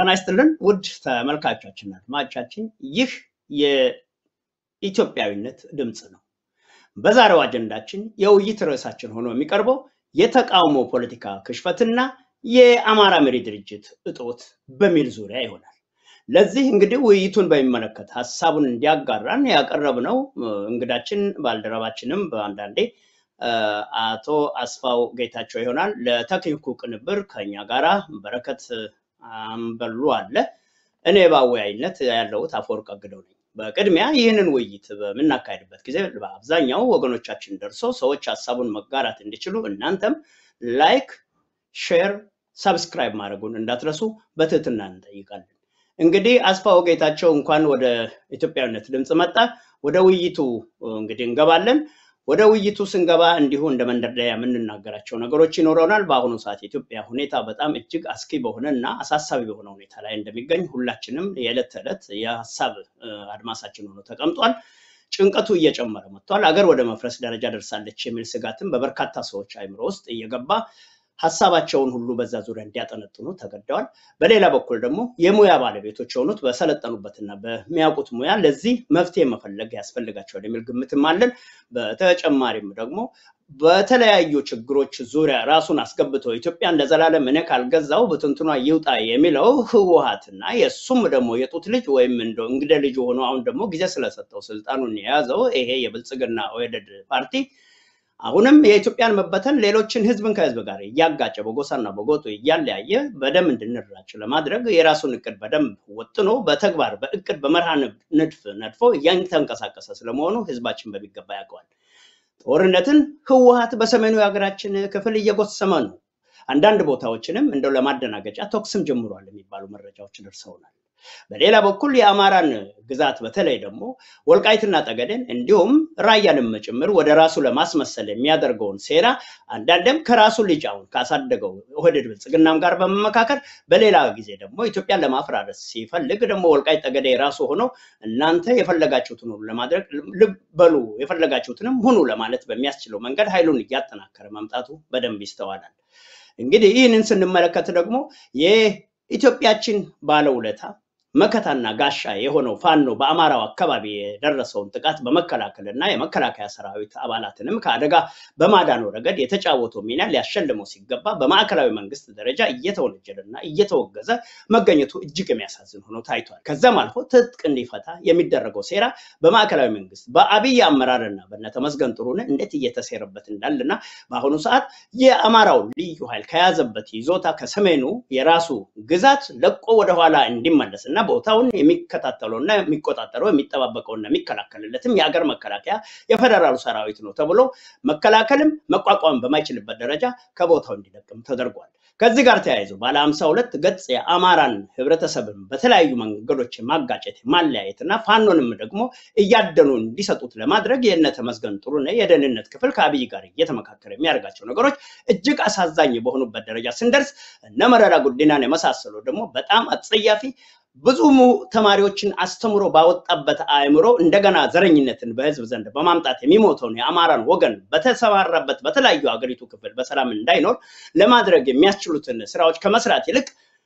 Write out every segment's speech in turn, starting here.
ጤና ይስጥልን ውድ ተመልካቾችና አድማጮቻችን፣ ይህ የኢትዮጵያዊነት ድምፅ ነው። በዛሬው አጀንዳችን የውይይት ርዕሳችን ሆኖ የሚቀርበው የተቃውሞ ፖለቲካ ክሽፈትና የአማራ መሪ ድርጅት እጦት በሚል ዙሪያ ይሆናል። ለዚህ እንግዲህ ውይይቱን በሚመለከት ሀሳቡን እንዲያጋራን ያቀረብነው እንግዳችን ባልደረባችንም በአንዳንዴ አቶ አስፋው ጌታቸው ይሆናል። ለቴክኒኩ ቅንብር ከኛ ጋራ በረከት አንበሉ አለ። እኔ በአወያይነት ያለሁት አፈወርቅ አግደው ነኝ። በቅድሚያ ይህንን ውይይት በምናካሄድበት ጊዜ በአብዛኛው ወገኖቻችን ደርሶ ሰዎች ሀሳቡን መጋራት እንዲችሉ እናንተም ላይክ፣ ሼር፣ ሰብስክራይብ ማድረጉን እንዳትረሱ በትህትና እንጠይቃለን። እንግዲህ አስፋው ጌታቸው እንኳን ወደ ኢትዮጵያዊነት ድምፅ መጣ። ወደ ውይይቱ እንግዲህ እንገባለን። ወደ ውይይቱ ስንገባ እንዲሁ እንደ መንደርደሪያ የምንናገራቸው ነገሮች ይኖረናል። በአሁኑ ሰዓት የኢትዮጵያ ሁኔታ በጣም እጅግ አስኪ በሆነ እና አሳሳቢ በሆነ ሁኔታ ላይ እንደሚገኝ ሁላችንም የዕለት ተዕለት የሀሳብ አድማሳችን ሆኖ ተቀምጧል። ጭንቀቱ እየጨመረ መጥቷል። አገር ወደ መፍረስ ደረጃ ደርሳለች የሚል ስጋትም በበርካታ ሰዎች አይምሮ ውስጥ እየገባ ሀሳባቸውን ሁሉ በዛ ዙሪያ እንዲያጠነጥኑ ተገደዋል። በሌላ በኩል ደግሞ የሙያ ባለቤቶች የሆኑት በሰለጠኑበትና በሚያውቁት ሙያ ለዚህ መፍትሄ መፈለግ ያስፈልጋቸዋል የሚል ግምትም አለን። በተጨማሪም ደግሞ በተለያዩ ችግሮች ዙሪያ ራሱን አስገብቶ ኢትዮጵያን ለዘላለም እኔ ካልገዛው ብትንትኗ ይውጣ የሚለው ህወሓትና የእሱም ደግሞ የጡት ልጅ ወይም እንደው እንግደ ልጅ ሆኖ አሁን ደግሞ ጊዜ ስለሰጠው ስልጣኑን የያዘው ይሄ የብልጽግና ኦህዴድ ፓርቲ አሁንም የኢትዮጵያን መበተን ሌሎችን ህዝብን ከህዝብ ጋር እያጋጨ በጎሳና በጎጡ እያለያየ በደም እንድንራጭ ለማድረግ የራሱን እቅድ በደንብ ወጥኖ በተግባር በእቅድ በመርሃ ንድፍ ነድፎ እያንተንቀሳቀሰ ስለመሆኑ ህዝባችን በሚገባ ያውቀዋል። ጦርነትን ህወሓት በሰሜኑ የሀገራችን ክፍል እየጎሰመ ነው። አንዳንድ ቦታዎችንም እንደው ለማደናገጫ ተኩስም ጀምሯል የሚባሉ መረጃዎች ደርሰውናል። በሌላ በኩል የአማራን ግዛት በተለይ ደግሞ ወልቃይትና ጠገዴን እንዲሁም ራያንም ጭምር ወደ ራሱ ለማስመሰል የሚያደርገውን ሴራ አንዳንድም ከራሱ ልጅ አሁን ካሳደገው ኦህዴድ ብልጽግናም ጋር በመመካከር በሌላ ጊዜ ደግሞ ኢትዮጵያን ለማፈራረስ ሲፈልግ ደግሞ ወልቃይት ጠገዴ የራሱ ሆኖ እናንተ የፈለጋችሁትን ሁሉ ለማድረግ ልበሉ የፈለጋችሁትንም ሁኑ ለማለት በሚያስችለው መንገድ ኃይሉን እያጠናከረ መምጣቱ በደንብ ይስተዋላል። እንግዲህ ይህንን ስንመለከት ደግሞ የኢትዮጵያችን ባለውለታ መከታና ጋሻ የሆነው ፋኖ በአማራው አካባቢ የደረሰውን ጥቃት በመከላከል እና የመከላከያ ሰራዊት አባላትንም ከአደጋ በማዳኑ ረገድ የተጫወተው ሚና ሊያሸልመው ሲገባ በማዕከላዊ መንግስት ደረጃ እየተወነጀለና እየተወገዘ መገኘቱ እጅግ የሚያሳዝን ሆኖ ታይቷል። ከዛም አልፎ ትጥቅ እንዲፈታ የሚደረገው ሴራ በማዕከላዊ መንግስት በአብይ አመራርና በነተመስገን ጥሩነህ እንዴት እየተሴረበት እንዳለና በአሁኑ ሰዓት የአማራው ልዩ ኃይል ከያዘበት ይዞታ ከሰሜኑ የራሱ ግዛት ለቆ ወደኋላ እንዲመለስ እና ቦታውን የሚከታተለው እና የሚቆጣጠረው የሚጠባበቀው እና የሚከላከልለትም የሀገር መከላከያ የፌደራሉ ሰራዊት ነው ተብሎ መከላከልም መቋቋም በማይችልበት ደረጃ ከቦታው እንዲለቅም ተደርጓል። ከዚህ ጋር ተያይዞ ባለ ሀምሳ ሁለት ገጽ የአማራን ህብረተሰብን በተለያዩ መንገዶች ማጋጨት ማለያየት እና ፋኖንም ደግሞ እያደኑ እንዲሰጡት ለማድረግ የእነ ተመስገን ጥሩነህ የደህንነት ክፍል ከአብይ ጋር እየተመካከረ የሚያደርጋቸው ነገሮች እጅግ አሳዛኝ በሆኑበት ደረጃ ስንደርስ እነ መረራ ጉዲናን የመሳሰሉ ደግሞ በጣም አጸያፊ ብዙ ተማሪዎችን አስተምሮ ባወጣበት አእምሮ እንደገና ዘረኝነትን በህዝብ ዘንድ በማምጣት የሚሞተውን የአማራን ወገን በተሰማራበት በተለያዩ ሀገሪቱ ክፍል በሰላም እንዳይኖር ለማድረግ የሚያስችሉትን ስራዎች ከመስራት ይልቅ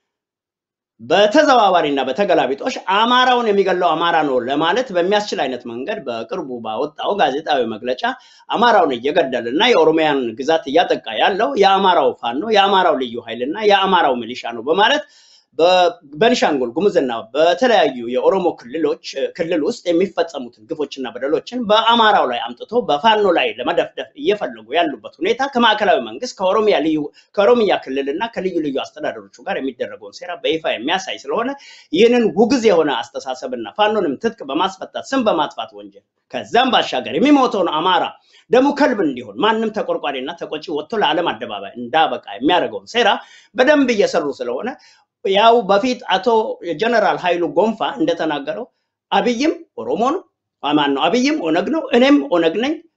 በተዘዋዋሪና በተገላቢጦሽ አማራውን የሚገለው አማራ ነው ለማለት በሚያስችል አይነት መንገድ በቅርቡ ባወጣው ጋዜጣዊ መግለጫ አማራውን እየገደለ እና የኦሮሚያን ግዛት እያጠቃ ያለው የአማራው ፋኖ የአማራው ልዩ ኃይልና የአማራው ሚሊሻ ነው በማለት በቤኒሻንጉል ጉሙዝና በተለያዩ የኦሮሞ ክልሎች ክልል ውስጥ የሚፈጸሙትን ግፎችና በደሎችን በአማራው ላይ አምጥቶ በፋኖ ላይ ለመደፍደፍ እየፈለጉ ያሉበት ሁኔታ ከማዕከላዊ መንግስት ከኦሮሚያ ልዩ ከኦሮሚያ ክልልና ከልዩ ልዩ አስተዳደሮቹ ጋር የሚደረገውን ሴራ በይፋ የሚያሳይ ስለሆነ ይህንን ውግዝ የሆነ አስተሳሰብና ፋኖንም ትጥቅ በማስፈታት ስም በማጥፋት ወንጀል ከዛም ባሻገር የሚሞተውን አማራ ደሙ ከልብ እንዲሆን ማንም ተቆርቋሪና ተቆጪ ወጥቶ ለዓለም አደባባይ እንዳበቃ የሚያደርገውን ሴራ በደንብ እየሰሩ ስለሆነ ያው በፊት አቶ ጀነራል ኃይሉ ጎንፋ እንደተናገረው አብይም ኦሮሞ ነው ማን ነው አብይም ኦነግ ነው እኔም ኦነግ ነኝ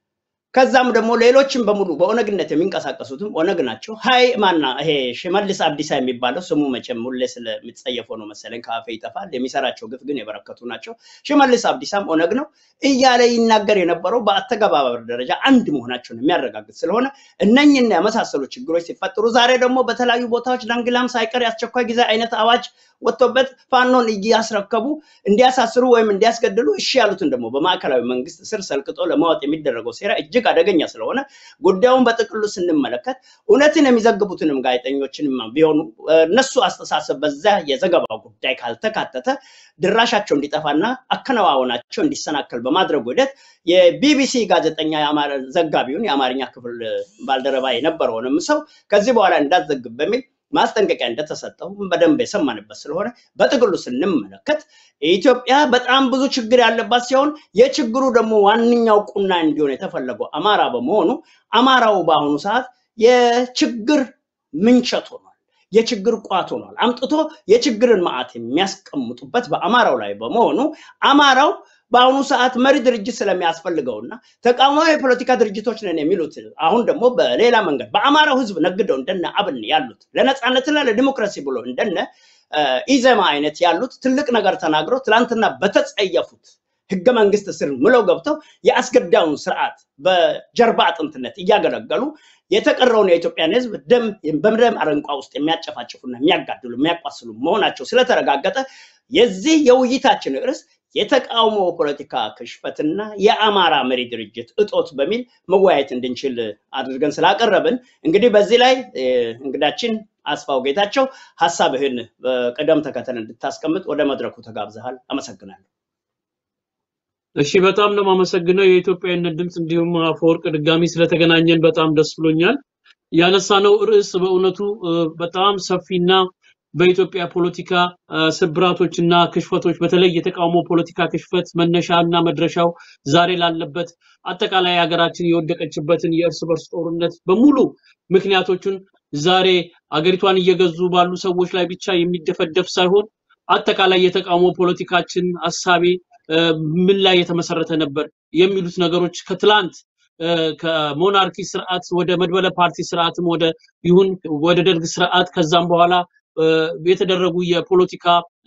ከዛም ደግሞ ሌሎችም በሙሉ በኦነግነት የሚንቀሳቀሱትም ኦነግ ናቸው። ሀይ ማና ይሄ ሽመልስ አብዲሳ የሚባለው ስሙ መቼም ሁሌ ስለሚጸየፈው ነው መሰለኝ ከአፌ ይጠፋል። የሚሰራቸው ግፍ ግን የበረከቱ ናቸው። ሽመልስ አብዲሳም ኦነግ ነው እያለ ይናገር የነበረው በአተገባበር ደረጃ አንድ መሆናቸውን የሚያረጋግጥ ስለሆነ እነኝና የመሳሰሉ ችግሮች ሲፈጠሩ ዛሬ ደግሞ በተለያዩ ቦታዎች ዳንግላም ሳይቀር የአስቸኳይ ጊዜ አይነት አዋጅ ወጥቶበት ፋኖን እያስረከቡ እንዲያሳስሩ ወይም እንዲያስገድሉ እሺ ያሉትን ደግሞ በማዕከላዊ መንግስት ስር ሰልቅጦ ለማወጥ የሚደረገው ሴራ እጅግ አደገኛ ስለሆነ ጉዳዩን በጥቅሉ ስንመለከት እውነትን የሚዘግቡትንም ጋዜጠኞችንም ቢሆኑ እነሱ አስተሳሰብ በዛ የዘገባው ጉዳይ ካልተካተተ ድራሻቸው እንዲጠፋና አከናዋወናቸው እንዲሰናከል በማድረጉ ሂደት የቢቢሲ ጋዜጠኛ ዘጋቢውን የአማርኛ ክፍል ባልደረባ የነበረውንም ሰው ከዚህ በኋላ እንዳትዘግብ በሚል ማስጠንቀቂያ እንደተሰጠው በደንብ የሰማንበት ስለሆነ በጥቅሉ ስንመለከት ኢትዮጵያ በጣም ብዙ ችግር ያለባት ሲሆን የችግሩ ደግሞ ዋነኛው ቁና እንዲሆን የተፈለገው አማራ በመሆኑ አማራው በአሁኑ ሰዓት የችግር ምንቸት ሆኗል። የችግር ቋት ሆኗል። አምጥቶ የችግርን ማዕት የሚያስቀምጡበት በአማራው ላይ በመሆኑ አማራው በአሁኑ ሰዓት መሪ ድርጅት ስለሚያስፈልገውና ተቃዋሚ የፖለቲካ ድርጅቶች ነን የሚሉት አሁን ደግሞ በሌላ መንገድ በአማራው ሕዝብ ነግደው እንደነ አብን ያሉት ለነፃነትና ለዲሞክራሲ ብሎ እንደነ ኢዘማ አይነት ያሉት ትልቅ ነገር ተናግረው ትላንትና በተጸየፉት ህገ መንግስት ስር ምለው ገብተው የአስገዳዩን ስርዓት በጀርባ አጥንትነት እያገለገሉ የተቀረውን የኢትዮጵያን ህዝብ ደም በደም አረንቋ ውስጥ የሚያጨፋጭፉና የሚያጋድሉ የሚያቋስሉ መሆናቸው ስለተረጋገጠ የዚህ የውይይታችን ርዕስ የተቃውሞ ፖለቲካ ክሽፈትና የአማራ መሪ ድርጅት እጦት በሚል መወያየት እንድንችል አድርገን ስላቀረብን እንግዲህ በዚህ ላይ እንግዳችን አስፋው ጌታቸው ሀሳብህን በቅደም ተከተል እንድታስቀምጥ ወደ መድረኩ ተጋብዘሃል። አመሰግናለሁ። እሺ፣ በጣም ነው የማመሰግነው የኢትዮጵያዊነት ድምፅ እንዲሁም አፈወርቅ ድጋሚ ስለተገናኘን በጣም ደስ ብሎኛል። ያነሳነው ርዕስ በእውነቱ በጣም ሰፊና በኢትዮጵያ ፖለቲካ ስብራቶች እና ክሽፈቶች በተለይ የተቃውሞ ፖለቲካ ክሽፈት መነሻ እና መድረሻው ዛሬ ላለበት አጠቃላይ ሀገራችን የወደቀችበትን የእርስ በርስ ጦርነት በሙሉ ምክንያቶቹን ዛሬ አገሪቷን እየገዙ ባሉ ሰዎች ላይ ብቻ የሚደፈደፍ ሳይሆን አጠቃላይ የተቃውሞ ፖለቲካችን አሳቤ ምን ላይ የተመሰረተ ነበር የሚሉት ነገሮች ከትላንት ከሞናርኪ ስርዓት ወደ መድበለ ፓርቲ ስርዓትም ወደ ይሁን ወደ ደርግ ስርዓት ከዛም በኋላ የተደረጉ የፖለቲካ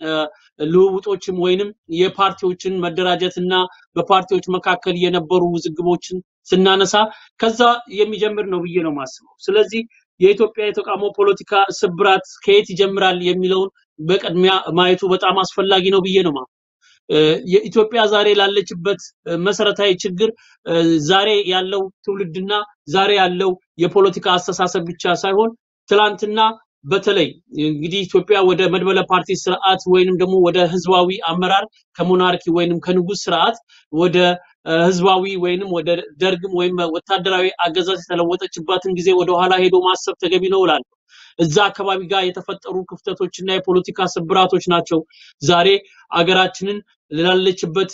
ልውውጦችም ወይንም የፓርቲዎችን መደራጀት እና በፓርቲዎች መካከል የነበሩ ውዝግቦችን ስናነሳ ከዛ የሚጀምር ነው ብዬ ነው የማስበው። ስለዚህ የኢትዮጵያ የተቃውሞ ፖለቲካ ስብራት ከየት ይጀምራል የሚለውን በቅድሚያ ማየቱ በጣም አስፈላጊ ነው ብዬ ነው የኢትዮጵያ ዛሬ ላለችበት መሰረታዊ ችግር ዛሬ ያለው ትውልድና ዛሬ ያለው የፖለቲካ አስተሳሰብ ብቻ ሳይሆን ትላንትና በተለይ እንግዲህ ኢትዮጵያ ወደ መድበለ ፓርቲ ስርዓት ወይንም ደግሞ ወደ ህዝባዊ አመራር ከሞናርኪ ወይንም ከንጉስ ስርዓት ወደ ህዝባዊ ወይንም ወደ ደርግም ወይም ወታደራዊ አገዛዝ የተለወጠችባትን ጊዜ ወደ ኋላ ሄዶ ማሰብ ተገቢ ነው እላለሁ። እዛ አካባቢ ጋር የተፈጠሩ ክፍተቶችና የፖለቲካ ስብራቶች ናቸው ዛሬ አገራችንን ላለችበት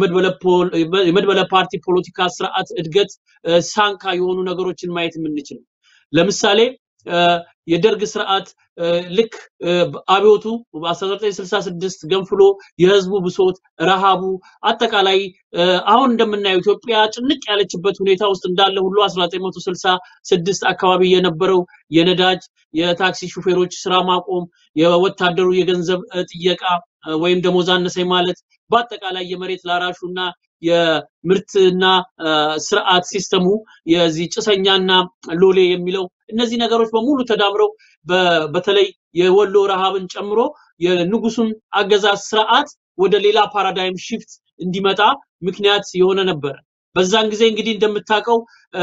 የመድበለ ፓርቲ ፖለቲካ ስርዓት እድገት ሳንካ የሆኑ ነገሮችን ማየት የምንችለው ለምሳሌ የደርግ ስርዓት ልክ አብዮቱ በ1966 ገንፍሎ የህዝቡ ብሶት፣ ረሃቡ አጠቃላይ አሁን እንደምናየው ኢትዮጵያ ጭንቅ ያለችበት ሁኔታ ውስጥ እንዳለ ሁሉ 1966 አካባቢ የነበረው የነዳጅ የታክሲ ሹፌሮች ስራ ማቆም፣ የወታደሩ የገንዘብ ጥየቃ ወይም ደሞዝ አነሰኝ ማለት በአጠቃላይ የመሬት ላራሹና የምርትና ስርዓት ሲስተሙ የዚህ ጭሰኛና ሎሌ የሚለው እነዚህ ነገሮች በሙሉ ተዳምረው በተለይ የወሎ ረሃብን ጨምሮ የንጉሱን አገዛዝ ስርዓት ወደ ሌላ ፓራዳይም ሽፍት እንዲመጣ ምክንያት የሆነ ነበር። በዛን ጊዜ እንግዲህ እንደምታውቀው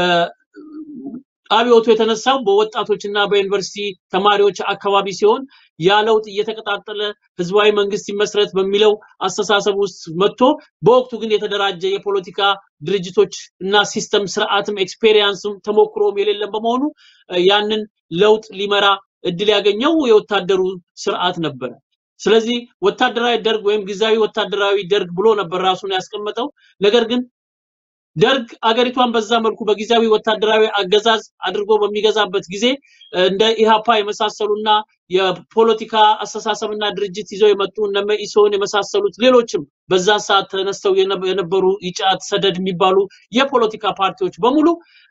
አብዮቱ የተነሳው በወጣቶችና በዩኒቨርሲቲ ተማሪዎች አካባቢ ሲሆን ያ ለውጥ እየተቀጣጠለ ህዝባዊ መንግስት ይመስረት በሚለው አስተሳሰብ ውስጥ መጥቶ በወቅቱ ግን የተደራጀ የፖለቲካ ድርጅቶች እና ሲስተም ስርዓትም ኤክስፔሪየንስም ተሞክሮም የሌለም በመሆኑ ያንን ለውጥ ሊመራ እድል ያገኘው የወታደሩ ስርዓት ነበረ። ስለዚህ ወታደራዊ ደርግ ወይም ጊዜያዊ ወታደራዊ ደርግ ብሎ ነበር ራሱን ያስቀመጠው። ነገር ግን ደርግ አገሪቷን በዛ መልኩ በጊዜያዊ ወታደራዊ አገዛዝ አድርጎ በሚገዛበት ጊዜ እንደ ኢሃፓ የመሳሰሉና የፖለቲካ አስተሳሰብና ድርጅት ይዘው የመጡ እነ መኢሶን የመሳሰሉት ሌሎችም በዛ ሰዓት ተነስተው የነበሩ ኢጫት፣ ሰደድ የሚባሉ የፖለቲካ ፓርቲዎች በሙሉ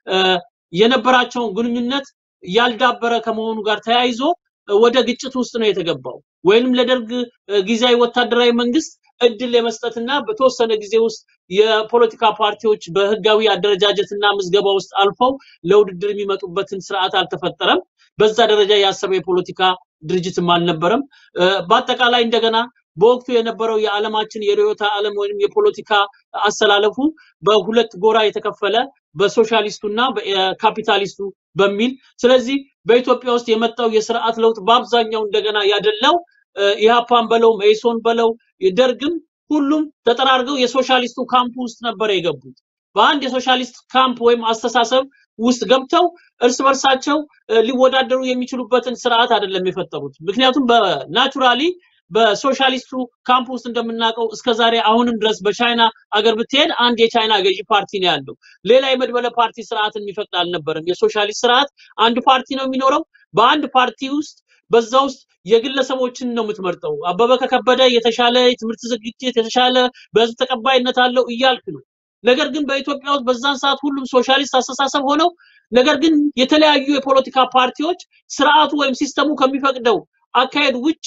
የነበራቸውን ግንኙነት ያልዳበረ ከመሆኑ ጋር ተያይዞ ወደ ግጭት ውስጥ ነው የተገባው። ወይንም ለደርግ ጊዜያዊ ወታደራዊ መንግስት እድል የመስጠትና በተወሰነ ጊዜ ውስጥ የፖለቲካ ፓርቲዎች በህጋዊ አደረጃጀትና ምዝገባ ውስጥ አልፈው ለውድድር የሚመጡበትን ስርዓት አልተፈጠረም። በዛ ደረጃ ያሰበ የፖለቲካ ድርጅትም አልነበረም። በአጠቃላይ እንደገና በወቅቱ የነበረው የዓለማችን የርዕዮተ ዓለም ወይም የፖለቲካ አሰላለፉ በሁለት ጎራ የተከፈለ በሶሻሊስቱና በካፒታሊስቱ በሚል ስለዚህ በኢትዮጵያ ውስጥ የመጣው የስርዓት ለውጥ በአብዛኛው እንደገና ያደላው ኢህአፓን በለው መኢሶን በለው ደርግም ሁሉም ተጠራርገው የሶሻሊስቱ ካምፕ ውስጥ ነበር የገቡት። በአንድ የሶሻሊስት ካምፕ ወይም አስተሳሰብ ውስጥ ገብተው እርስ በርሳቸው ሊወዳደሩ የሚችሉበትን ስርዓት አይደለም የፈጠሩት። ምክንያቱም በናቹራሊ በሶሻሊስቱ ካምፕ ውስጥ እንደምናውቀው እስከዛሬ አሁንም ድረስ በቻይና አገር ብትሄድ አንድ የቻይና ገዢ ፓርቲ ነው ያለው። ሌላ የመድበለ ፓርቲ ስርዓትን የሚፈቅድ አልነበረም። የሶሻሊስት ስርዓት አንድ ፓርቲ ነው የሚኖረው። በአንድ ፓርቲ ውስጥ በዛ ውስጥ የግለሰቦችን ነው የምትመርጠው። አበበ ከከበደ የተሻለ የትምህርት ዝግጅት የተሻለ በህዝብ ተቀባይነት አለው እያልክ ነው። ነገር ግን በኢትዮጵያ ውስጥ በዛን ሰዓት ሁሉም ሶሻሊስት አስተሳሰብ ሆነው ነገር ግን የተለያዩ የፖለቲካ ፓርቲዎች ስርዓቱ ወይም ሲስተሙ ከሚፈቅደው አካሄድ ውጪ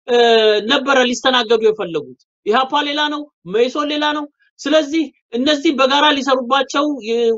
ነበረ ሊስተናገዱ የፈለጉት። ኢህአፓ ሌላ ነው፣ መኢሶን ሌላ ነው። ስለዚህ እነዚህ በጋራ ሊሰሩባቸው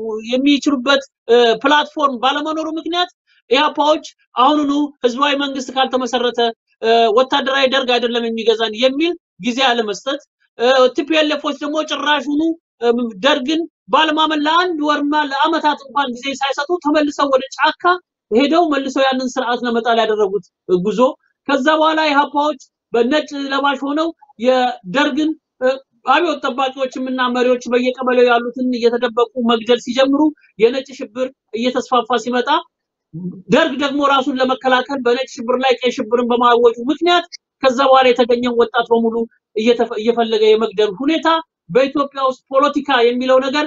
የሚችሉበት ፕላትፎርም ባለመኖሩ ምክንያት ኢህአፓዎች አሁኑኑ ህዝባዊ መንግስት ካልተመሰረተ ወታደራዊ ደርግ አይደለም የሚገዛን የሚል ጊዜ አለመስጠት፣ ቲፒኤልኤፎች ደግሞ ጭራሹኑ ደርግን ባለማመን ለአንድ ወርና ለአመታት እንኳን ጊዜ ሳይሰጡ ተመልሰው ወደ ጫካ ሄደው መልሰው ያንን ስርዓት ለመጣል ያደረጉት ጉዞ ከዛ በኋላ ኢህአፓዎች በነጭ ለባሽ ሆነው የደርግን አብዮት ጠባቂዎችም እና መሪዎች በየቀበሌው ያሉትን እየተደበቁ መግደል ሲጀምሩ የነጭ ሽብር እየተስፋፋ ሲመጣ ደርግ ደግሞ ራሱን ለመከላከል በነጭ ሽብር ላይ ቀይ ሽብርን በማወጁ ምክንያት ከዛ በኋላ የተገኘውን ወጣት በሙሉ እየፈለገ የመግደል ሁኔታ በኢትዮጵያ ውስጥ ፖለቲካ የሚለው ነገር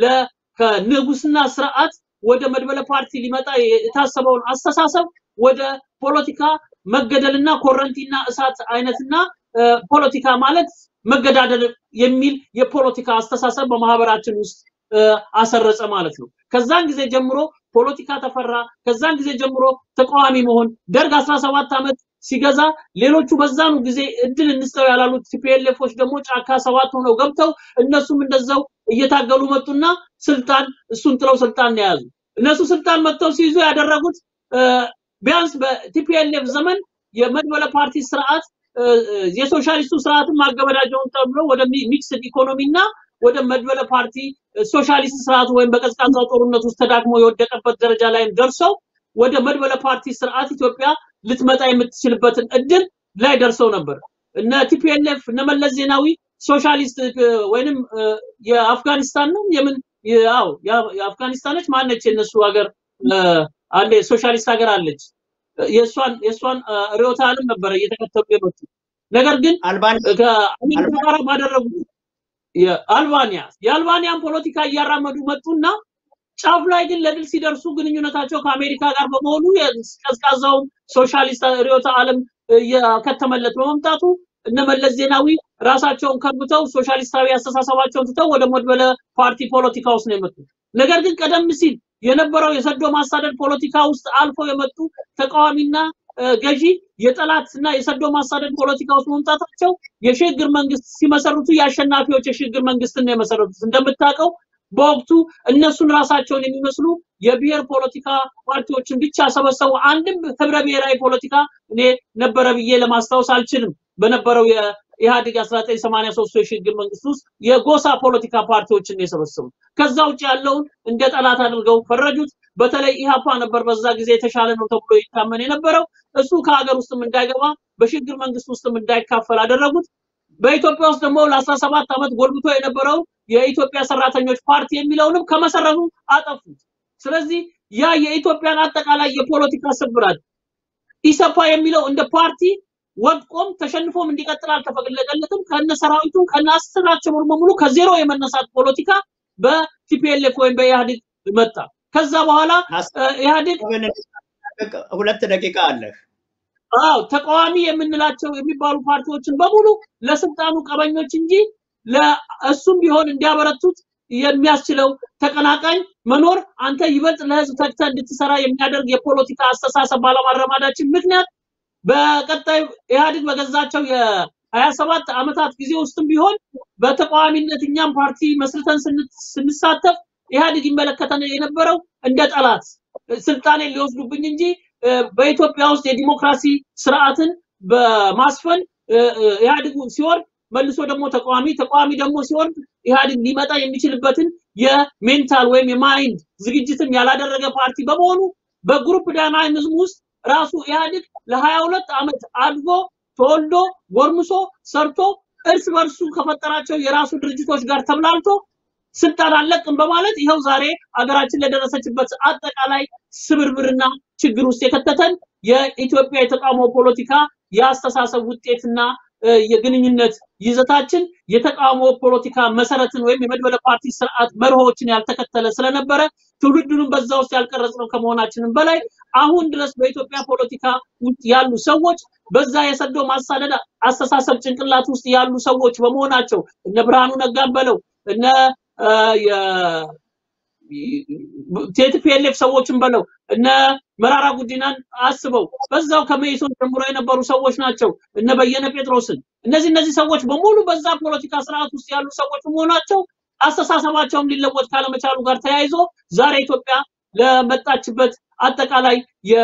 ከንጉስና ስርዓት ወደ መድበለ ፓርቲ ሊመጣ የታሰበውን አስተሳሰብ ወደ ፖለቲካ መገደልና ኮረንቲና እሳት አይነትና ፖለቲካ ማለት መገዳደል የሚል የፖለቲካ አስተሳሰብ በማህበራችን ውስጥ አሰረጸ ማለት ነው። ከዛን ጊዜ ጀምሮ ፖለቲካ ተፈራ። ከዛን ጊዜ ጀምሮ ተቃዋሚ መሆን ደርግ 17 ዓመት ሲገዛ ሌሎቹ በዛኑ ጊዜ እድል እንስጠው ያላሉት ቲፒኤልኤፎች ደግሞ ጫካ ሰባት ሆነው ገብተው እነሱም እንደዛው እየታገሉ መጡና ስልጣን እሱን ጥለው ስልጣን ነው የያዙ። እነሱ ስልጣን መጥተው ሲይዙ ያደረጉት ቢያንስ በቲፒኤልኤፍ ዘመን የመድበለ ፓርቲ ስርዓት የሶሻሊስቱ ስርዓትን ማገበዳጀውን ተብሎ ወደ ሚክስድ ኢኮኖሚና ወደ መድበለ ፓርቲ ሶሻሊስት ስርዓት ወይም በቀዝቃዛው ጦርነት ውስጥ ተዳክሞ የወደቀበት ደረጃ ላይም ደርሰው ወደ መድበለ ፓርቲ ስርዓት ኢትዮጵያ ልትመጣ የምትችልበትን እድል ላይ ደርሰው ነበር። እነ ቲፒኤልኤፍ እነ መለስ ዜናዊ ሶሻሊስት ወይንም የአፍጋኒስታን ነው የምን ያው የአፍጋኒስታኖች ማነች የነሱ ሀገር አንድ ሶሻሊስት ሀገር አለች። የእሷን የእሷን ርዕዮተ ዓለም ነበረ እየተከተሉ የመጡ ነገር ግን ከአሜሪካ ጋር ባደረጉት የአልባኒያ የአልባኒያን ፖለቲካ እያራመዱ መጡና ጫፍ ላይ ግን ለድል ሲደርሱ ግንኙነታቸው ከአሜሪካ ጋር በመሆኑ ቀዝቃዛው ሶሻሊስት ርዕዮተ ዓለም እየከተመለት በመምጣቱ እነ መለስ ዜናዊ ራሳቸውን ከብተው ሶሻሊስታዊ አስተሳሰባቸውን ትተው ወደ መድበለ ፓርቲ ፖለቲካ ውስጥ ነው የመጡት። ነገር ግን ቀደም ሲል የነበረው የሰዶ ማሳደድ ፖለቲካ ውስጥ አልፈው የመጡ ተቃዋሚና ገዢ የጠላትና የሰዶ ማሳደድ ፖለቲካ ውስጥ መምጣታቸው የሽግግር መንግስት ሲመሰርቱ የአሸናፊዎች የሽግግር መንግስትን ነው የመሰረቱት። እንደምታውቀው በወቅቱ እነሱን ራሳቸውን የሚመስሉ የብሔር ፖለቲካ ፓርቲዎችን ብቻ ሰበሰቡ። አንድም ህብረ ብሔራዊ ፖለቲካ እኔ ነበረ ብዬ ለማስታወስ አልችልም። በነበረው የኢህአዴግ 1983 የሽግግር መንግስት ውስጥ የጎሳ ፖለቲካ ፓርቲዎችን የሰበሰቡት። ከዛ ውጭ ያለውን እንደ ጠላት አድርገው ፈረጁት። በተለይ ኢህአፓ ነበር በዛ ጊዜ የተሻለ ነው ተብሎ ይታመን የነበረው። እሱ ከሀገር ውስጥም እንዳይገባ በሽግግር መንግስት ውስጥም እንዳይካፈል አደረጉት። በኢትዮጵያ ውስጥ ደግሞ ለ17 ዓመት ጎልብቶ የነበረው የኢትዮጵያ ሰራተኞች ፓርቲ የሚለውንም ከመሰረቱ አጠፉት። ስለዚህ ያ የኢትዮጵያን አጠቃላይ የፖለቲካ ስብራት ኢሰፓ የሚለው እንደ ፓርቲ ወድቆም ተሸንፎም እንዲቀጥል አልተፈቀደለትም። ከነ ሰራዊቱ ከነ አስራቸው በሙሉ ከዜሮ የመነሳት ፖለቲካ በቲፒኤልኤፍ ወይም በኢህአዴግ መጣ። ከዛ በኋላ እ፣ ኢህአዴግ ሁለት ደቂቃ አለህ። አዎ ተቃዋሚ የምንላቸው የሚባሉ ፓርቲዎችን በሙሉ ለስልጣኑ ቀበኞች እንጂ ለእሱም ቢሆን እንዲያበረቱት የሚያስችለው ተቀናቃኝ መኖር አንተ ይበልጥ ለህዝብ ተግተህ እንድትሰራ የሚያደርግ የፖለቲካ አስተሳሰብ ባለማረማዳችን ምክንያት በቀጣይ ኢህአዴግ በገዛቸው የሀያ ሰባት ዓመታት ጊዜ ውስጥም ቢሆን በተቃዋሚነት እኛም ፓርቲ መስርተን ስን- ስንሳተፍ ኢህአዴግ ይመለከተን የነበረው እንደ ጠላት ስልጣኔን ሊወስዱብኝ እንጂ እ፣ በኢትዮጵያ ውስጥ የዲሞክራሲ ስርዓትን በማስፈን እ፣ እ፣ ኢህአዴግ ሲወርድ መልሶ ደግሞ ተቃዋሚ ተቃዋሚ ደግሞ ሲወርድ ኢህአዴግ ሊመጣ የሚችልበትን የሜንታል ወይም የማይንድ ዝግጅትም ያላደረገ ፓርቲ በመሆኑ በግሩፕ ዳይናሚዝም ውስጥ ራሱ ኢህአዴግ ለሀያ ሁለት ዓመት አድጎ ተወልዶ ጎርምሶ ሰርቶ እርስ በርሱ ከፈጠራቸው የራሱ ድርጅቶች ጋር ተብላልቶ ስልጣን አለቅም በማለት ይኸው ዛሬ አገራችን ለደረሰችበት አጠቃላይ ስብርብርና ችግር ውስጥ የከተተን የኢትዮጵያ የተቃውሞ ፖለቲካ የአስተሳሰብ ውጤትና እ፣ የግንኙነት ይዘታችን የተቃውሞ ፖለቲካ መሰረትን ወይም የመድበለ ፓርቲ ስርዓት መርሆችን ያልተከተለ ስለነበረ ትውልዱንም በዛ ውስጥ ያልቀረጽነው ከመሆናችንም በላይ አሁን ድረስ በኢትዮጵያ ፖለቲካ ውስጥ ያሉ ሰዎች በዛ የሰዶ ማሳደድ አስተሳሰብ ጭንቅላት ውስጥ ያሉ ሰዎች በመሆናቸው እነ ብርሃኑ ነጋን በለው እነ እ፣ የ- ቲፒኤልኤፍ ሰዎችን በለው እነ መራራ ጉዲናን አስበው በዛው ከመኢሶን ጀምሮ የነበሩ ሰዎች ናቸው። እነ በየነ ጴጥሮስን እነዚህ እነዚህ ሰዎች በሙሉ በዛ ፖለቲካ ስርዓት ውስጥ ያሉ ሰዎች መሆናቸው አስተሳሰባቸውም ሊለወጥ ካለመቻሉ ጋር ተያይዞ ዛሬ ኢትዮጵያ ለመጣችበት አጠቃላይ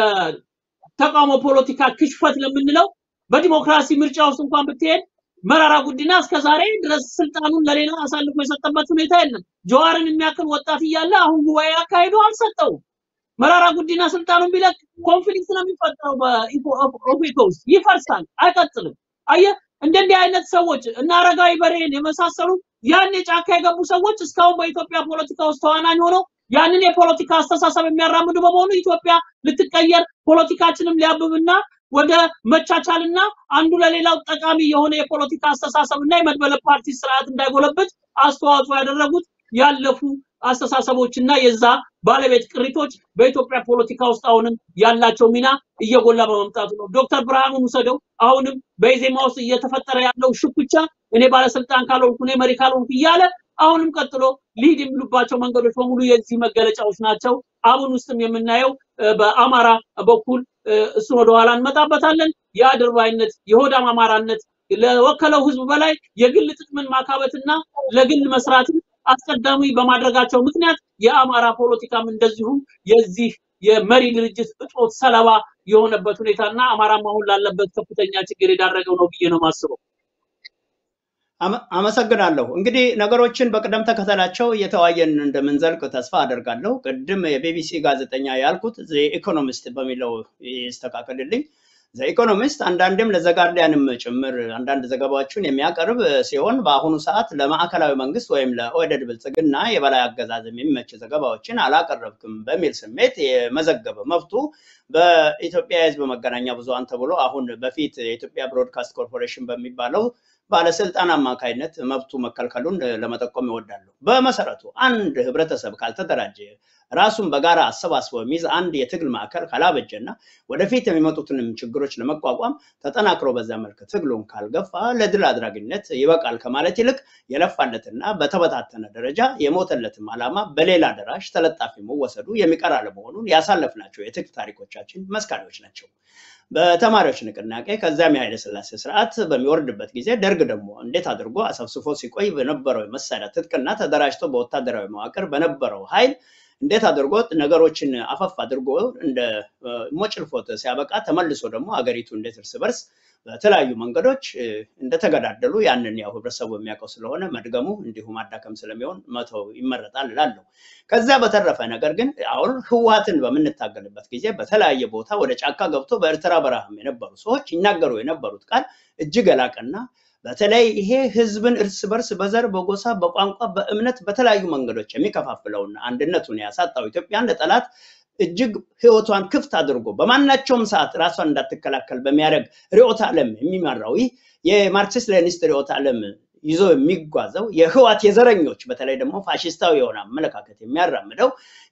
የተቃውሞ ፖለቲካ ክሽፈት ለምንለው በዲሞክራሲ ምርጫ ውስጥ እንኳን ብትሄድ መራራ ጉዲና እስከ ዛሬ ድረስ ስልጣኑን ለሌላ አሳልፎ የሰጠበት ሁኔታ የለም። ጀዋርን የሚያክል ወጣት እያለ አሁን ጉባኤ አካሂዶ አልሰጠውም። መራራ ጉዲና ስልጣኑን ቢለቅ ኮንፍሊክት ነው የሚፈጠረው በኦፌኮ ውስጥ ይፈርሳል፣ አይቀጥልም። አየህ እንደዚህ አይነት ሰዎች እና አረጋዊ በርሄን የመሳሰሉ ያን የጫካ የገቡ ሰዎች እስካሁን በኢትዮጵያ ፖለቲካ ውስጥ ተዋናኝ ሆነው ያንን የፖለቲካ አስተሳሰብ የሚያራምዱ በመሆኑ ኢትዮጵያ ልትቀየር ፖለቲካችንም ሊያብብና ወደ መቻቻልና አንዱ ለሌላው ጠቃሚ የሆነ የፖለቲካ አስተሳሰብ እና የመድበለ ፓርቲ ስርዓት እንዳይጎለብት አስተዋጽኦ ያደረጉት ያለፉ አስተሳሰቦችና የዛ ባለቤት ቅሪቶች በኢትዮጵያ ፖለቲካ ውስጥ አሁንም ያላቸው ሚና እየጎላ በመምጣቱ ነው። ዶክተር ብርሃኑን ውሰደው። አሁንም በኢዜማ ውስጥ እየተፈጠረ ያለው ሽኩቻ እኔ ባለስልጣን ካልሆንኩ እኔ መሪ ካልሆንኩ እያለ አሁንም ቀጥሎ ሊድ የሚሉባቸው መንገዶች በሙሉ የዚህ መገለጫዎች ናቸው። አሁን ውስጥም የምናየው እ፣ በአማራ በኩል እ፣ እሱን ወደኋላ እንመጣበታለን። የአድርባይነት የሆዳም አማራነት ለወከለው ህዝብ በላይ የግል ጥቅምን ማካበትና ለግል መስራትን አስቀዳሚ በማድረጋቸው ምክንያት የአማራ ፖለቲካም እንደዚሁ የዚህ የመሪ ድርጅት እጦት ሰለባ የሆነበት ሁኔታና አማራም አሁን ላለበት ከፍተኛ ችግር የዳረገው ነው ብዬ ነው የማስበው። አመ- አመሰግናለሁ። እንግዲህ ነገሮችን በቅደም ተከተላቸው እየተዋየን እንደምንዘልቅ ተስፋ አደርጋለሁ። ቅድም የቢቢሲ ጋዜጠኛ ያልኩት ኢኮኖሚስት በሚለው ይስተካከልልኝ። ኢኮኖሚስት አንዳንድም ለዘጋርዲያንም ጭምር አንዳንድ ዘገባዎችን የሚያቀርብ ሲሆን በአሁኑ ሰዓት ለማዕከላዊ መንግስት ወይም ለኦህዴድ ብልጽግና የበላይ አገዛዝ የሚመች ዘገባዎችን አላቀረብክም በሚል ስሜት የመዘገበ መብቱ በኢትዮጵያ የህዝብ መገናኛ ብዙሃን ተብሎ አሁን በፊት የኢትዮጵያ ብሮድካስት ኮርፖሬሽን በሚባለው ባለስልጣን አማካይነት መብቱ መከልከሉን ለመጠቆም ይወዳሉ። በመሰረቱ አንድ ህብረተሰብ ካልተደራጀ ራሱን በጋራ አሰባስቦ የሚይዝ አንድ የትግል ማዕከል ካላበጀና ወደፊት የሚመጡትንም ችግሮች ለመቋቋም ተጠናክሮ በዛ መልክ ትግሉን ካልገፋ ለድል አድራጊነት ይበቃል ከማለት ይልቅ የለፋለትና በተበታተነ ደረጃ የሞተለትም ዓላማ በሌላ ደራሽ ተለጣፊ መወሰዱ የሚቀር አለመሆኑን ያሳለፍናቸው የትግል ታሪኮቻችን መስካሪዎች ናቸው። በተማሪዎች ንቅናቄ ከዚያም የኃይለ ሥላሴ ስርዓት በሚወርድበት ጊዜ ደርግ ደግሞ እንዴት አድርጎ አሰብስፎ ሲቆይ በነበረው የመሳሪያ ትጥቅና ተደራጅቶ በወታደራዊ መዋቅር በነበረው ኃይል እንዴት አድርጎ ነገሮችን አፈፍ አድርጎ እንደ ሞጭልፎት ሲያበቃ ተመልሶ ደግሞ አገሪቱ እንዴት እርስ በርስ በተለያዩ መንገዶች እ፣ እንደተገዳደሉ ያንን ያው ህብረተሰቡ የሚያውቀው ስለሆነ መድገሙ እንዲሁ ማዳከም ስለሚሆን መተው ይመረጣል እላለሁ። ከዚያ በተረፈ ነገር ግን አሁን ህወሓትን በምንታገልበት ጊዜ በተለያየ ቦታ ወደ ጫካ ገብቶ በኤርትራ በረሃም የነበሩ ሰዎች ይናገሩ የነበሩት ቃል እጅግ የላቀና በተለይ ይሄ ህዝብን እርስ በርስ በዘር፣ በጎሳ፣ በቋንቋ፣ በእምነት በተለያዩ መንገዶች የሚከፋፍለውና አንድነቱን ያሳጣው ኢትዮጵያን ለጠላት እጅግ ህይወቷን ክፍት አድርጎ በማናቸውም ሰዓት ራሷን እንዳትከላከል በሚያደርግ ርዕዮተ ዓለም የሚመራው ይህ የማርክሲስት ሌኒስት ርዕዮተ ዓለም ይዞ የሚጓዘው የህዋት የዘረኞች በተለይ ደግሞ ፋሽስታዊ የሆነ አመለካከት የሚያራምደው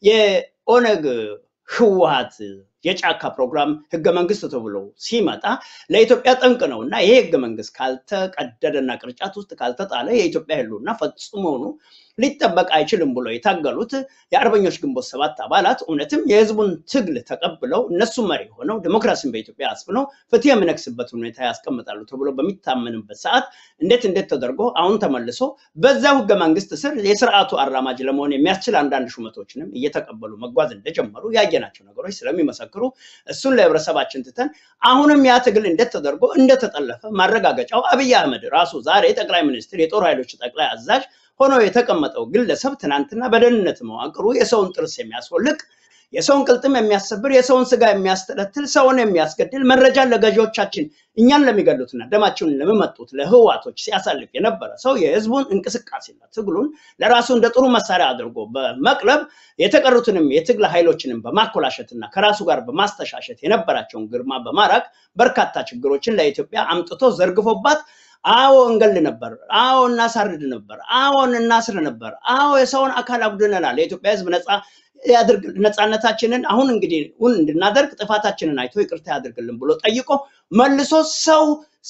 የኦነግ ህወሀት የጫካ ፕሮግራም ህገ መንግስት ተብሎ ሲመጣ ለኢትዮጵያ ጠንቅ ነው እና ይሄ ህገ መንግስት ካልተቀደደና ቅርጫት ውስጥ ካልተጣለ የኢትዮጵያ ህልውና ፈጽሞኑ ሊጠበቅ አይችልም ብሎ የታገሉት የአርበኞች ግንቦት ሰባት አባላት እውነትም የህዝቡን ትግል ተቀብለው እነሱ መሪ ሆነው ዲሞክራሲን በኢትዮጵያ አስፍነው ፍትህ የሚነግስበት ሁኔታ ያስቀምጣሉ ተብሎ በሚታመንበት ሰዓት እንዴት እንዴት ተደርጎ አሁን ተመልሶ በዛው ህገ መንግስት ስር የስርዓቱ አራማጅ ለመሆን የሚያስችል አንዳንድ ሹመቶችንም እየተቀበሉ መጓዝ እንደጀመሩ ያየናቸው ነገሮች ስለሚመሰክሩ እሱን ለህብረተሰባችን ትተን አሁንም ያ ትግል እንዴት ተደርጎ እንደተጠለፈ ማረጋገጫው አብይ አህመድ ራሱ ዛሬ ጠቅላይ ሚኒስትር የጦር ኃይሎች ጠቅላይ አዛዥ ሆኖ የተቀመጠው ግለሰብ ትናንትና በደህንነት መዋቅሩ የሰውን ጥርስ የሚያስወልቅ የሰውን ቅልጥም የሚያሰብር የሰውን ስጋ የሚያስተለትል ሰውን የሚያስገድል መረጃን ለገዢዎቻችን እኛን ለሚገሉትና ደማቸውን ለሚመጡት ለህዋቶች ሲያሳልፍ የነበረ ሰው የህዝቡን እንቅስቃሴና ትግሉን ለራሱ እንደ ጥሩ መሳሪያ አድርጎ በመቅለብ የተቀሩትንም የትግል ኃይሎችንም በማኮላሸትና ከራሱ ጋር በማስተሻሸት የነበራቸውን ግርማ በማራቅ በርካታ ችግሮችን ለኢትዮጵያ አምጥቶ ዘርግፎባት አዎ እንገል ነበር፣ አዎ እናሳርድ ነበር፣ አዎን እናስር ነበር፣ አዎ የሰውን አካል አጉድለናል። የኢትዮጵያ ህዝብ ነፃ ያድርግ ነፃነታችንን አሁን እንግዲህ እውን እንድናደርግ ጥፋታችንን አይቶ ይቅርታ ያድርግልን ብሎ ጠይቆ መልሶ ሰው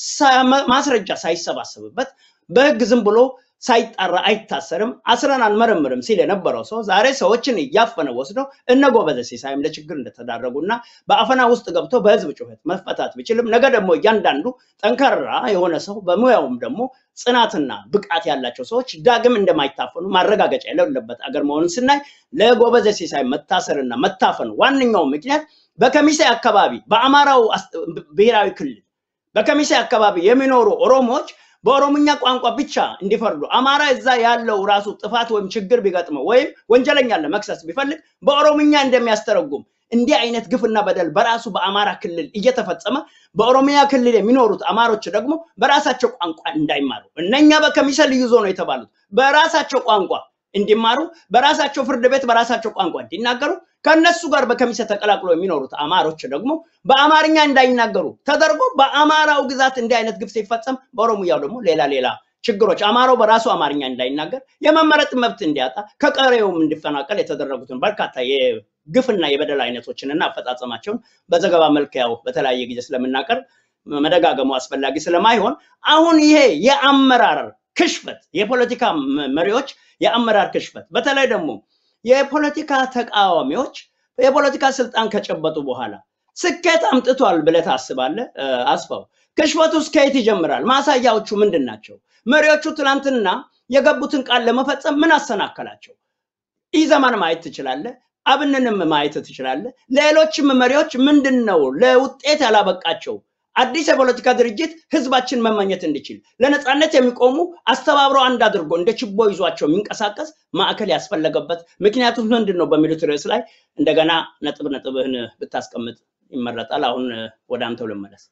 ማስረጃ ሳይሰባሰብበት በህግ ዝም ብሎ ሳይጣራ አይታሰርም፣ አስረን አንመረምርም ሲል የነበረው ሰው ዛሬ ሰዎችን እያፈነ ወስደው እነ ጎበዘ ሲሳይም ለችግር እንደተዳረጉና በአፈና ውስጥ ገብቶ በህዝብ ጩኸት መፈታት ቢችልም ነገ ደግሞ እያንዳንዱ ጠንካራ የሆነ ሰው በሙያውም ደግሞ ጽናትና ብቃት ያላቸው ሰዎች ዳግም እንደማይታፈኑ ማረጋገጫ የሌለበት አገር መሆኑን ስናይ ለጎበዘ ሲሳይ መታሰርና መታፈኑ ዋነኛው ምክንያት በከሚሴ አካባቢ በአማራው ብሔራዊ ክልል በከሚሴ አካባቢ የሚኖሩ ኦሮሞዎች በኦሮምኛ ቋንቋ ብቻ እንዲፈርዱ አማራ እዛ ያለው ራሱ ጥፋት ወይም ችግር ቢገጥመው ወይም ወንጀለኛ ለመክሰስ ቢፈልግ በኦሮምኛ እንደሚያስተረጉም እንዲህ አይነት ግፍና በደል በራሱ በአማራ ክልል እየተፈጸመ በኦሮሚያ ክልል የሚኖሩት አማሮች ደግሞ በራሳቸው ቋንቋ እንዳይማሩ እነኛ በከሚሴ ልዩ ዞን ነው የተባሉት በራሳቸው ቋንቋ እንዲማሩ በራሳቸው ፍርድ ቤት በራሳቸው ቋንቋ እንዲናገሩ ከነሱ ጋር በከሚሴ ተቀላቅሎ የሚኖሩት አማሮች ደግሞ በአማርኛ እንዳይናገሩ ተደርጎ በአማራው ግዛት እንዲህ አይነት ግፍ ሲፈጸም በኦሮሚያው ደግሞ ሌላ ሌላ ችግሮች አማራው በራሱ አማርኛ እንዳይናገር የመመረጥ መብት እንዲያጣ ከቀሬውም እንዲፈናቀል የተደረጉትን በርካታ የግፍና የበደል አይነቶችን እና አፈጻጸማቸውን በዘገባ መልክ ያው በተለያየ ጊዜ ስለምናቀርብ መደጋገሙ አስፈላጊ ስለማይሆን አሁን ይሄ የአመራር ክሽፈት የፖለቲካ መሪዎች የአመራር ክሽፈት በተለይ ደግሞ የፖለቲካ ተቃዋሚዎች የፖለቲካ ስልጣን ከጨበጡ በኋላ ስኬት አምጥቷል ብለህ ታስባለህ? አስፋው ክሽፈቱ እስከ የት ይጀምራል? ማሳያዎቹ ምንድን ናቸው? መሪዎቹ ትናንትና የገቡትን ቃል ለመፈጸም ምን አሰናከላቸው? ኢዘማን ማየት ትችላለህ። አብንንም ማየት ትችላለህ። ሌሎችም መሪዎች ምንድን ነው ለውጤት ያላበቃቸው? አዲስ የፖለቲካ ድርጅት ህዝባችን መመኘት እንዲችል ለነፃነት የሚቆሙ አስተባብሮ አንድ አድርጎ እንደ ችቦ ይዟቸው የሚንቀሳቀስ ማዕከል ያስፈለገበት ምክንያቱም ምንድን ነው በሚሉት ርዕስ ላይ እንደገና ነጥብ ነጥብህን ብታስቀምጥ ይመረጣል። አሁን ወደ አንተው ልመለስ።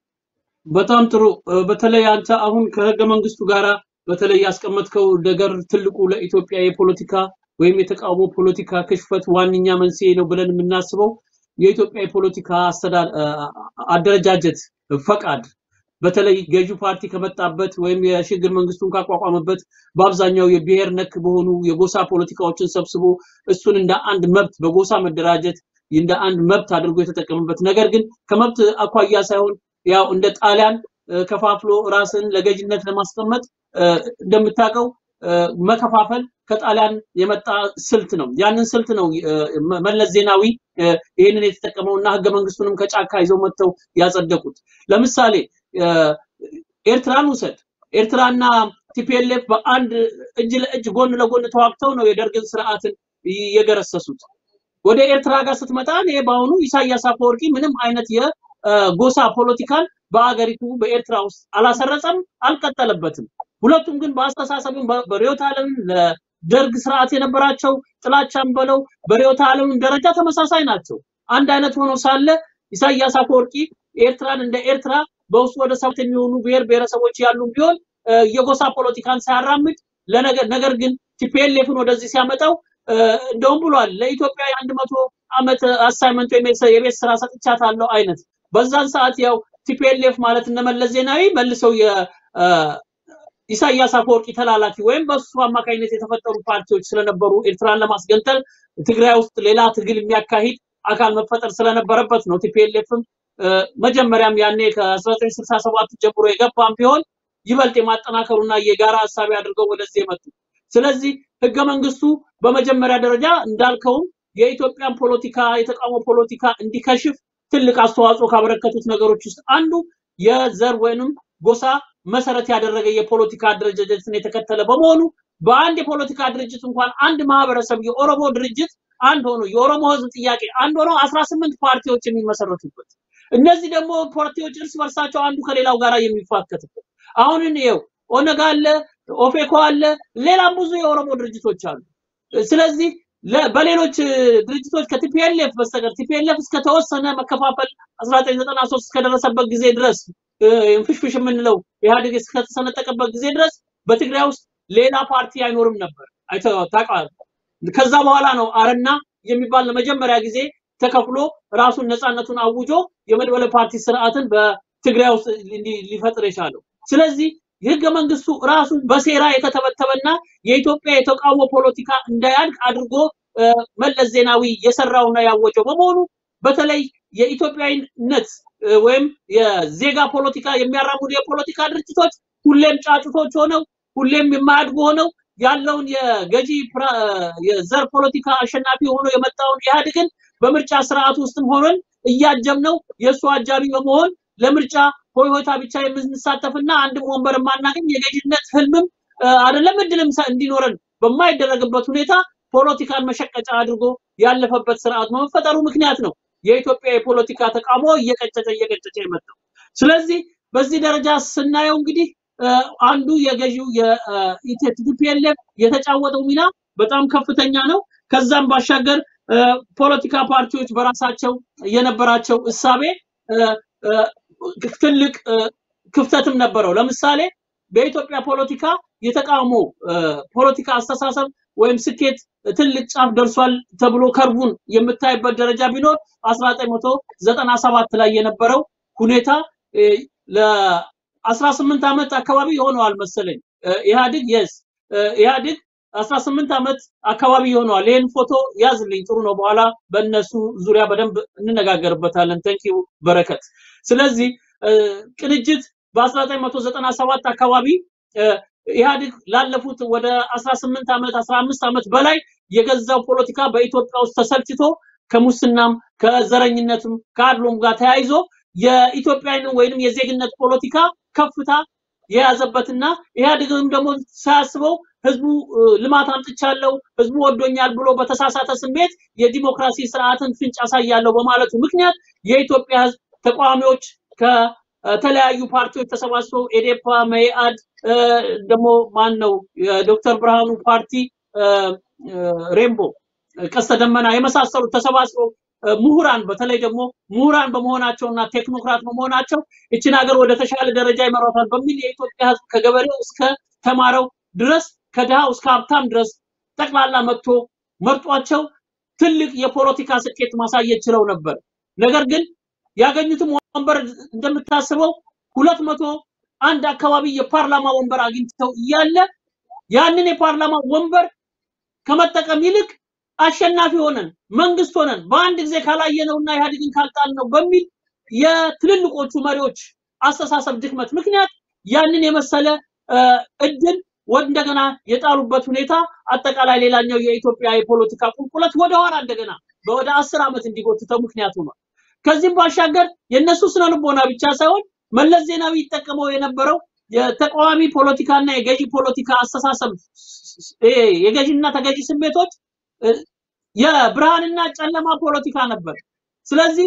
በጣም ጥሩ። በተለይ አንተ አሁን ከህገ መንግስቱ ጋራ በተለይ ያስቀመጥከው ነገር ትልቁ ለኢትዮጵያ የፖለቲካ ወይም የተቃውሞ ፖለቲካ ክሽፈት ዋነኛ መንስኤ ነው ብለን የምናስበው የኢትዮጵያ የፖለቲካ አደረጃጀት ፈቃድ በተለይ ገዢው ፓርቲ ከመጣበት ወይም የሽግግር መንግስቱን ካቋቋመበት በአብዛኛው የብሔር ነክ በሆኑ የጎሳ ፖለቲካዎችን ሰብስቦ እሱን እንደ አንድ መብት በጎሳ መደራጀት እንደ አንድ መብት አድርጎ የተጠቀመበት ነገር ግን ከመብት አኳያ ሳይሆን ያው እንደ ጣሊያን ከፋፍሎ ራስን ለገዥነት ለማስቀመጥ እንደምታውቀው መከፋፈል ከጣሊያን የመጣ ስልት ነው። ያንን ስልት ነው መለስ ዜናዊ ይህንን የተጠቀመው እና ህገ መንግስቱንም ከጫካ ይዘው መጥተው ያጸደቁት። ለምሳሌ ኤርትራን ውሰድ። ኤርትራና ቲፒኤልኤፍ በአንድ እጅ ለእጅ ጎን ለጎን ተዋግተው ነው የደርግን ስርዓትን የገረሰሱት። ወደ ኤርትራ ጋር ስትመጣ ይሄ በአሁኑ ኢሳያስ አፈወርቂ ምንም አይነት የጎሳ ፖለቲካን በአገሪቱ በኤርትራ ውስጥ አላሰረጸም፣ አልቀጠለበትም። ሁለቱም ግን በአስተሳሰብም በርዕዮተ ዓለም ለደርግ ስርዓት የነበራቸው ጥላቻም በለው በርዕዮተ ዓለም ደረጃ ተመሳሳይ ናቸው። አንድ አይነት ሆኖ ሳለ ኢሳያስ አፈወርቂ ኤርትራን እንደ ኤርትራ በውስጡ ወደ ሰባት የሚሆኑ ብሔር ብሔረሰቦች ያሉ ቢሆን የጎሳ ፖለቲካን ሳያራምድ ነገር ግን ቲፒኤልኤፍን ወደዚህ ሲያመጣው እንደውም ብሏል ለኢትዮጵያ የአንድ መቶ ዓመት አሳይመንት ወይም የቤት ስራ ሰጥቻታለሁ አይነት በዛን ሰዓት ያው ቲፒኤልኤፍ ማለት እነመለስ ዜናዊ መልሰው ኢሳያስ አፈወርቂ ተላላኪ ወይም በሱ አማካኝነት የተፈጠሩ ፓርቲዎች ስለነበሩ ኤርትራን ለማስገንጠል ትግራይ ውስጥ ሌላ ትግል የሚያካሂድ አካል መፈጠር ስለነበረበት ነው። ቲፒኤልኤፍም መጀመሪያም ያኔ ከ1967 ጀምሮ የገባም ቢሆን ይበልጥ የማጠናከሩና የጋራ ሀሳቢ አድርገው ወደዚህ የመጡ። ስለዚህ ህገ መንግስቱ በመጀመሪያ ደረጃ እንዳልከውም የኢትዮጵያን ፖለቲካ የተቃውሞ ፖለቲካ እንዲከሽፍ ትልቅ አስተዋጽኦ ካበረከቱት ነገሮች ውስጥ አንዱ የዘር ወይንም ጎሳ መሰረት ያደረገ የፖለቲካ አደረጃጀትን የተከተለ በመሆኑ በአንድ የፖለቲካ ድርጅት እንኳን አንድ ማህበረሰብ የኦሮሞ ድርጅት አንድ ሆኖ የኦሮሞ ህዝብ ጥያቄ አንድ ሆኖ 18 ፓርቲዎች የሚመሰረቱበት እነዚህ ደግሞ ፓርቲዎች እርስ በርሳቸው አንዱ ከሌላው ጋር የሚፋከትበት አሁን እንየው ኦነግ አለ፣ ኦፌኮ አለ፣ ሌላም ብዙ የኦሮሞ ድርጅቶች አሉ። ስለዚህ በሌሎች ድርጅቶች ከቲፒኤልኤፍ በስተቀር ቲፒኤልኤፍ እስከተወሰነ መከፋፈል 1993 እስከደረሰበት ጊዜ ድረስ ፍሽፍሽ የምንለው ኢህአዴግ እስከተሰነጠቀበት ጊዜ ድረስ በትግራይ ውስጥ ሌላ ፓርቲ አይኖርም ነበር። ታውቃለህ። ከዛ በኋላ ነው አረና የሚባል ለመጀመሪያ ጊዜ ተከፍሎ ራሱን ነፃነቱን አውጆ የመድበለ ፓርቲ ስርዓትን በትግራይ ውስጥ ሊፈጥር የቻለው። ስለዚህ የህገ መንግስቱ ራሱ በሴራ የተተበተበና የኢትዮጵያ የተቃውሞ ፖለቲካ እንዳያድግ አድርጎ መለስ ዜናዊ የሰራውና ያወጀው በመሆኑ በተለይ የኢትዮጵያዊነት ወይም የዜጋ ፖለቲካ የሚያራምዱ የፖለቲካ ድርጅቶች ሁሌም ጫጩቶች ሆነው ሁሌም የማያድጉ ሆነው ያለውን የገዢ የዘር ፖለቲካ አሸናፊ ሆኖ የመጣውን ኢህአዴግን በምርጫ ስርዓት ውስጥም ሆነን እያጀብነው የእሱ አጃቢ በመሆን ለምርጫ ሆይሆታ ብቻ የምንሳተፍና አንድም ወንበር የማናገኝ የገዥነት ህልምም አይደለም እድልም እንዲኖረን በማይደረግበት ሁኔታ ፖለቲካን መሸቀጫ አድርጎ ያለፈበት ስርዓት በመፈጠሩ ምክንያት ነው የኢትዮጵያ የፖለቲካ ተቃውሞ እየቀጨጨ እየቀጨጨ የመጣው። ስለዚህ በዚህ ደረጃ ስናየው እንግዲህ አንዱ የገዢው የቲፒኤልኤፍ የተጫወተው ሚና በጣም ከፍተኛ ነው። ከዛም ባሻገር ፖለቲካ ፓርቲዎች በራሳቸው የነበራቸው እሳቤ ትልቅ ክፍተትም ነበረው። ለምሳሌ በኢትዮጵያ ፖለቲካ የተቃውሞ ፖለቲካ አስተሳሰብ ወይም ስኬት ትልቅ ጫፍ ደርሷል ተብሎ ከርቡን የምታይበት ደረጃ ቢኖር 1997 ላይ የነበረው ሁኔታ ለ18 ዓመት አካባቢ ይሆነዋል መሰለኝ ኢህአዴግ የስ ኢህአዴግ 18 ዓመት አካባቢ ይሆነዋል። ይህን ፎቶ ያዝልኝ ጥሩ ነው። በኋላ በእነሱ ዙሪያ በደንብ እንነጋገርበታለን። ተንኪው በረከት። ስለዚህ ቅንጅት በ1997 አካባቢ ኢህአዴግ ላለፉት ወደ 18 ዓመት 15 ዓመት በላይ የገዛው ፖለቲካ በኢትዮጵያ ውስጥ ተሰልችቶ ከሙስናም ከዘረኝነትም ከአድሎም ጋር ተያይዞ የኢትዮጵያን ወይንም የዜግነት ፖለቲካ ከፍታ የያዘበትና ኢህአዴግም ደግሞ ሳያስበው ህዝቡ ልማት አምጥቻለሁ ህዝቡ ወዶኛል ብሎ በተሳሳተ ስሜት የዲሞክራሲ ስርዓትን ፍንጭ አሳያለሁ በማለቱ ምክንያት የኢትዮጵያ ህዝብ ተቃዋሚዎች ከተለያዩ ፓርቲዎች ተሰባስበው ኤዴፓ፣ መኢአድ ደግሞ ማን ነው የዶክተር ብርሃኑ ፓርቲ ሬምቦ፣ ቀስተ ደመና የመሳሰሉት ተሰባስበው ምሁራን በተለይ ደግሞ ምሁራን በመሆናቸውና ቴክኖክራት በመሆናቸው እችን ሀገር ወደ ተሻለ ደረጃ ይመራታል በሚል የኢትዮጵያ ህዝብ ከገበሬው እስከ ተማረው ድረስ ከድሃው እስከ ሀብታም ድረስ ጠቅላላ መጥቶ መርጧቸው ትልቅ የፖለቲካ ስኬት ማሳየት ችለው ነበር። ነገር ግን ያገኙትም ወንበር እንደምታስበው ሁለት መቶ አንድ አካባቢ የፓርላማ ወንበር አግኝተው እያለ ያንን የፓርላማ ወንበር ከመጠቀም ይልቅ አሸናፊ ሆነን መንግስት ሆነን በአንድ ጊዜ ካላየነውና ኢህአዴግን ካልጣልነው በሚል የትልልቆቹ መሪዎች አስተሳሰብ ድክመት ምክንያት ያንን የመሰለ እድል እንደገና የጣሉበት ሁኔታ አጠቃላይ ሌላኛው የኢትዮጵያ የፖለቲካ ቁልቁለት ወደኋላ እንደገና ወደ አስር ዓመት እንዲጎትተው ምክንያት ሆኗል። ከዚህም ባሻገር የእነሱ ስነ ልቦና ብቻ ሳይሆን መለስ ዜናዊ ይጠቀመው የነበረው የተቃዋሚ ፖለቲካና የገዢ ፖለቲካ አስተሳሰብ የገዢና ተገዢ ስሜቶች የብርሃንና ጨለማ ፖለቲካ ነበር። ስለዚህ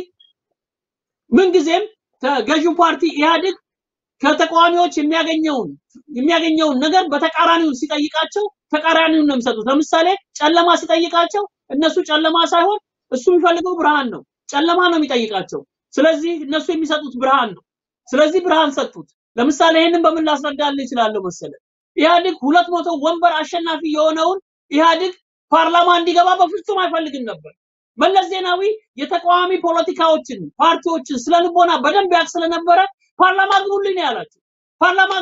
ምንጊዜም ገዢው ፓርቲ ኢህአዴግ ከተቃዋሚዎች የሚያገኘውን የሚያገኘውን ነገር በተቃራኒው ሲጠይቃቸው ተቃራኒውን ነው የሚሰጡት። ለምሳሌ ጨለማ ሲጠይቃቸው እነሱ ጨለማ ሳይሆን እሱ የሚፈልገው ብርሃን ነው። ጨለማ ነው የሚጠይቃቸው። ስለዚህ እነሱ የሚሰጡት ብርሃን ነው። ስለዚህ ብርሃን ሰጡት። ለምሳሌ ይህንን በምን ላስረዳልህ እችላለሁ መሰለ ኢህአዴግ ሁለት መቶ ወንበር አሸናፊ የሆነውን ኢህአዴግ ፓርላማ እንዲገባ በፍጹም አይፈልግም ነበር። መለስ ዜናዊ የተቃዋሚ ፖለቲካዎችን ፓርቲዎችን ስለ ልቦና በደንብ ያውቅ ስለነበረ ፓርላማ ግቡልኝ ነው ያላቸው። ፓርላማ ግቡ፣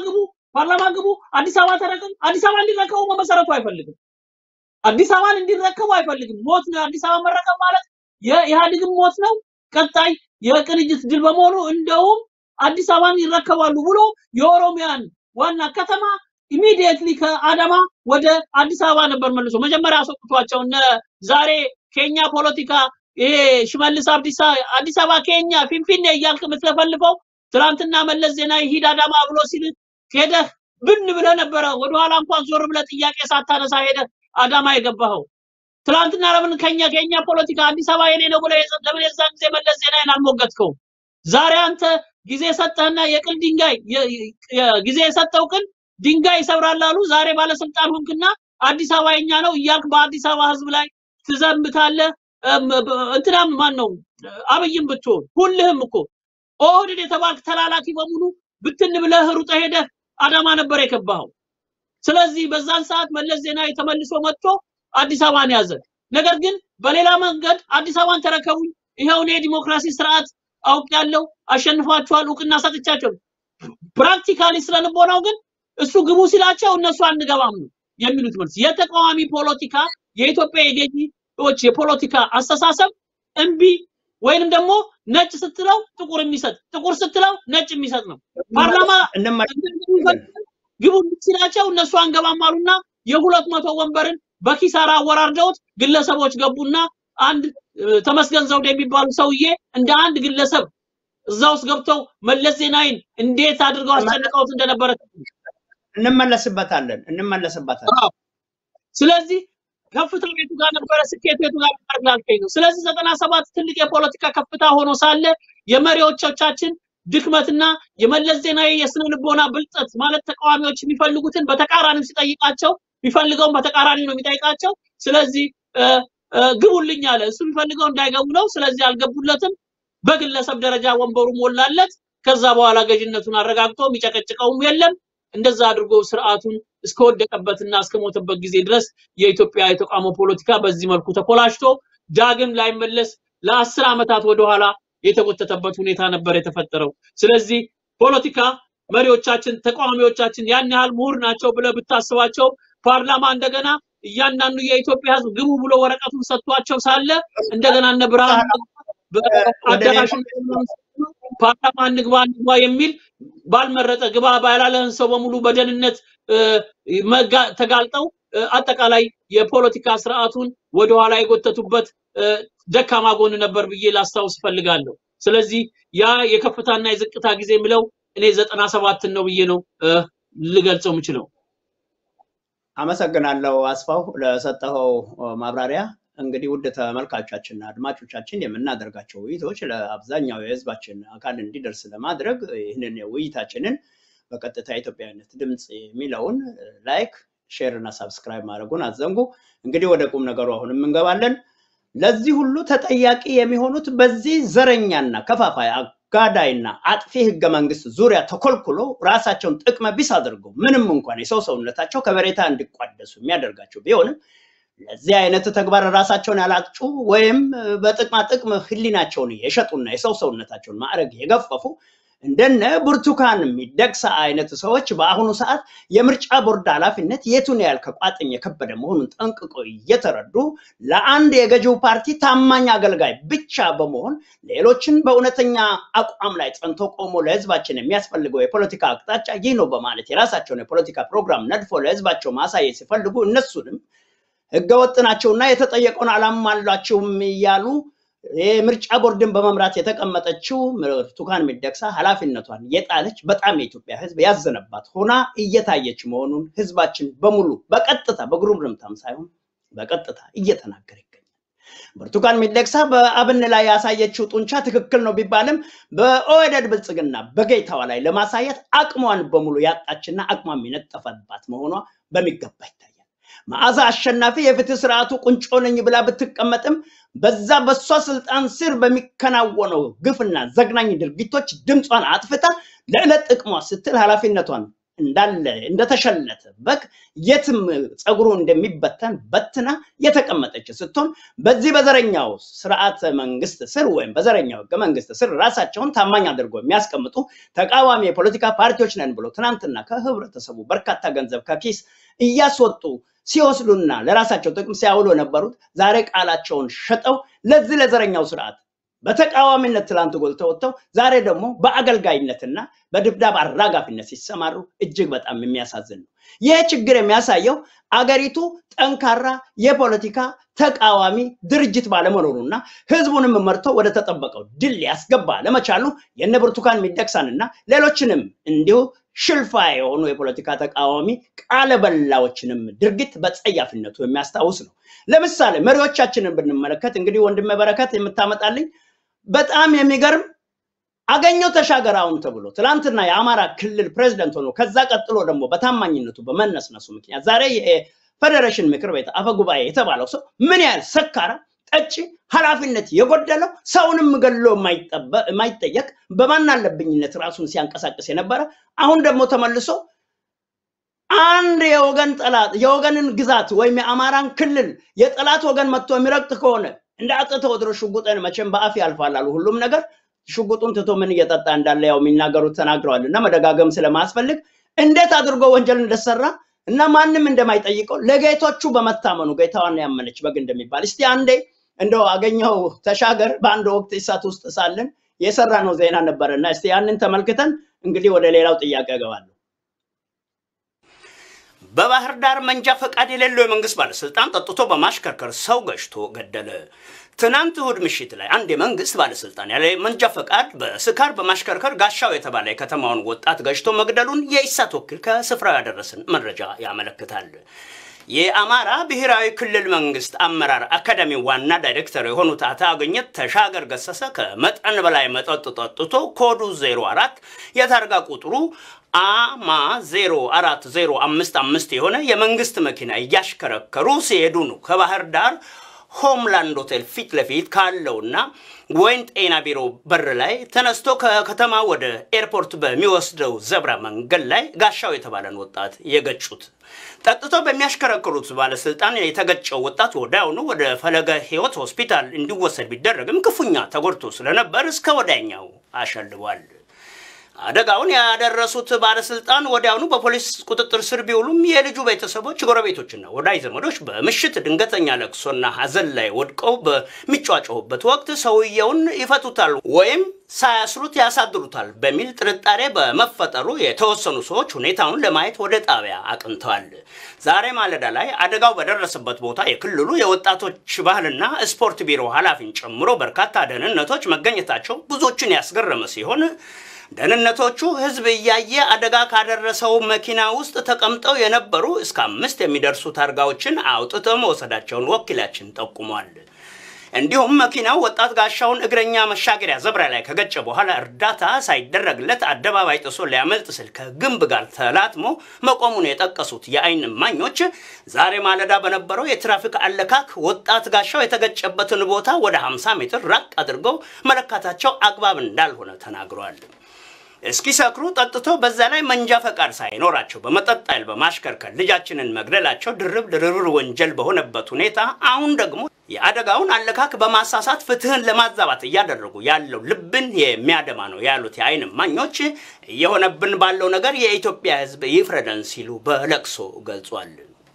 ፓርላማ ግቡ፣ አዲስ አበባ ተረከቡ። አዲስ አበባ እንዲረከቡ በመሰረቱ አይፈልግም። አዲስ አበባን እንዲረከቡ አይፈልግም። ሞት ነው። አዲስ አበባ መረከብ ማለት የኢህአዴግም ሞት ነው። ቀጣይ የቅንጅት ድል በመሆኑ እንደውም አዲስ አበባን ይረከባሉ ብሎ የኦሮሚያን ዋና ከተማ ኢሚዲየትሊ ከአዳማ ወደ አዲስ አበባ ነበር መልሶ መጀመሪያ አስወጥቷቸው እነ ዛሬ ኬኛ ፖለቲካ ይሄ ሽመልስ አብዲሳ አዲስ አበባ ኬኛ ፊንፊኔ እያልክ የምትለፈልፈው ትናንትና መለስ ዜናዊ ሂድ አዳማ ብሎ ሲል ሄደህ ብን ብለህ ነበረ። ወደኋላ እንኳን ዞር ብለህ ጥያቄ ሳታነሳ ሄደህ አዳማ የገባኸው። ትናንትና ለምን ከኛ ከኛ ፖለቲካ አዲስ አበባ የኔ ነው ብለህ የዛ- ለምን የዛን ጊዜ መለስ ዜናዊን አልሞገትከው? ዛሬ አንተ ጊዜ ሰጠህና የቅል ድንጋይ የ- የ- ጊዜ የሰጠው ቅል ድንጋይ ይሰብራል አሉ። ዛሬ ባለስልጣን ሆንክና አዲስ አበባ የኛ ነው እያልክ በአዲስ አበባ ህዝብ ላይ ትዘምታለህ። እም፣ በ- እንትናም ማን ነው አብይም ብትሆን ሁልህም እኮ ኦህዴድ የተባልክ ተላላኪ በሙሉ ብትን ብለህ ሩጠህ ሄደህ አዳማ ነበር የገባኸው። ስለዚህ በዛን ሰዓት መለስ ዜናዊ ተመልሶ መጥቶ አዲስ አበባን ያዘ። ነገር ግን በሌላ መንገድ አዲስ አበባን ተረከቡኝ፣ ይኸው እኔ የዲሞክራሲ ስርዓት አውቄያለሁ፣ አሸንፏቸዋል፣ እውቅና ሰጥቻቸው። ፕራክቲካሊ ስለልቦናው ግን እሱ ግቡ ሲላቸው እነሱ አንገባም ነው የሚሉት መልስ። የተቃዋሚ ፖለቲካ የኢትዮጵያ የገዢዎች የፖለቲካ አስተሳሰብ እምቢ ወይንም ደግሞ ነጭ ስትለው ጥቁር የሚሰጥ ጥቁር ስትለው ነጭ የሚሰጥ ነው። ፓርላማ እንመለከታለን። ግቡ ሲላቸው እነሱ አንገባም አሉና የሁለት መቶ ወንበርን በኪሳራ አወራርደውት ግለሰቦች ገቡና አንድ እ፣ ተመስገን ዘውዴ የሚባሉ ሰውዬ እንደ አንድ ግለሰብ እዛ ውስጥ ገብተው መለስ ዜናዊን እንዴት አድርገው አስጨንቀውት እንደነበረ እንመለስበታለን እንመለስበታለን። አዎ። ስለዚህ ከፍታው የቱ ጋር ነበረ፣ ስኬቱ የቱ ጋር ነበር ላልከኝ ነው። ስለዚህ ዘጠና ሰባት ትልቅ የፖለቲካ ከፍታ ሆኖ ሳለ የመሪዎቻችን ድክመትና የመለስ ዜናዊ የስነ ልቦና ብልጠት ማለት ተቃዋሚዎች የሚፈልጉትን በተቃራኒው ሲጠይቃቸው የሚፈልገውን በተቃራኒው ነው የሚጠይቃቸው። ስለዚህ እ፣ እ፣ ግቡልኝ አለ። እሱ የሚፈልገው እንዳይገቡ ነው። ስለዚህ አልገቡለትም። በግለሰብ ደረጃ ወንበሩ ሞላለት። ከዛ በኋላ ገዥነቱን አረጋግጦ የሚጨቀጭቀውም የለም። እንደዛ አድርጎ ስርዓቱን እስከወደቀበትና እስከሞተበት ጊዜ ድረስ የኢትዮጵያ የተቃውሞ ፖለቲካ በዚህ መልኩ ተኮላሽቶ ዳግም ላይመለስ ለአስር ዓመታት ወደኋላ የተጎተተበት ሁኔታ ነበር የተፈጠረው። ስለዚህ ፖለቲካ መሪዎቻችን፣ ተቃዋሚዎቻችን ያን ያህል ምሁር ናቸው ብለህ ብታስባቸው ፓርላማ እንደገና እያንዳንዱ የኢትዮጵያ ሕዝብ ግቡ ብሎ ወረቀቱን ሰጥቷቸው ሳለ እንደገና እነ ብርሃኑ በአዳራሹ ፓርላማ እንግባ እንግባ የሚል ባልመረጠ ግባ ባላለህን ሰው በሙሉ በደህንነት እ፣ መጋ- ተጋልጠው እ፣ አጠቃላይ የፖለቲካ ስርዓቱን ወደኋላ የጎተቱበት እ፣ ደካማ ጎን ነበር ብዬ ላስታውስ እፈልጋለሁ። ስለዚህ ያ የከፍታና የዝቅታ ጊዜ የምለው እኔ ዘጠና ሰባትን ነው ብዬ ነው እ፣ ልገልጸው የምችለው። አመሰግናለሁ አስፋው ለሰጠኸው እ፣ ማብራሪያ። እንግዲህ ውድ ተመልካቾቻችንና አድማጮቻችን የምናደርጋቸው ውይይቶች ለአብዛኛው የህዝባችን አካል እንዲደርስ ለማድረግ ይህንን ውይይታችንን በቀጥታ የኢትዮጵያዊነት ድምፅ የሚለውን ላይክ፣ ሼር እና ሳብስክራይብ ማድረጉን አትዘንጉ። እንግዲህ ወደ ቁም ነገሩ አሁንም እንገባለን። ለዚህ ሁሉ ተጠያቂ የሚሆኑት በዚህ ዘረኛና ከፋፋይ አጋዳይና አጥፊ ህገ መንግስት ዙሪያ ተኮልኩሎ ራሳቸውን ጥቅመ ቢስ አድርገው ምንም እንኳን የሰው ሰውነታቸው ከበሬታ እንዲቋደሱ የሚያደርጋቸው ቢሆንም ለዚህ አይነት ተግባር ራሳቸውን ያላጩ ወይም በጥቅማ ጥቅም ህሊናቸውን የሸጡና የሰው ሰውነታቸውን ማዕረግ የገፈፉ እንደነ ብርቱካን ሚደቅሳ አይነት ሰዎች በአሁኑ ሰዓት የምርጫ ቦርድ ኃላፊነት የቱን ያህል ከቋጥኝ የከበደ መሆኑን ጠንቅቀው እየተረዱ ለአንድ የገዢው ፓርቲ ታማኝ አገልጋይ ብቻ በመሆን ሌሎችን በእውነተኛ አቋም ላይ ጸንቶ ቆሞ ለህዝባችን የሚያስፈልገው የፖለቲካ አቅጣጫ ይህ ነው በማለት የራሳቸውን የፖለቲካ ፕሮግራም ነድፎ ለህዝባቸው ማሳየት ሲፈልጉ እነሱንም ህገወጥ ናቸውና የተጠየቀውን አላሟላችሁም እያሉ የምርጫ ቦርድን በመምራት የተቀመጠችው ብርቱካን ሚደቅሳ ኃላፊነቷን የጣለች በጣም የኢትዮጵያ ህዝብ ያዘነባት ሆና እየታየች መሆኑን ህዝባችን በሙሉ በቀጥታ በጉርምርምታም ሳይሆን በቀጥታ እየተናገረ ይገኛል። ብርቱካን ሚደቅሳ በአብን ላይ ያሳየችው ጡንቻ ትክክል ነው ቢባልም በኦህዴድ ብልጽግና በጌታዋ ላይ ለማሳየት አቅሟን በሙሉ ያጣችና አቅሟም የነጠፈባት መሆኗ በሚገባ ይታያል። መዓዛ አሸናፊ የፍትህ ስርዓቱ ቁንጮ ነኝ ብላ ብትቀመጥም በዛ በሷ ስልጣን ስር በሚከናወነው ግፍና ዘግናኝ ድርጊቶች ድምጿን አጥፍታ ለዕለት ጥቅሟ ስትል ኃላፊነቷን እንዳለ እንደተሸለተ በግ የትም ፀጉሩ እንደሚበተን በትና የተቀመጠች ስትሆን በዚህ በዘረኛው ስርዓተ መንግስት ስር ወይም በዘረኛው ህገ መንግስት ስር ራሳቸውን ታማኝ አድርጎ የሚያስቀምጡ ተቃዋሚ የፖለቲካ ፓርቲዎች ነን ብሎ ትናንትና ከህብረተሰቡ በርካታ ገንዘብ ከኪስ እያስወጡ ሲወስዱና ለራሳቸው ጥቅም ሲያውሉ የነበሩት ዛሬ ቃላቸውን ሸጠው ለዚህ ለዘረኛው ስርዓት በተቃዋሚነት ትላንት ጎልተው ወጥተው ዛሬ ደግሞ በአገልጋይነትና በድብዳብ አራጋፊነት ሲሰማሩ እጅግ በጣም የሚያሳዝን ነው። ይህ ችግር የሚያሳየው አገሪቱ ጠንካራ የፖለቲካ ተቃዋሚ ድርጅት ባለመኖሩና ህዝቡንም መርቶ ወደ ተጠበቀው ድል ሊያስገባ ለመቻሉ የነ ብርቱካን ሚደቅሳንና ሌሎችንም እንዲሁ ሽልፋ የሆኑ የፖለቲካ ተቃዋሚ ቃለ በላዎችንም ድርጊት በጸያፊነቱ የሚያስታውስ ነው። ለምሳሌ መሪዎቻችንን ብንመለከት እንግዲህ ወንድሜ በረከት የምታመጣልኝ በጣም የሚገርም አገኘው ተሻገር አሁን ተብሎ ትላንትና የአማራ ክልል ፕሬዝደንት ሆኖ ከዛ ቀጥሎ ደግሞ በታማኝነቱ በመነስነሱ ምክንያት ዛሬ የፌዴሬሽን ምክር ቤት አፈ ጉባኤ የተባለው ሰው ምን ያህል ሰካራ ጠጪ፣ ኃላፊነት የጎደለው ሰውንም ገሎ የማይጠየቅ በማን አለብኝነት ራሱን ሲያንቀሳቅስ የነበረ አሁን ደግሞ ተመልሶ አንድ የወገን ጠላት የወገንን ግዛት ወይም የአማራን ክልል የጠላት ወገን መጥቶ የሚረግጥ ከሆነ እንደ አፄ ቴዎድሮስ ሽጉጥን መቼም በአፍ ያልፋል አሉ ሁሉም ነገር ሽጉጡን ትቶ ምን እየጠጣ እንዳለ ያው የሚናገሩት ተናግረዋል እና መደጋገም ስለማያስፈልግ እንዴት አድርጎ ወንጀል እንደሰራ እና ማንም እንደማይጠይቀው ለጌቶቹ በመታመኑ ጌታዋን ያመነች በግ እንደሚባል እስቲ አንዴ እንደው አገኘው ተሻገር በአንድ ወቅት እሳት ውስጥ ሳለን የሰራ ነው ዜና ነበረ እና እስቲ ያንን ተመልክተን እንግዲህ ወደ ሌላው ጥያቄ እገባለሁ። በባህር ዳር መንጃ ፈቃድ የሌለው የመንግስት ባለስልጣን ጠጥቶ በማሽከርከር ሰው ገጭቶ ገደለ። ትናንት እሁድ ምሽት ላይ አንድ የመንግስት ባለስልጣን ያለ መንጃ ፈቃድ በስካር በማሽከርከር ጋሻው የተባለ የከተማውን ወጣት ገጭቶ መግደሉን የኢሳት ወኪል ከስፍራው ያደረስን መረጃ ያመለክታል። የአማራ ብሔራዊ ክልል መንግስት አመራር አካዳሚ ዋና ዳይሬክተር የሆኑት አቶ አገኘት ተሻገር ገሰሰ ከመጠን በላይ መጠጥ ጠጥቶ ኮዱ 04 የታርጋ ቁጥሩ አማ 0405 የሆነ የመንግስት መኪና እያሽከረከሩ ሲሄዱ ነው ከባህር ዳር ሆምላንድ ሆቴል ፊት ለፊት ካለውና ወይን ጤና ቢሮ በር ላይ ተነስቶ ከከተማ ወደ ኤርፖርት በሚወስደው ዘብራ መንገድ ላይ ጋሻው የተባለን ወጣት የገጩት። ጠጥቶ በሚያሽከረክሩት ባለስልጣን የተገጨው ወጣት ወዲያውኑ ወደ ፈለገ ህይወት ሆስፒታል እንዲወሰድ ቢደረግም ክፉኛ ተጎድቶ ስለነበር እስከ ወዲያኛው አሸልቧል። አደጋውን ያደረሱት ባለስልጣን ወዲያውኑ በፖሊስ ቁጥጥር ስር ቢውሉም የልጁ ቤተሰቦች፣ ጎረቤቶችና ወዳጅ ዘመዶች በምሽት ድንገተኛ ለቅሶና ሀዘን ላይ ወድቀው በሚጫጫሁበት ወቅት ሰውየውን ይፈቱታል ወይም ሳያስሩት ያሳድሩታል በሚል ጥርጣሬ በመፈጠሩ የተወሰኑ ሰዎች ሁኔታውን ለማየት ወደ ጣቢያ አቅንተዋል። ዛሬ ማለዳ ላይ አደጋው በደረሰበት ቦታ የክልሉ የወጣቶች ባህልና ስፖርት ቢሮ ኃላፊን ጨምሮ በርካታ ደህንነቶች መገኘታቸው ብዙዎችን ያስገረመ ሲሆን ደህንነቶቹ ህዝብ እያየ አደጋ ካደረሰው መኪና ውስጥ ተቀምጠው የነበሩ እስከ አምስት የሚደርሱ ታርጋዎችን አውጥተው መውሰዳቸውን ወኪላችን ጠቁሟል። እንዲሁም መኪናው ወጣት ጋሻውን እግረኛ መሻገሪያ ዘብራ ላይ ከገጨ በኋላ እርዳታ ሳይደረግለት አደባባይ ጥሶ ሊያመልጥ ስል ከግንብ ጋር ተላትሞ መቆሙን የጠቀሱት የአይን እማኞች ዛሬ ማለዳ በነበረው የትራፊክ አለካክ ወጣት ጋሻው የተገጨበትን ቦታ ወደ 50 ሜትር ራቅ አድርገው መለካታቸው አግባብ እንዳልሆነ ተናግሯል። እስኪሰክሩ ጠጥቶ በዛ ላይ መንጃ ፈቃድ ሳይኖራቸው በመጠጥ ኃይል በማሽከርከር ልጃችንን መግደላቸው ድርብ ድርብር ወንጀል በሆነበት ሁኔታ አሁን ደግሞ የአደጋውን አለካክ በማሳሳት ፍትህን ለማዛባት እያደረጉ ያለው ልብን የሚያደማ ነው ያሉት የአይን እማኞች እየሆነብን ባለው ነገር የኢትዮጵያ ሕዝብ ይፍረደን ሲሉ በለቅሶ ገልጿል።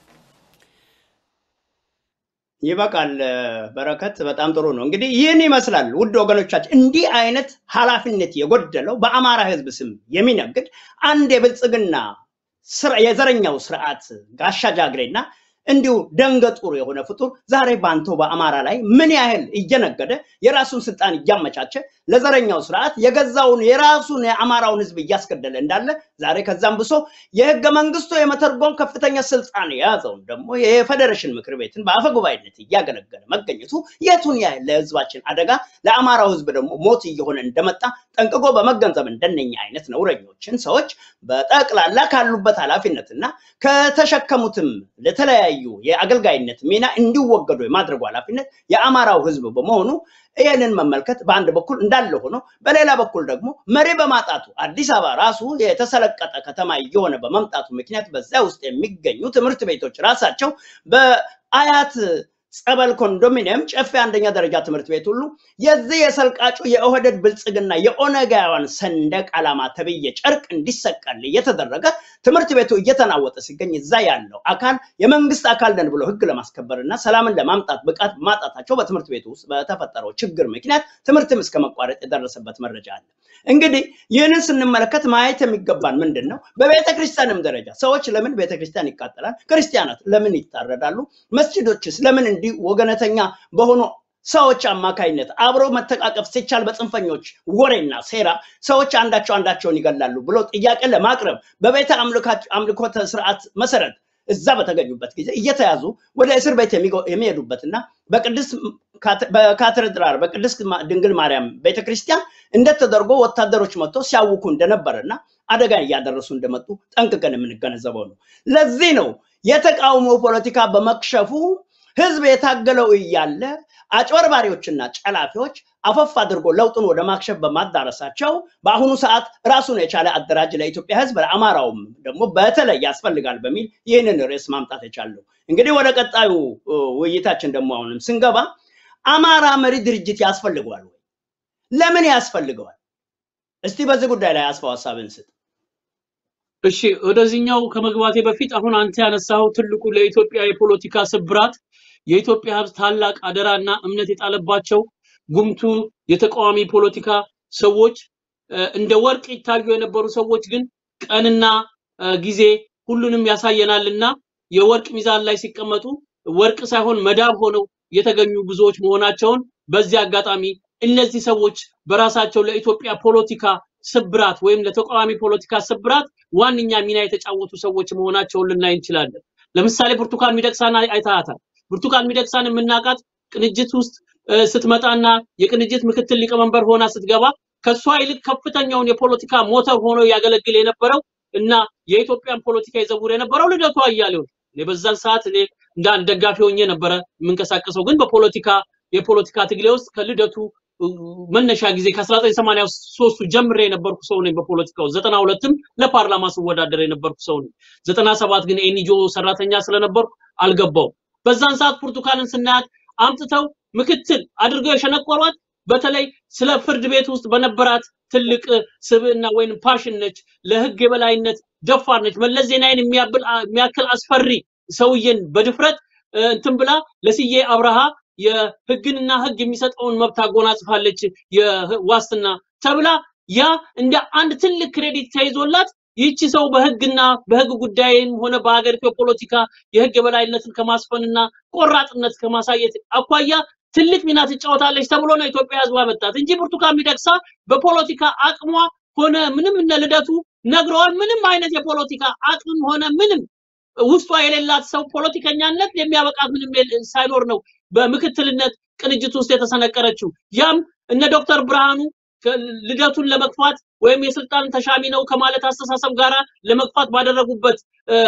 ይበቃል። በረከት በጣም ጥሩ ነው። እንግዲህ ይህን ይመስላል ውድ ወገኖቻችን፣ እንዲህ አይነት ኃላፊነት የጎደለው በአማራ ህዝብ ስም የሚነግድ አንድ የብልጽግና የዘረኛው ስርዓት ጋሻ ጃግሬና እንዲሁ ደንገጡር የሆነ ፍጡር ዛሬ ባንተው በአማራ ላይ ምን ያህል እየነገደ የራሱን ስልጣን እያመቻቸ ለዘረኛው ስርዓት የገዛውን የራሱን የአማራውን ህዝብ እያስገደለ እንዳለ ዛሬ ከዛም ብሶ የህገ መንግስቱ የመተርጎም ከፍተኛ ስልጣን የያዘውን ደግሞ የፌዴሬሽን ምክር ቤትን በአፈ ጉባኤነት እያገለገለ መገኘቱ የቱን ያህል ለህዝባችን አደጋ ለአማራው ህዝብ ደግሞ ሞት እየሆነ እንደመጣ ጠንቅቆ በመገንዘብ እንደነኛ አይነት ነውረኞችን ሰዎች በጠቅላላ ካሉበት ኃላፊነትና ከተሸከሙትም ለተለያዩ ከተለያዩ የአገልጋይነት ሚና እንዲወገዱ የማድረጉ ኃላፊነት የአማራው ህዝብ በመሆኑ ይህንን መመልከት በአንድ በኩል እንዳለ ሆኖ በሌላ በኩል ደግሞ መሪ በማጣቱ አዲስ አበባ ራሱ የተሰለቀጠ ከተማ እየሆነ በመምጣቱ ምክንያት በዚያ ውስጥ የሚገኙ ትምህርት ቤቶች ራሳቸው በአያት ጸበል ኮንዶሚኒየም ጨፌ አንደኛ ደረጃ ትምህርት ቤት ሁሉ የዚህ የሰልቃጩ የኦህደድ ብልጽግና የኦነጋውያን ሰንደቅ ዓላማ ተብዬ ጨርቅ እንዲሰቀል እየተደረገ ትምህርት ቤቱ እየተናወጠ ሲገኝ እዛ ያለው አካል የመንግስት አካል ነን ብሎ ህግ ለማስከበር እና ሰላምን ለማምጣት ብቃት ማጣታቸው በትምህርት ቤቱ ውስጥ በተፈጠረው ችግር ምክንያት ትምህርትም እስከ መቋረጥ የደረሰበት መረጃ አለ። እንግዲህ ይህንን ስንመለከት ማየት የሚገባን ምንድን ነው? በቤተ ክርስቲያንም ደረጃ ሰዎች ለምን ቤተ ክርስቲያን ይቃጠላል? ክርስቲያናት ለምን ይታረዳሉ? መስጅዶችስ ለምን እንዲህ ወገነተኛ በሆኑ ሰዎች አማካይነት አብሮ መተቃቀፍ ሲቻል በጽንፈኞች ወሬና ሴራ ሰዎች አንዳቸው አንዳቸውን ይገላሉ ብሎ ጥያቄ ለማቅረብ በቤተ አምልኮተ ስርዓት መሰረት እዛ በተገኙበት ጊዜ እየተያዙ ወደ እስር ቤት የሚሄዱበትና በቅድስት በካቴድራል በቅድስት ድንግል ማርያም ቤተክርስቲያን እንደተደርጎ ወታደሮች መጥቶ ሲያውኩ እንደነበረና አደጋ እያደረሱ እንደመጡ ጠንቅቀን የምንገነዘበው ነው። ለዚህ ነው የተቃውሞ ፖለቲካ በመክሸፉ ህዝብ የታገለው እያለ አጭበርባሪዎችና ጨላፊዎች አፈፍ አድርጎ ለውጡን ወደ ማክሸፍ በማዳረሳቸው በአሁኑ ሰዓት ራሱን የቻለ አደራጅ ለኢትዮጵያ ህዝብ ለአማራውም ደግሞ በተለይ ያስፈልጋል በሚል ይህንን ርዕስ ማምጣት የቻለው። እንግዲህ ወደ ቀጣዩ ውይይታችን ደግሞ አሁንም ስንገባ አማራ መሪ ድርጅት ያስፈልገዋል ወይ? ለምን ያስፈልገዋል? እስቲ በዚህ ጉዳይ ላይ አስፋው ሀሳብን ስጥ። እሺ ወደዚህኛው ከመግባቴ በፊት አሁን አንተ ያነሳኸው ትልቁ ለኢትዮጵያ የፖለቲካ ስብራት የኢትዮጵያ ህዝብ ታላቅ አደራና እምነት የጣለባቸው ጉምቱ የተቃዋሚ ፖለቲካ ሰዎች እንደ ወርቅ ይታዩ የነበሩ ሰዎች ግን ቀንና ጊዜ ሁሉንም ያሳየናልና የወርቅ ሚዛን ላይ ሲቀመጡ ወርቅ ሳይሆን መዳብ ሆነው የተገኙ ብዙዎች መሆናቸውን በዚህ አጋጣሚ እነዚህ ሰዎች በራሳቸው ለኢትዮጵያ ፖለቲካ ስብራት ወይም ለተቃዋሚ ፖለቲካ ስብራት ዋነኛ ሚና የተጫወቱ ሰዎች መሆናቸውን ልናይ እንችላለን። ለምሳሌ ብርቱካን ሚደቅሳን አይታታል። ብርቱካን ሚደቅሳን የምናውቃት ቅንጅት ውስጥ ስትመጣና የቅንጅት ምክትል ሊቀመንበር ሆና ስትገባ ከሷ ይልቅ ከፍተኛውን የፖለቲካ ሞተር ሆኖ ያገለግል የነበረው እና የኢትዮጵያን ፖለቲካ ይዘውር የነበረው ልደቱ አያሌው ነው። እኔ በዛን ሰዓት እኔ እንደ አንድ ደጋፊ ሆኜ ነበረ የምንቀሳቀሰው፣ ግን በፖለቲካ የፖለቲካ ትግሌ ውስጥ ከልደቱ መነሻ ጊዜ ከ1983 ጀምሬ የነበርኩ ሰው ነኝ። በፖለቲካው 92ም ለፓርላማ ስወዳደር የነበርኩ ሰው ነኝ። 97 ግን ኤንጂኦ ሰራተኛ ስለነበርኩ አልገባው። በዛን ሰዓት ብርቱካንን ስናያት አምጥተው ምክትል አድርገው የሸነቆሯት በተለይ ስለ ፍርድ ቤት ውስጥ በነበራት ትልቅ ስብዕና ወይም ፓሽን ነች። ለህግ የበላይነት ደፋር ነች። መለስ ዜናዊን የሚያክል አስፈሪ ሰውዬን በድፍረት እንትን ብላ ለስዬ አብርሃ የህግንና ህግ የሚሰጠውን መብት አጎናጽፋለች የዋስትና ተብላ ያ እንደ አንድ ትልቅ ክሬዲት ተይዞላት ይህቺ ሰው በህግና በህግ ጉዳይም ሆነ በሀገሪቱ የፖለቲካ የህግ የበላይነትን ከማስፈንና ቆራጥነት ከማሳየት አኳያ ትልቅ ሚና ትጫወታለች ተብሎ ነው ኢትዮጵያ ህዝብ አመጣት እንጂ ብርቱካን ሚደቅሳ በፖለቲካ አቅሟ ሆነ ምንም እነ ልደቱ ነግረዋል። ምንም አይነት የፖለቲካ አቅም ሆነ ምንም ውስጧ የሌላት ሰው ፖለቲከኛነት የሚያበቃት ምንም ሳይኖር ነው በምክትልነት ቅንጅት ውስጥ የተሰነቀረችው። ያም እነ ዶክተር ብርሃኑ ልደቱን ለመግፋት ወይም የስልጣን ተሻሚ ነው ከማለት አስተሳሰብ ጋራ ለመግፋት ባደረጉበት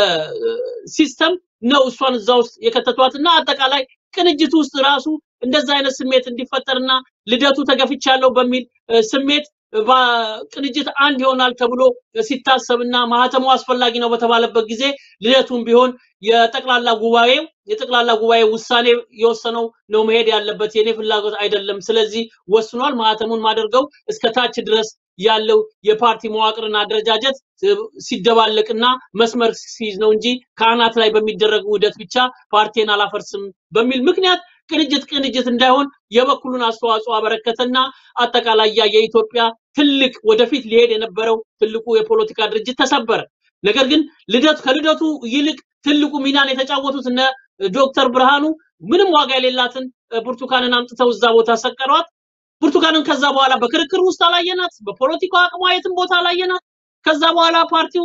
ሲስተም ነው እሷን እዛ ውስጥ የከተቷትና አጠቃላይ ቅንጅት ውስጥ ራሱ እንደዛ አይነት ስሜት እንዲፈጠርና ልደቱ ተገፍቻለሁ በሚል ስሜት ቅንጅት አንድ ይሆናል ተብሎ ሲታሰብና ማህተሙ አስፈላጊ ነው በተባለበት ጊዜ ልደቱም ቢሆን የጠቅላላ ጉባኤው የጠቅላላ ጉባኤ ውሳኔ የወሰነው ነው መሄድ ያለበት የኔ ፍላጎት አይደለም። ስለዚህ ወስኗል። ማህተሙን ማደርገው እስከ ታች ድረስ ያለው የፓርቲ መዋቅርና አደረጃጀት ሲደባለቅና መስመር ሲይዝ ነው እንጂ ከአናት ላይ በሚደረግ ውህደት ብቻ ፓርቲን አላፈርስም በሚል ምክንያት ቅንጅት ቅንጅት እንዳይሆን የበኩሉን አስተዋጽኦ አበረከተና አጠቃላይ ያ የኢትዮጵያ ትልቅ ወደፊት ሊሄድ የነበረው ትልቁ የፖለቲካ ድርጅት ተሰበረ። ነገር ግን ልደቱ ከልደቱ ይልቅ ትልቁ ሚናን የተጫወቱት እነ ዶክተር ብርሃኑ ምንም ዋጋ የሌላትን ብርቱካንን አምጥተው እዛ ቦታ ሰቀሯት። ብርቱካንን ከዛ በኋላ በክርክር ውስጥ አላየናት፣ በፖለቲካ አቅሟ የትም ቦታ አላየናት። ከዛ በኋላ ፓርቲው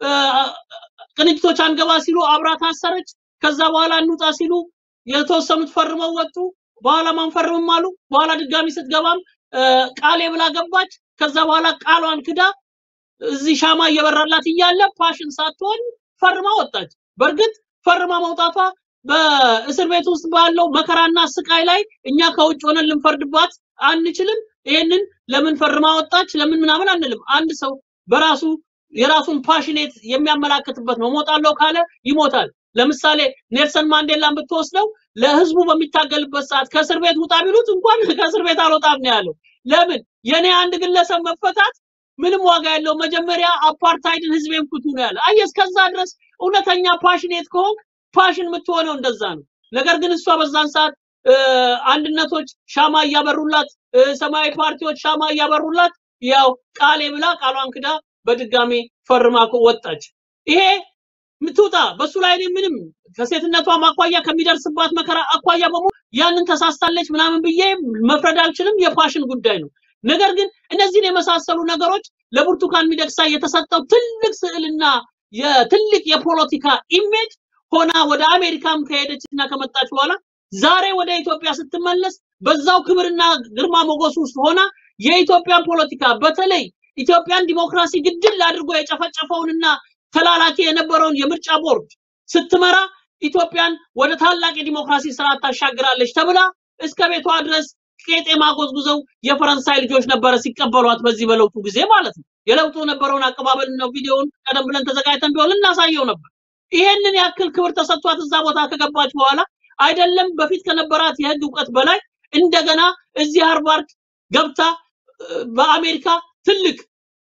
ቅንጅቶች አንገባ ሲሉ አብራ ታሰረች። ከዛ በኋላ እንውጣ ሲሉ የተወሰኑት ፈርመው ወጡ። በኋላ ማንፈርምም አሉ። በኋላ ድጋሚ ስትገባም ቃሌ ብላ ገባች። ከዛ በኋላ ቃሏን ክዳ እዚህ ሻማ እየበራላት እያለ ፓሽን ሳትሆን ፈርማ ወጣች። በእርግጥ ፈርማ መውጣቷ በእስር ቤት ውስጥ ባለው መከራና ስቃይ ላይ እኛ ከውጭ ሆነን ልንፈርድባት አንችልም። ይሄንን ለምን ፈርማ ወጣች ለምን ምናምን አንልም። አንድ ሰው በራሱ የራሱን ፓሽኔት የሚያመላክትበት ነው። ሞታለሁ ካለ ይሞታል። ለምሳሌ ኔልሰን ማንዴላን ብትወስደው ለህዝቡ በሚታገልበት ሰዓት ከእስር ቤት ውጣ ቢሉት እንኳን ከእስር ቤት አልወጣም ነው ያለው። ለምን የኔ አንድ ግለሰብ መፈታት ምንም ዋጋ የለው፣ መጀመሪያ አፓርታይድን ህዝቤን ፍቱ ነው ያለ። አየህ፣ እስከዛ ድረስ እውነተኛ ፓሽኔት ከሆንክ ፓሽን የምትሆነው እንደዛ ነው። ነገር ግን እሷ በዛን ሰዓት እ፣ አንድነቶች ሻማ እያበሩላት እ፣ ሰማያዊ ፓርቲዎች ሻማ እያበሩላት ያው ቃሌ ብላ ቃሏን ክዳ በድጋሚ ፈርማ እኮ ወጣች። ይሄ ምትውጣ በሱ ላይ እኔ ምንም ከሴትነቷ አኳያ ከሚደርስባት መከራ አኳያ በሙሉ ያንን ተሳስታለች ምናምን ብዬ መፍረድ አልችልም። የፓሽን ጉዳይ ነው። ነገር ግን እነዚህን የመሳሰሉ ነገሮች ለብርቱካን ሚደቅሳ የተሰጠው ትልቅ ስዕልና የትልቅ የፖለቲካ ኢሜጅ ሆና ወደ አሜሪካም ከሄደች እና ከመጣች በኋላ ዛሬ ወደ ኢትዮጵያ ስትመለስ በዛው ክብርና ግርማ ሞገስ ውስጥ ሆና የኢትዮጵያን ፖለቲካ በተለይ ኢትዮጵያን ዲሞክራሲ ግድል አድርጎ የጨፈጨፈውንና ተላላኪ የነበረውን የምርጫ ቦርድ ስትመራ ኢትዮጵያን ወደ ታላቅ የዲሞክራሲ ስርዓት ታሻግራለች ተብላ እስከ ቤቷ ድረስ ቄጤማ ጎዝጉዘው የፈረንሳይ ልጆች ነበረ ሲቀበሏት በዚህ በለውጡ ጊዜ ማለት ነው። የለውጡ የነበረውን አቀባበል ነው ቪዲዮውን ቀደም ብለን ተዘጋጅተን ቢሆን ልናሳየው ነበር። ይሄንን ያክል ክብር ተሰጥቷት እዛ ቦታ ከገባች በኋላ አይደለም በፊት ከነበራት የህግ እውቀት በላይ እንደገና እዚህ ሃርቫርድ ገብታ እ፣ በአሜሪካ ትልቅ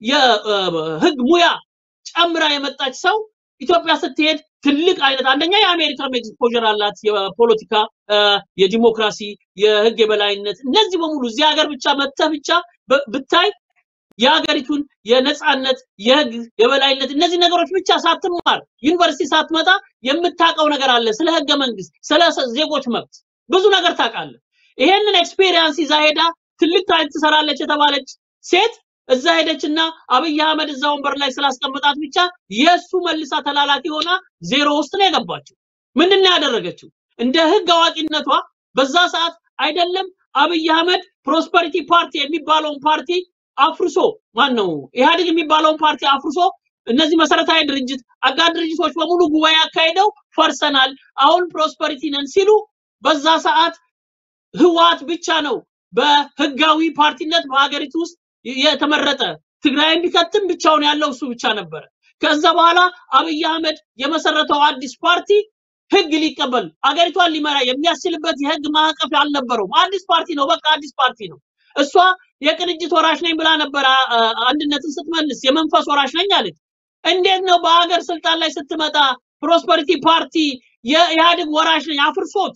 የህግ ሙያ ጨምራ የመጣች ሰው ኢትዮጵያ ስትሄድ ትልቅ አይነት አንደኛ የአሜሪካ ኤክስፖዠር አላት። የፖለቲካ እ፣ የዲሞክራሲ፣ የህግ የበላይነት እነዚህ በሙሉ እዚህ ሀገር ብቻ መጥተህ ብቻ ብ- ብታይ የሀገሪቱን የነጻነት የህግ የበላይነት እነዚህ ነገሮች ብቻ ሳትማር ዩኒቨርሲቲ ሳትመጣ የምታውቀው ነገር አለ። ስለ ህገ መንግስት፣ ስለ ሰ- ዜጎች መብት ብዙ ነገር ታውቃለህ። ይሄንን ኤክስፔሪየንስ ይዛ ሄዳ ትልቅ ታሪክ ትሰራለች የተባለች ሴት እዛ ሄደችና አብይ አህመድ እዛ ወንበር ላይ ስላስቀመጣት ብቻ የእሱ መልሳ ተላላኪ ሆና ዜሮ ውስጥ ነው የገባችው። ምንድን ነው ያደረገችው? እንደ ህግ አዋቂነቷ በዛ ሰዓት አይደለም አብይ አህመድ ፕሮስፐሪቲ ፓርቲ የሚባለውን ፓርቲ አፍርሶ ማን ነው ኢህአዴግ የሚባለውን ፓርቲ አፍርሶ እነዚህ መሰረታዊ ድርጅት አጋር ድርጅቶች በሙሉ ጉባኤ አካሂደው ፈርሰናል፣ አሁን ፕሮስፐሪቲ ነን ሲሉ በዛ ሰዓት ህወሓት ብቻ ነው በህጋዊ ፓርቲነት በሀገሪቱ ውስጥ የተመረጠ ትግራይን ቢከትም ብቻውን ያለው እሱ ብቻ ነበረ። ከዛ በኋላ አብይ አህመድ የመሰረተው አዲስ ፓርቲ ህግ ሊቀበል አገሪቷን ሊመራ የሚያስችልበት የህግ ማዕቀፍ አልነበረውም። አዲስ ፓርቲ ነው፣ በቃ አዲስ ፓርቲ ነው። እሷ የቅንጅት ወራሽ ነኝ ብላ ነበር አ- አ- አንድነትን ስትመልስ የመንፈስ ወራሽ ነኝ አለች። እንዴት ነው በሀገር ስልጣን ላይ ስትመጣ ፕሮስፐሪቲ ፓርቲ የኢህአዴግ ወራሽ ነኝ አፍርሶት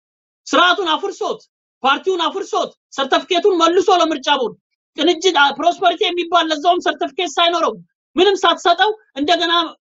ስርዓቱን አፍርሶት ፓርቲውን አፍርሶት ሰርተፍኬቱን መልሶ ለምርጫ ቦርድ ቅንጅት አ- ፕሮስፐሪቲ የሚባል ለዛውም ሰርተፍኬት ሳይኖረው ምንም ሳትሰጠው እንደገና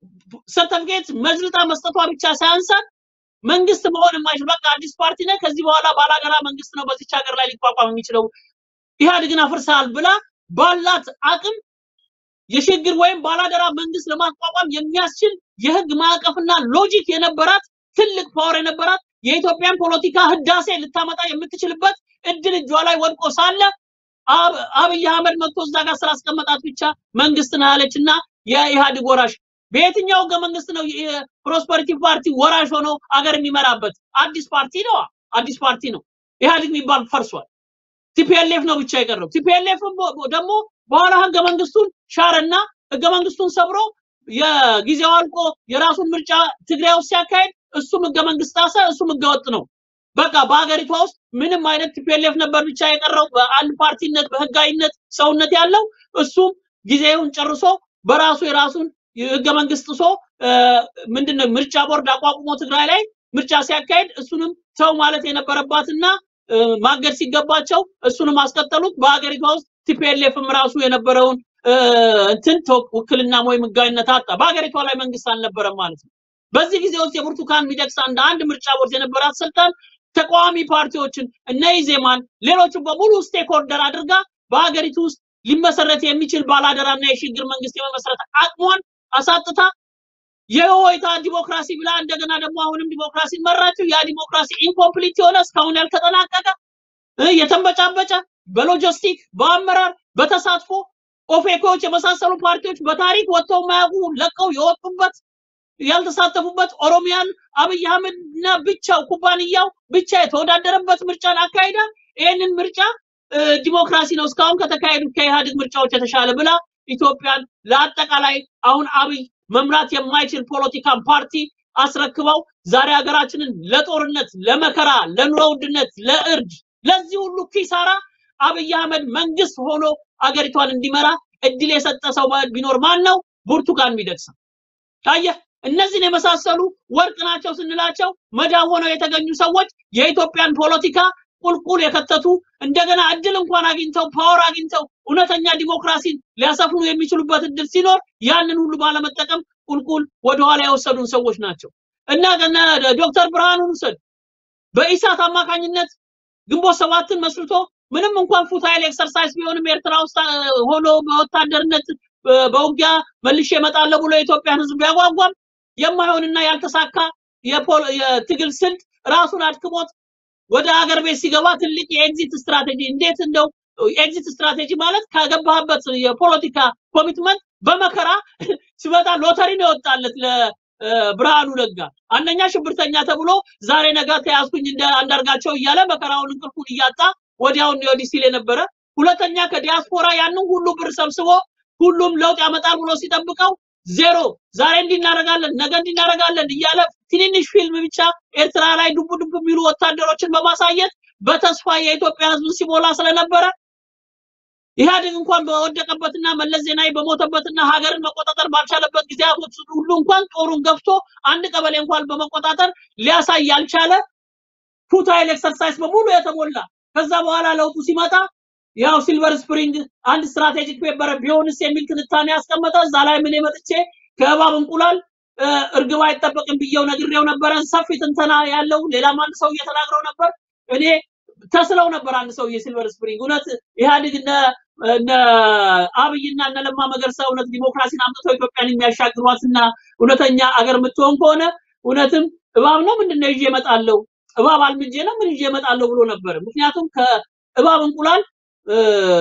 ሰርተፍኬት መዝልጣ መስጠቷ ብቻ ሳያንሳት መንግስት መሆን የማይችል በቃ አዲስ ፓርቲ ነህ፣ ከዚህ በኋላ ባላገራ መንግስት ነው በዚች ሀገር ላይ ሊቋቋም የሚችለው ኢህአዴግን አፍርሰሃል ብላ ባላት አቅም የሽግግር ወይም ባላደራ መንግስት ለማቋቋም የሚያስችል የህግ ማዕቀፍና ሎጂክ የነበራት ትልቅ ፓወር የነበራት የኢትዮጵያን ፖለቲካ ህዳሴ ልታመጣ የምትችልበት እድል እጇ ላይ ወድቆ ሳለ አብ- አብይ አህመድ መጥቶ እዛ ጋር ስላስቀመጣት ብቻ መንግስት ነው ያለች እና የኢህአዴግ ወራሽ በየትኛው ህገ መንግስት ነው የፕሮስፐሪቲ ፓርቲ ወራሽ ሆኖ አገር የሚመራበት? አዲስ ፓርቲ ነው። አዲስ ፓርቲ ነው። ኢህአዴግ የሚባል ፈርሷል። ቲፒኤልኤፍ ነው ብቻ የቀረው። ቲፒኤልኤፍ ደግሞ በኋላ ህገ መንግስቱን ሻረና ህገ መንግስቱን ሰብሮ የጊዜው አልቆ የራሱን ምርጫ ትግራይ ውስጥ ሲያካሄድ እሱም ህገ መንግስት ጣሰ፣ እሱም ህገ ወጥ ነው። በቃ በሀገሪቷ ውስጥ ምንም አይነት ቲፒኤልኤፍ ነበር ብቻ የቀረው በአንድ ፓርቲነት በህጋዊነት ሰውነት ያለው እሱም ጊዜውን ጨርሶ በራሱ የራሱን ህገ መንግስት ጥሶ እ፣ ምንድነው ምርጫ ቦርድ አቋቁሞ ትግራይ ላይ ምርጫ ሲያካሄድ እሱንም ሰው ማለት የነበረባትና እ፣ ማገድ ሲገባቸው እሱንም አስቀጠሉት። በሀገሪቷ ውስጥ ቲፒኤልኤፍም ራሱ የነበረውን እ፣ እንትን ተወ- ውክልና ወይም ህጋዊነት አጣ። በሀገሪቷ ላይ መንግስት አልነበረም ማለት ነው። በዚህ ጊዜ ውስጥ የብርቱካን ሚደቅሳ እንደ አንድ ምርጫ ቦርድ የነበራት ስልጣን ተቃዋሚ ፓርቲዎችን እነ ኢዜማን ሌሎችን በሙሉ ስቴክ ሆልደር አድርጋ በሀገሪቱ ውስጥ ሊመሰረት የሚችል ባላደራና የሽግግር መንግስት የመመስረት አቅሟን አሳጥታ የሆይታ ዲሞክራሲ ብላ እንደገና ደግሞ አሁንም ዲሞክራሲን መራችው። ያ ዲሞክራሲ ኢንኮምፕሊት የሆነ እስካሁን ያልተጠናቀቀ እ፣ የተንበጫበጨ በሎጂስቲክ በአመራር በተሳትፎ ኦፌኮች የመሳሰሉ ፓርቲዎች በታሪክ ወጥተው የማያውቁ ለቀው የወጡበት ያልተሳተፉበት ኦሮሚያን አብይ አህመድ እና ብቻው ኩባንያው ብቻ የተወዳደረበት ምርጫን አካሂዳ ይህንን ምርጫ እ፣ ዲሞክራሲ ነው እስካሁን ከተካሄዱት ከኢህአዴግ ምርጫዎች የተሻለ ብላ ኢትዮጵያን ለአጠቃላይ አሁን አብይ መምራት የማይችል ፖለቲካን ፓርቲ አስረክበው ዛሬ ሀገራችንን ለጦርነት፣ ለመከራ፣ ለኑሮ ውድነት፣ ለእርድ፣ ለዚህ ሁሉ ኪሳራ አብይ አህመድ መንግስት ሆኖ አገሪቷን እንዲመራ እድል የሰጠ ሰው ቢኖር ማን ነው? ብርቱካን ሚደቅሳ። ታየህ፣ እነዚህን የመሳሰሉ ወርቅ ናቸው ስንላቸው መዳብ ሆነው የተገኙ ሰዎች የኢትዮጵያን ፖለቲካ ቁልቁል የከተቱ እንደገና እድል እንኳን አግኝተው ፓወር አግኝተው እውነተኛ ዲሞክራሲን ሊያሰፍኑ የሚችሉበት እድል ሲኖር ያንን ሁሉ ባለመጠቀም ቁልቁል ወደኋላ የወሰዱን ሰዎች ናቸው እና እነ ዶክተር ብርሃኑን ውሰድ በኢሳት አማካኝነት ግንቦት ሰባትን መስርቶ ምንም እንኳን ፉታይል ኤክሰርሳይዝ ቢሆንም ኤርትራ ውስጥ አ፣ ሆኖ በወታደርነት እ፣ በውጊያ መልሼ እመጣለሁ ብሎ የኢትዮጵያን ሕዝብ ቢያጓጓም የማይሆንና ያልተሳካ የፖል- የትግል ስልት ራሱን አድክሞት ወደ ሀገር ቤት ሲገባ ትልቅ የኤግዚት ስትራቴጂ እንዴት እንደው ኤግዚት ስትራቴጂ ማለት ከገባህበት የፖለቲካ ኮሚትመንት በመከራ ሲመጣ ሎተሪ ነው የወጣለት ለብርሃኑ ነጋ። አንደኛ ሽብርተኛ ተብሎ ዛሬ ነገ ተያዝኩኝ እንደ አንዳርጋቸው እያለ መከራውን እንቅልፉን እያጣ ወዲያውን ነው ወዲህ ሲል የነበረ። ሁለተኛ ከዲያስፖራ ያንን ሁሉ ብር ሰብስቦ ሁሉም ለውጥ ያመጣል ብሎ ሲጠብቀው ዜሮ። ዛሬ እንዲህ እናደርጋለን፣ ነገ እንዲህ እናደርጋለን እያለ ትንንሽ ፊልም ብቻ ኤርትራ ላይ ዱብ ዱብ የሚሉ ወታደሮችን በማሳየት በተስፋ የኢትዮጵያ ሕዝብ ሲሞላ ስለነበረ ኢህአዴግ እንኳን በወደቀበትና መለስ ዜናዊ በሞተበትና ሀገርን መቆጣጠር ባልቻለበት ጊዜያቶች ሁሉ እንኳን ጦሩን ገፍቶ አንድ ቀበሌ እንኳን በመቆጣጠር ሊያሳይ ያልቻለ ፉታይል ኤክሰርሳይዝ በሙሉ የተሞላ ከዛ በኋላ ለውጡ ሲመጣ ያው ሲልቨር ስፕሪንግ አንድ ስትራቴጂክ ፔፐር ቢሆንስ የሚል ትንታኔ ያስቀመጠ እዛ ላይ ምን መጥቼ ከእባብ እንቁላል እ፣ እርግብ አይጠበቅም ብዬው ነግሬው ነበረ። ሰፊ ትንተና ያለው ሌላም አንድ ሰው እየተናግረው ነበር። እኔ ተስለው ነበር አንድ ሰው የሲልቨር ስፕሪንግ እውነት ኢህአዴግ እነ እነ አብይና እነ ለማ መገርሳ እውነት ዲሞክራሲን አምጥተው ኢትዮጵያን የሚያሻግሯትና እውነተኛ አገር የምትሆን ከሆነ እውነትም እባብ ነው ምንድን ነው ይዤ እመጣለሁ እባብ አልምጄ ነው ምን ይዤ እመጣለሁ ብሎ ነበር። ምክንያቱም ከእባብ እንቁላል እ፣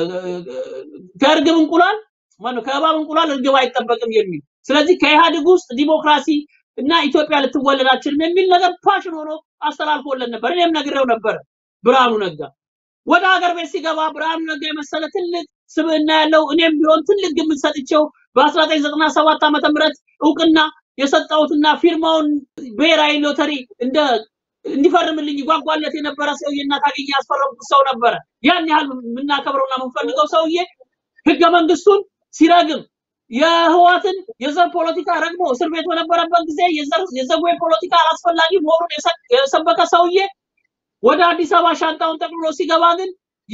ከእርግብ እንቁላል ማነው ከእባብ እንቁላል እርግብ አይጠበቅም የሚል ስለዚህ ከኢህአዴግ ውስጥ ዲሞክራሲ እና ኢትዮጵያ ልትወለድ አትችልም የሚል ነገር ፓሽን ሆኖ አስተላልፎለን ነበር። እኔም ነግሬው ነበር ብርሃኑ ነጋ ወደ ሀገር ቤት ሲገባ ብርሃኑ ነጋ የመሰለ ትልቅ ስብዕና ያለው እኔም ቢሆን ትልቅ ግምት ሰጥቼው በ1997 ዓመተ ምህረት እውቅና የሰጠሁትና ፊርማውን ብሔራዊ ሎተሪ እንደ እንዲፈርምልኝ ይጓጓለት የነበረ ሰውዬና ታገኘ ያስፈረምኩት ሰው ነበረ። ያን ያህል የምናከብረውና የምንፈልገው ሰውዬ ህገ መንግስቱን ሲረግም የህዋትን የዘር ፖለቲካ ረግሞ እስር ቤት በነበረበት ጊዜ የዘር የዘጉ ፖለቲካ አላስፈላጊ መሆኑን የሰ- የሰበከ ሰውዬ ወደ አዲስ አበባ ሻንጣውን ጠቅልሎ ሲገባ ግን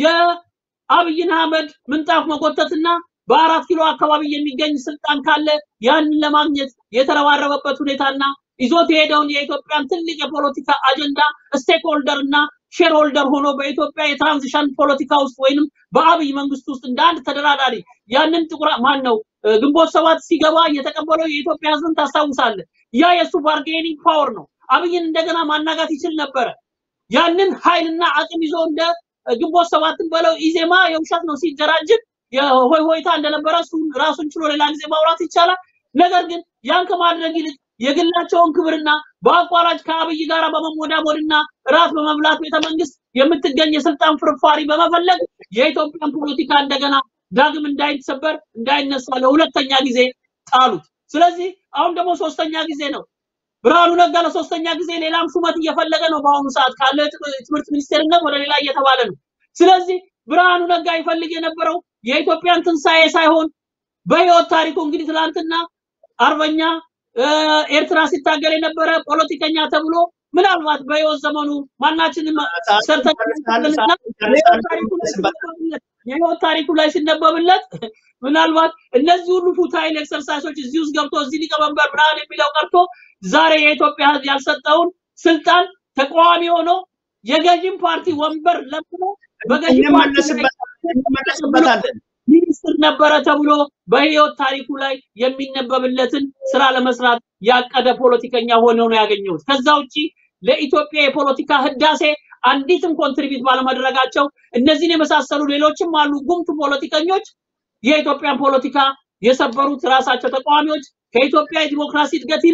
የአብይን አህመድ ምንጣፍ መጎተትና በአራት ኪሎ አካባቢ የሚገኝ ስልጣን ካለ ያንን ለማግኘት የተረባረበበት ሁኔታና ይዞት የሄደውን የኢትዮጵያን ትልቅ የፖለቲካ አጀንዳ ስቴክ ሆልደር እና ሼር ሆልደር ሆኖ በኢትዮጵያ የትራንዚሽን ፖለቲካ ውስጥ ወይንም በአብይ መንግስት ውስጥ እንደ አንድ ተደራዳሪ ያንን ጥቁር ማን ነው እ፣ ግንቦት ሰባት ሲገባ የተቀበለው የኢትዮጵያ ህዝብን ታስታውሳለህ። ያ የእሱ ባርጌኒንግ ፓወር ነው። አብይን እንደገና ማናጋት ይችል ነበረ። ያንን ኃይልና አቅም ይዞ እንደ ግንቦት ሰባትን በለው ኢዜማ የውሸት ነው ሲደራጅን የሆይ ሆይታ እንደነበረ እሱ ራሱን ችሎ ሌላ ጊዜ ማውራት ይቻላል። ነገር ግን ያን ከማድረግ ይልቅ የግላቸውን ክብርና በአቋራጭ ከአብይ ጋር በመሞዳሞድና ራት በመብላት ቤተ መንግስት የምትገኝ የስልጣን ፍርፋሪ በመፈለግ የኢትዮጵያን ፖለቲካ እንደገና ዳግም እንዳይሰበር እንዳይነሳ ለሁለተኛ ጊዜ ጣሉት። ስለዚህ አሁን ደግሞ ሶስተኛ ጊዜ ነው። ብርሃኑ ነጋ ለሶስተኛ ጊዜ ሌላም ሹመት እየፈለገ ነው። በአሁኑ ሰዓት ካለው የት- የትምህርት ሚኒስቴርነት ወደ ሌላ እየተባለ ነው። ስለዚህ ብርሃኑ ነጋ ይፈልግ የነበረው የኢትዮጵያን ትንሣኤ ሳይሆን በህይወት ታሪኩ እንግዲህ ትላንትና አርበኛ እ፣ ኤርትራ ሲታገል የነበረ ፖለቲከኛ ተብሎ ምናልባት በህይወት ዘመኑ ማናችንም ሰርተን እና የህይወት ታሪኩ ላይ ሲነበብለት የህይወት ታሪኩ ላይ ሲነበብለት ምናልባት እነዚህ ሁሉ ፉታይል ኤክሰርሳይሶች እዚህ ውስጥ ገብቶ እዚህ ሊቀመንበር ምናምን የሚለው ቀርቶ ዛሬ የኢትዮጵያ ህዝብ ያልሰጠውን ስልጣን ተቃዋሚ ሆኖ የገዥም ፓርቲ ወንበር ለምኖ በገዥ ፓርቲ ላይ እንመለስበታለን። ሚኒስትር ነበረ ተብሎ በህይወት ታሪኩ ላይ የሚነበብለትን ስራ ለመስራት ያቀደ ፖለቲከኛ ሆኖ ነው ያገኘሁት። ከዛ ውጪ ለኢትዮጵያ የፖለቲካ ህዳሴ አንዲትም ኮንትሪቢዩት ባለማድረጋቸው እነዚህን የመሳሰሉ ሌሎችም አሉ ጉምቱ ፖለቲከኞች የኢትዮጵያን ፖለቲካ የሰበሩት ራሳቸው ተቃዋሚዎች ከኢትዮጵያ የዲሞክራሲ እድገት ይልቅ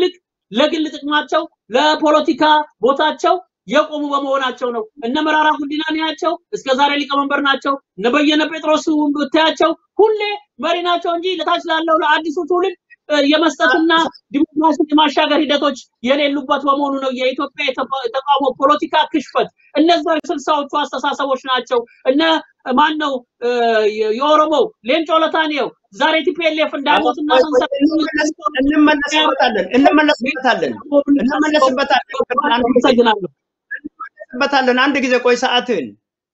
ለግል ጥቅማቸው ለፖለቲካ ቦታቸው የቆሙ በመሆናቸው ነው። እነ መራራ ጉዲና ያቸው እስከ ዛሬ ሊቀመንበር ናቸው። እነ በየነ ጴጥሮስ ብታያቸው ሁሌ መሪ ናቸው እንጂ ለታች ላለው ለአዲሱ ትውልድ እ፣ የመስጠትና ዲሞክራሲን የማሻገር ሂደቶች የሌሉበት በመሆኑ ነው የኢትዮጵያ የተቃ- የተቃውሞ ፖለቲካ ክሽፈት። እነዛ የስልሳዎቹ አስተሳሰቦች ናቸው። እነ ማን ነው እ፣ የ- የኦሮሞው ሌንጮ ለታኔው ዛሬ ቲፒኤልኤፍ እንዳሉትና ሰንሰለት እንመለስ- እንመለስበታለን እንመለስበታለን እንመለስበታለን አንድ ጊዜ አመሰግናለሁ። እንመለስበታለን አንድ ጊዜ ቆይ ሰዓትን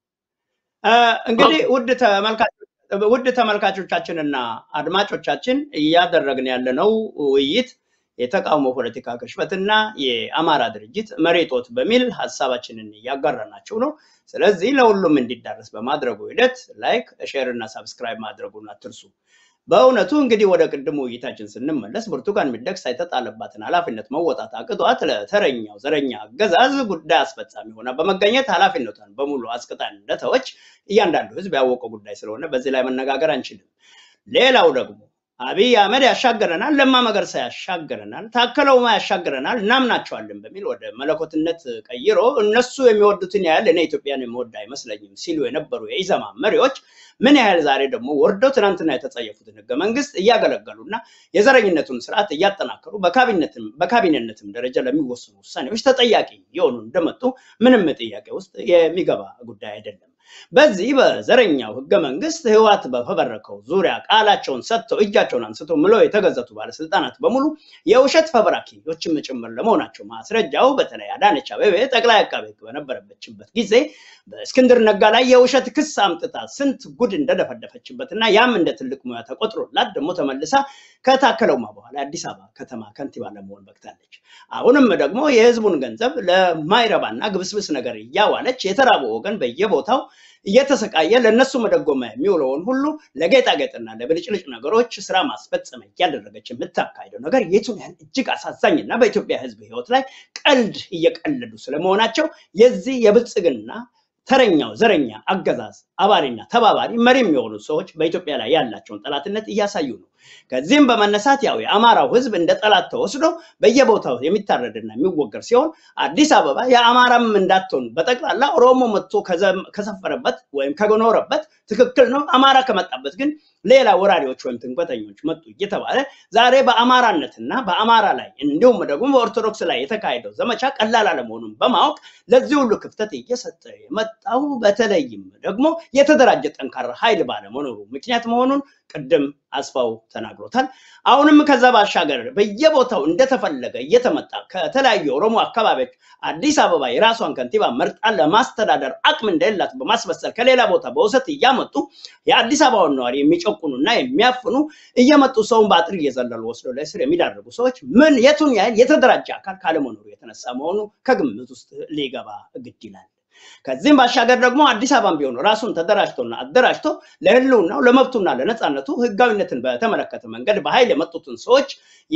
እንግዲህ ውድ ተመልካቾች ውድ ተመልካቾቻችንና አድማጮቻችን እያደረግን ያለነው ውይይት የተቃውሞ ፖለቲካ ክሽፈትና የአማራ ድርጅት መሬቶት በሚል ሀሳባችንን እያጋራናቸው ነው። ስለዚህ ለሁሉም እንዲዳረስ በማድረጉ ሂደት ላይክ፣ ሼር እና ሳብስክራይብ ማድረጉን አትርሱ። በእውነቱ እንግዲህ ወደ ቅድሙ ውይይታችን ስንመለስ ብርቱካን ሚደቅሳ የተጣለባትን ኃላፊነት መወጣት አቅቷት ለተረኛው ዘረኛ አገዛዝ ጉዳይ አስፈጻሚ ሆና በመገኘት ኃላፊነቷን በሙሉ አስቅጣን እንደተወች እያንዳንዱ ሕዝብ ያወቀው ጉዳይ ስለሆነ በዚህ ላይ መነጋገር አንችልም። ሌላው ደግሞ አብይ አህመድ ያሻገረናል፣ ለማ መገርሳ ያሻገረናል፣ ታከለ ኡማ ያሻገረናል፣ እናምናቸዋለን በሚል ወደ መለኮትነት ቀይሮ እነሱ የሚወዱትን ያህል እኔ ኢትዮጵያን የምወድ አይመስለኝም ሲሉ የነበሩ የኢዘማ መሪዎች ምን ያህል ዛሬ ደግሞ ወርደው ትናንትና የተጸየፉትን ህገ መንግስት እያገለገሉና የዘረኝነቱን ስርዓት እያጠናከሩ በካቢነትም በካቢኔነትም ደረጃ ለሚወሰኑ ውሳኔዎች ተጠያቂ የሆኑ እንደመጡ ምንም ጥያቄ ውስጥ የሚገባ ጉዳይ አይደለም። በዚህ በዘረኛው ህገ መንግስት ህወሓት በፈበረከው ዙሪያ ቃላቸውን ሰጥተው እጃቸውን አንስተው ምለው የተገዘቱ ባለስልጣናት በሙሉ የውሸት ፈብራኪዎችም ጭምር ለመሆናቸው ማስረጃው በተለይ አዳነች አቤቤ ጠቅላይ አቃቤ ህግ በነበረበችበት ጊዜ በእስክንድር ነጋ ላይ የውሸት ክስ አምጥታ ስንት ጉድ እንደደፈደፈችበት እና ያም እንደ ትልቅ ሙያ ተቆጥሮላት ደግሞ ተመልሳ ከታከለውማ በኋላ የአዲስ አበባ ከተማ ከንቲባ ለመሆን በቅታለች። አሁንም ደግሞ የህዝቡን ገንዘብ ለማይረባና ግብስብስ ነገር እያዋለች የተራበው ወገን በየቦታው እየተሰቃየ ለእነሱ መደጎሚያ የሚውለውን ሁሉ ለጌጣጌጥና ለብልጭልጭ ነገሮች ስራ ማስፈጸሚያ እያደረገች የምታካሂደው ነገር የቱን ያህል እጅግ አሳዛኝና በኢትዮጵያ ህዝብ ህይወት ላይ ቀልድ እየቀለዱ ስለመሆናቸው የዚህ የብልጽግና ተረኛው ዘረኛ አገዛዝ አባሪና ተባባሪ መሪ የሚሆኑ ሰዎች በኢትዮጵያ ላይ ያላቸውን ጠላትነት እያሳዩ ነው። ከዚህም በመነሳት ያው የአማራው ህዝብ እንደ ጠላት ተወስዶ በየቦታው የሚታረድና የሚወገር ሲሆን አዲስ አበባ የአማራም እንዳትሆን በጠቅላላ ኦሮሞ መጥቶ ከዘም- ከሰፈረበት ወይም ከኖረበት ትክክል ነው። አማራ ከመጣበት ግን ሌላ ወራሪዎች ወይም ትንበተኞች መጡ እየተባለ ዛሬ በአማራነትና በአማራ ላይ እንዲሁም ደግሞ በኦርቶዶክስ ላይ የተካሄደው ዘመቻ ቀላል አለመሆኑን በማወቅ ለዚህ ሁሉ ክፍተት እየሰጠ የመጣው በተለይም ደግሞ የተደራጀ ጠንካራ ኃይል ባለመኖሩ ምክንያት መሆኑን ቅድም አስፋው ተናግሮታል። አሁንም ከዛ ባሻገር በየቦታው እንደተፈለገ እየተመጣ ከተለያዩ የኦሮሞ አካባቢዎች አዲስ አበባ የራሷን ከንቲባ መርጣ ለማስተዳደር አቅም እንደሌላት በማስመሰል ከሌላ ቦታ በውሰት እያመጡ የአዲስ አበባውን ነዋሪ የሚጨቁኑና የሚያፍኑ እየመጡ ሰውን በአጥር እየዘለሉ ወስደው ለእስር የሚዳርጉ ሰዎች ምን የቱን ያህል የተደራጀ አካል ካለመኖሩ የተነሳ መሆኑ ከግምት ውስጥ ሊገባ ግድ ይላል። ከዚህም ባሻገር ደግሞ አዲስ አበባም ቢሆን ራሱን ተደራጅቶና አደራጅቶ ለህልውናው ለመብቱና ለነፃነቱ ህጋዊነትን በተመለከተ መንገድ በኃይል የመጡትን ሰዎች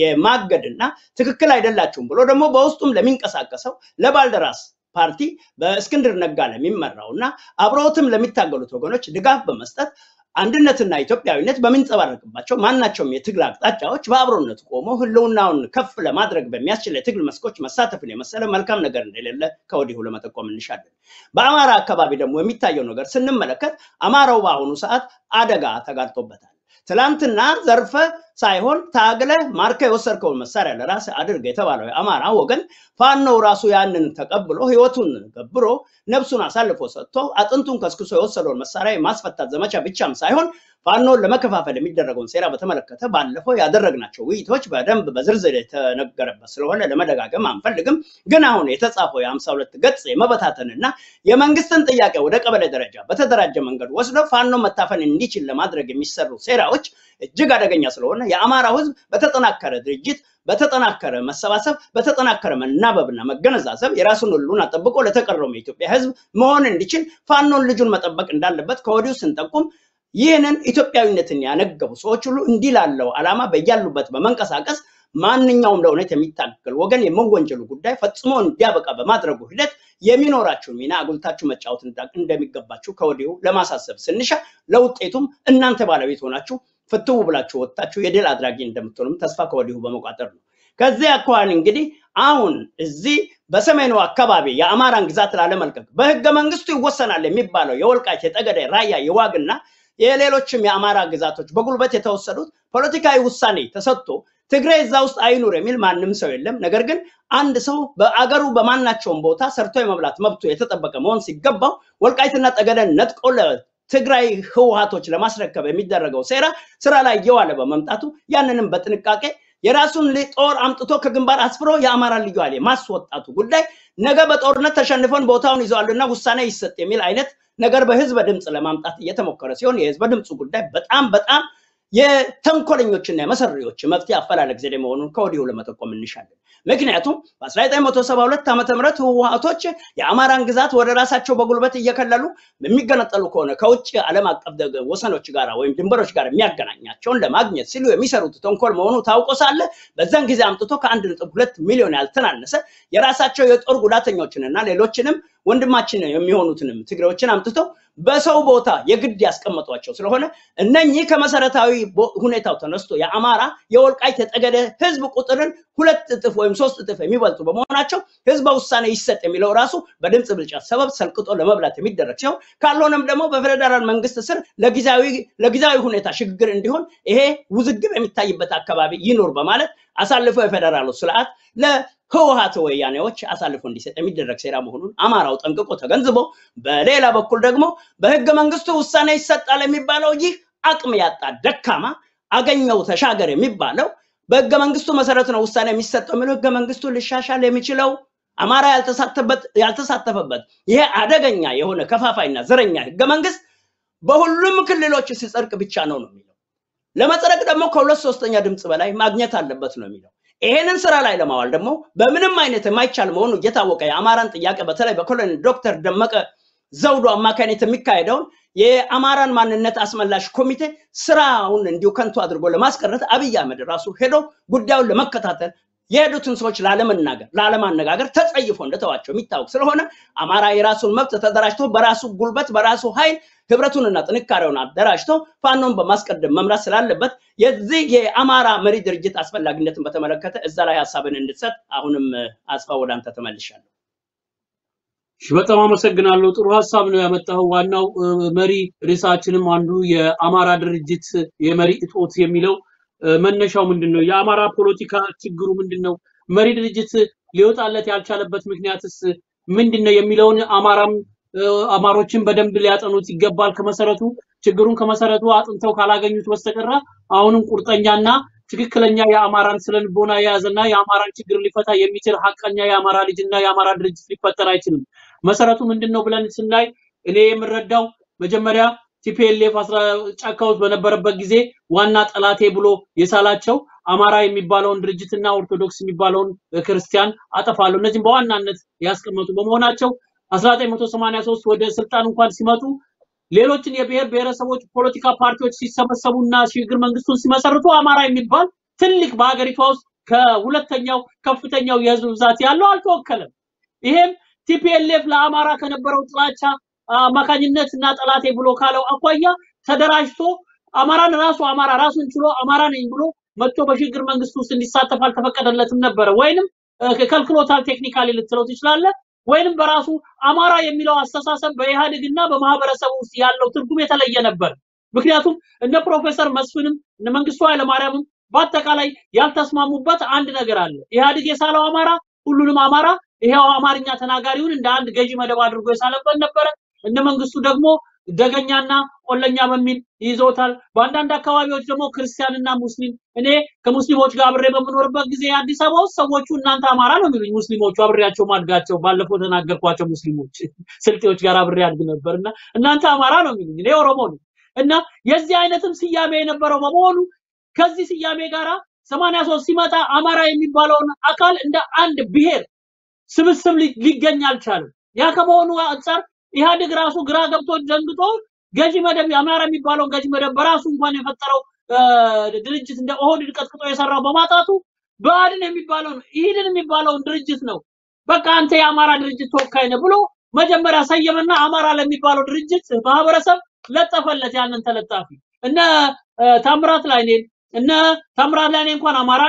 የማገድና ትክክል አይደላችሁም ብሎ ደግሞ በውስጡም ለሚንቀሳቀሰው ለባልደራስ ፓርቲ በእስክንድር ነጋ ለሚመራው እና አብረውትም ለሚታገሉት ወገኖች ድጋፍ በመስጠት አንድነትና ኢትዮጵያዊነት በሚንጸባረቅባቸው ማናቸውም የትግል አቅጣጫዎች በአብሮነት ቆሞ ህልውናውን ከፍ ለማድረግ በሚያስችል የትግል መስኮች መሳተፍን የመሰለ መልካም ነገር እንደሌለ ከወዲሁ ለመጠቆም እንሻለን። በአማራ አካባቢ ደግሞ የሚታየው ነገር ስንመለከት አማራው በአሁኑ ሰዓት አደጋ ተጋርጦበታል። ትላንትና ዘርፈ ሳይሆን ታግለ ማርከ የወሰድከውን መሳሪያ ለራስ አድርግ የተባለው የአማራ ወገን ፋኖው ራሱ ያንን ተቀብሎ ህይወቱን ገብሮ ነፍሱን አሳልፎ ሰጥቶ አጥንቱን ከስክሶ የወሰደውን መሳሪያ የማስፈታት ዘመቻ ብቻም ሳይሆን ፋኖን ለመከፋፈል የሚደረገውን ሴራ በተመለከተ ባለፈው ያደረግናቸው ውይይቶች በደንብ በዝርዝር የተነገረበት ስለሆነ ለመደጋገም አንፈልግም። ግን አሁን የተጻፈው የሀምሳ ሁለት ገጽ የመበታተንና የመንግስትን ጥያቄ ወደ ቀበሌ ደረጃ በተደራጀ መንገድ ወስዶ ፋኖ መታፈን እንዲችል ለማድረግ የሚሰሩ ሴራዎች እጅግ አደገኛ ስለሆነ የአማራው ህዝብ በተጠናከረ ድርጅት በተጠናከረ መሰባሰብ በተጠናከረ መናበብና መገነዛዘብ የራሱን ህልውና ጠብቆ ለተቀረው የኢትዮጵያ ህዝብ መሆን እንዲችል ፋኖን ልጁን መጠበቅ እንዳለበት ከወዲሁ ስንጠቁም ይህንን ኢትዮጵያዊነትን ያነገቡ ሰዎች ሁሉ እንዲህ ላለው ዓላማ በያሉበት በመንቀሳቀስ ማንኛውም ለእውነት የሚታገል ወገን የመወንጀሉ ጉዳይ ፈጽሞ እንዲያበቃ በማድረጉ ሂደት የሚኖራችሁን ሚና አጉልታችሁ መጫወት እንዳ- እንደሚገባችሁ ከወዲሁ ለማሳሰብ ስንሻ ለውጤቱም እናንተ ባለቤት ሆናችሁ ፍትው ብላችሁ ወጥታችሁ የድል አድራጊ እንደምትሆኑም ተስፋ ከወዲሁ በመቋጠር ነው። ከዚህ አኳኋን እንግዲህ አሁን እዚህ በሰሜኑ አካባቢ የአማራን ግዛት ላለመልቀቅ በህገ መንግስቱ ይወሰናል የሚባለው የወልቃይት፣ የጠገዴ፣ ራያ፣ የዋግና የሌሎችም የአማራ ግዛቶች በጉልበት የተወሰዱት ፖለቲካዊ ውሳኔ ተሰጥቶ ትግራይ እዛ ውስጥ አይኑር የሚል ማንም ሰው የለም። ነገር ግን አንድ ሰው በአገሩ በማናቸውም ቦታ ሰርቶ የመብላት መብቱ የተጠበቀ መሆን ሲገባው ወልቃይትና ጠገደን ነጥቆ ለትግራይ ህወሀቶች ለማስረከብ የሚደረገው ሴራ ስራ ላይ እየዋለ በመምጣቱ ያንንም በጥንቃቄ የራሱን ጦር አምጥቶ ከግንባር አስፍሮ የአማራ ልዩ ኃይል ማስወጣቱ ጉዳይ ነገ በጦርነት ተሸንፈን ቦታውን ይዘዋልና ውሳኔ ይሰጥ የሚል አይነት ነገር በህዝበ ድምፅ ለማምጣት እየተሞከረ ሲሆን የህዝበ ድምፁ ጉዳይ በጣም በጣም የተንኮለኞችና የመሰሪዎች መፍትሄ አፈላለግ ዘዴ መሆኑን ከወዲሁ ለመጠቆም እንሻለን። ምክንያቱም በ1972 ዓ ም ህወሀቶች የአማራን ግዛት ወደ ራሳቸው በጉልበት እየከለሉ የሚገነጠሉ ከሆነ ከውጭ ዓለም አቀፍ ወሰኖች ጋር ወይም ድንበሮች ጋር የሚያገናኛቸውን ለማግኘት ሲሉ የሚሰሩት ተንኮል መሆኑ ታውቆ ሳለ በዛን ጊዜ አምጥቶ ከአንድ ነጥብ ሁለት ሚሊዮን ያልተናነሰ የራሳቸው የጦር ጉዳተኞችንና ሌሎችንም ወንድማችን የሚሆኑትንም ትግሬዎችን አምጥተው በሰው ቦታ የግድ ያስቀመጧቸው ስለሆነ እነኚህ ከመሰረታዊ ሁኔታው ተነስቶ የአማራ የወልቃይት የጠገደ ህዝብ ቁጥርን ሁለት እጥፍ ወይም ሶስት እጥፍ የሚበልጡ በመሆናቸው ህዝበ ውሳኔ ይሰጥ የሚለው ራሱ በድምፅ ብልጫ ሰበብ ሰልቅጦ ለመብላት የሚደረግ ሲሆን ካልሆነም ደግሞ በፌዴራል መንግስት ስር ለጊዜያዊ ሁኔታ ሽግግር እንዲሆን ይሄ ውዝግብ የሚታይበት አካባቢ ይኖር በማለት አሳልፎ የፌዴራሉ ስርዓት ለህወሀት ወያኔዎች አሳልፎ እንዲሰጥ የሚደረግ ሴራ መሆኑን አማራው ጠንቅቆ ተገንዝቦ፣ በሌላ በኩል ደግሞ በህገ መንግስቱ ውሳኔ ይሰጣል የሚባለው ይህ አቅም ያጣ ደካማ አገኘው ተሻገር የሚባለው በህገ መንግስቱ መሰረት ነው ውሳኔ የሚሰጠው የሚለው ህገ መንግስቱ ሊሻሻል የሚችለው አማራ ያልተሳተፈበት ይሄ አደገኛ የሆነ ከፋፋይና ዘረኛ ህገ መንግስት በሁሉም ክልሎች ሲጸድቅ ብቻ ነው ነው የሚለው። ለመጽደቅ ደግሞ ከሁለት ሶስተኛ ድምፅ በላይ ማግኘት አለበት ነው የሚለው። ይሄንን ስራ ላይ ለማዋል ደግሞ በምንም አይነት የማይቻል መሆኑ እየታወቀ የአማራን ጥያቄ በተለይ በኮሎኔል ዶክተር ደመቀ ዘውዱ አማካኝነት የሚካሄደውን የአማራን ማንነት አስመላሽ ኮሚቴ ስራውን እንዲሁ ከንቱ አድርጎ ለማስቀረት አብይ አህመድ ራሱ ሄዶ ጉዳዩን ለመከታተል የሄዱትን ሰዎች ላለመናገር ላለማነጋገር ተጸይፎ እንደተዋቸው የሚታወቅ ስለሆነ አማራ የራሱን መብት ተደራጅቶ በራሱ ጉልበት በራሱ ኃይል ህብረቱንና ጥንካሬውን አደራጅቶ ፋኖን በማስቀደም መምራት ስላለበት የዚህ የአማራ መሪ ድርጅት አስፈላጊነትን በተመለከተ እዛ ላይ ሀሳብን እንድትሰጥ አሁንም አስፋ ወደ አንተ ተመልሻለሁ። እሺ፣ በጣም አመሰግናለሁ። ጥሩ ሀሳብ ነው ያመጣው። ዋናው መሪ ርዕሳችንም አንዱ የአማራ ድርጅት የመሪ እጦት የሚለው መነሻው ምንድን ነው? የአማራ ፖለቲካ ችግሩ ምንድን ነው? መሪ ድርጅት ሊወጣለት ያልቻለበት ምክንያትስ ምንድን ነው የሚለውን አማራም አማሮችን በደንብ ሊያጠኑት ይገባል። ከመሰረቱ ችግሩን ከመሰረቱ አጥንተው ካላገኙት በስተቀር አሁንም ቁርጠኛና ትክክለኛ የአማራን ስነልቦና የያዘና የአማራን ችግር ሊፈታ የሚችል ሀቀኛ የአማራ ልጅና የአማራ ድርጅት ሊፈጠር አይችልም። መሰረቱ ምንድን ነው ብለን ስናይ እኔ የምረዳው መጀመሪያ ቲፒኤልኤፍ ጫካ ውስጥ በነበረበት ጊዜ ዋና ጠላቴ ብሎ የሳላቸው አማራ የሚባለውን ድርጅትና ኦርቶዶክስ የሚባለውን ክርስቲያን አጠፋለሁ እነዚህም በዋናነት ያስቀመጡ በመሆናቸው 1983 ወደ ስልጣን እንኳን ሲመጡ ሌሎችን የብሔር ብሔረሰቦች ፖለቲካ ፓርቲዎች ሲሰበሰቡና ሽግግር መንግስቱን ሲመሰርቱ አማራ የሚባል ትልቅ በሀገሪቷ ውስጥ ከሁለተኛው ከፍተኛው የህዝብ ብዛት ያለው አልተወከለም። ይሄም ቲፒኤልኤፍ ለአማራ ከነበረው ጥላቻ አማካኝነት እና ጠላቴ ብሎ ካለው አኳያ ተደራጅቶ አማራን ራሱ አማራ ራሱን ችሎ አማራ ነኝ ብሎ መጥቶ በሽግግር መንግስት ውስጥ እንዲሳተፍ አልተፈቀደለትም ነበረ። ወይንም ከልክሎታል፣ ቴክኒካሊ ልትለው ትችላለህ። ወይንም በራሱ አማራ የሚለው አስተሳሰብ በኢህአዴግና በማህበረሰቡ ውስጥ ያለው ትርጉም የተለየ ነበር። ምክንያቱም እነ ፕሮፌሰር መስፍንም እነ መንግስቱ ኃይለማርያምም በአጠቃላይ ያልተስማሙበት አንድ ነገር አለ። ኢህአዴግ የሳለው አማራ ሁሉንም አማራ ይሄው አማርኛ ተናጋሪውን እንደ አንድ ገዢ መደብ አድርጎ የሳለበት ነበረ። እነ መንግስቱ ደግሞ ደገኛና ቆለኛ በሚል ይዞታል። በአንዳንድ አካባቢዎች ደግሞ ክርስቲያንና ሙስሊም እኔ ከሙስሊሞች ጋር አብሬ በምኖርበት ጊዜ አዲስ አበባ ውስጥ ሰዎቹ እናንተ አማራ ነው የሚሉኝ ሙስሊሞቹ አብሬያቸው ማድጋቸው ባለፈው ተናገርኳቸው ሙስሊሞች ስልጤዎች ጋር አብሬ አድግ ነበር እና እናንተ አማራ ነው የሚሉኝ እኔ ኦሮሞ ነው እና የዚህ አይነትም ስያሜ የነበረው በመሆኑ ከዚህ ስያሜ ጋራ ሰማንያ ሶስት ሲመጣ አማራ የሚባለውን አካል እንደ አንድ ብሔር ስብስብ ሊገኝ አልቻለም። ያ ከመሆኑ አንጻር ኢህአዴግ ራሱ ግራ ገብቶ ደንግጦ ገዢ መደብ የአማራ የሚባለውን ገዢ መደብ በራሱ እንኳን የፈጠረው ድርጅት እንደ ኦህዴድ ቀጥቅጦ የሰራው በማጣቱ ብአዴን የሚባለውን ኢህዴን የሚባለውን ድርጅት ነው በቃ አንተ የአማራ ድርጅት ተወካይ ነህ ብሎ መጀመሪያ ሰየመና አማራ ለሚባለው ድርጅት ማህበረሰብ ለጠፈለት ያንን ተለጣፊ እነ ታምራት ላይኔን እነ ታምራት ላይኔ እንኳን አማራ ነው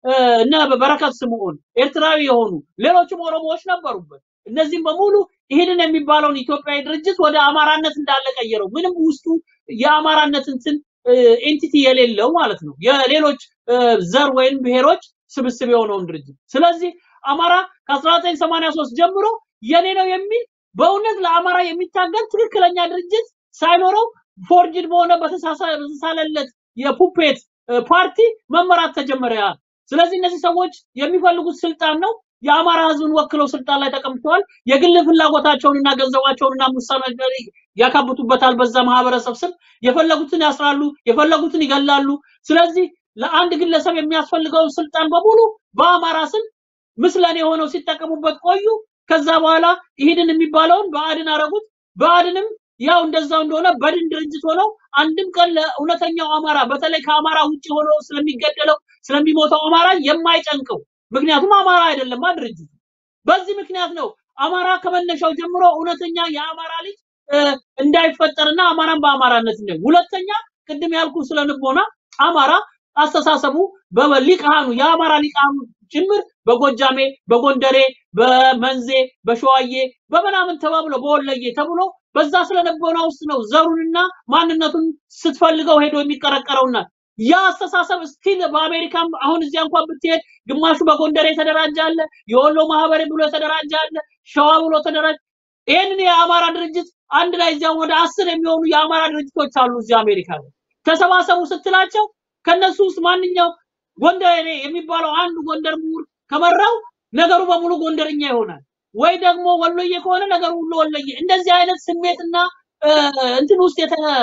እነ በረከት ስምዖን ኤርትራዊ የሆኑ ሌሎችም ኦሮሞዎች ነበሩበት። እነዚህም በሙሉ ይህንን የሚባለውን ኢትዮጵያዊ ድርጅት ወደ አማራነት እንዳለ ቀየረው። ምንም ውስጡ የአማራነት እንትን ኤንቲቲ የሌለው ማለት ነው። የሌሎች ዘር ወይም ብሔሮች ስብስብ የሆነውን ድርጅት። ስለዚህ አማራ ከ1983 ጀምሮ የኔ ነው የሚል በእውነት ለአማራ የሚታገል ትክክለኛ ድርጅት ሳይኖረው ፎርጅድ በሆነ በተሳለለት የፑፔት ፓርቲ መመራት ተጀመረ። ስለዚህ እነዚህ ሰዎች የሚፈልጉት ስልጣን ነው። የአማራ ህዝብን ወክለው ስልጣን ላይ ተቀምጠዋል። የግል ፍላጎታቸውንና ገንዘባቸውንና ሙሳና ያካብቱበታል። በዛ ማህበረሰብ ስም የፈለጉትን ያስራሉ፣ የፈለጉትን ይገላሉ። ስለዚህ ለአንድ ግለሰብ የሚያስፈልገውን ስልጣን በሙሉ በአማራ ስም ምስለኔ ሆነው ሲጠቀሙበት ቆዩ። ከዛ በኋላ ይሄንን የሚባለውን በአድን አረጉት። በአድንም ያው እንደዛው እንደሆነ በድን ድርጅት ሆነው አንድም ቀን ለእውነተኛው አማራ በተለይ ከአማራ ውጭ ሆኖ ስለሚገደለው ስለሚሞተው አማራ የማይጨንቀው ምክንያቱም አማራ አይደለማ ድርጅቱ። በዚህ ምክንያት ነው አማራ ከመነሻው ጀምሮ እውነተኛ የአማራ ልጅ እንዳይፈጠርና አማራን በአማራነት ነው። ሁለተኛ ቅድም ያልኩ ስለ ንቦና አማራ አስተሳሰቡ በሊቃኑ የአማራ ሊቃኑ ጭምር በጎጃሜ፣ በጎንደሬ፣ በመንዜ፣ በሸዋዬ፣ በምናምን ተባብሎ በወለዬ ተብሎ በዛ ስለነበና ውስጥ ነው ዘሩንና ማንነቱን ስትፈልገው ሄዶ የሚቀረቀረውና ያ አስተሳሰብ ስቲል በአሜሪካም አሁን እዚያ እንኳን ብትሄድ ግማሹ በጎንደር የተደራጀ አለ፣ የወሎ ማህበር ብሎ የተደራጀ አለ፣ ሸዋ ብሎ ተደራጀ። ይህንን የአማራ ድርጅት አንድ ላይ እዚያ ወደ አስር የሚሆኑ የአማራ ድርጅቶች አሉ እዚያ አሜሪካ ላይ ተሰባሰቡ ስትላቸው ከነሱ ውስጥ ማንኛው ጎንደር የሚባለው አንዱ ጎንደር ምሁር ከመራው ነገሩ በሙሉ ጎንደርኛ ይሆናል። ወይ ደግሞ ወሎዬ ከሆነ ነገሩ ሁሉ ወሎዬ። እንደዚህ አይነት ስሜትና እንትን ውስጥ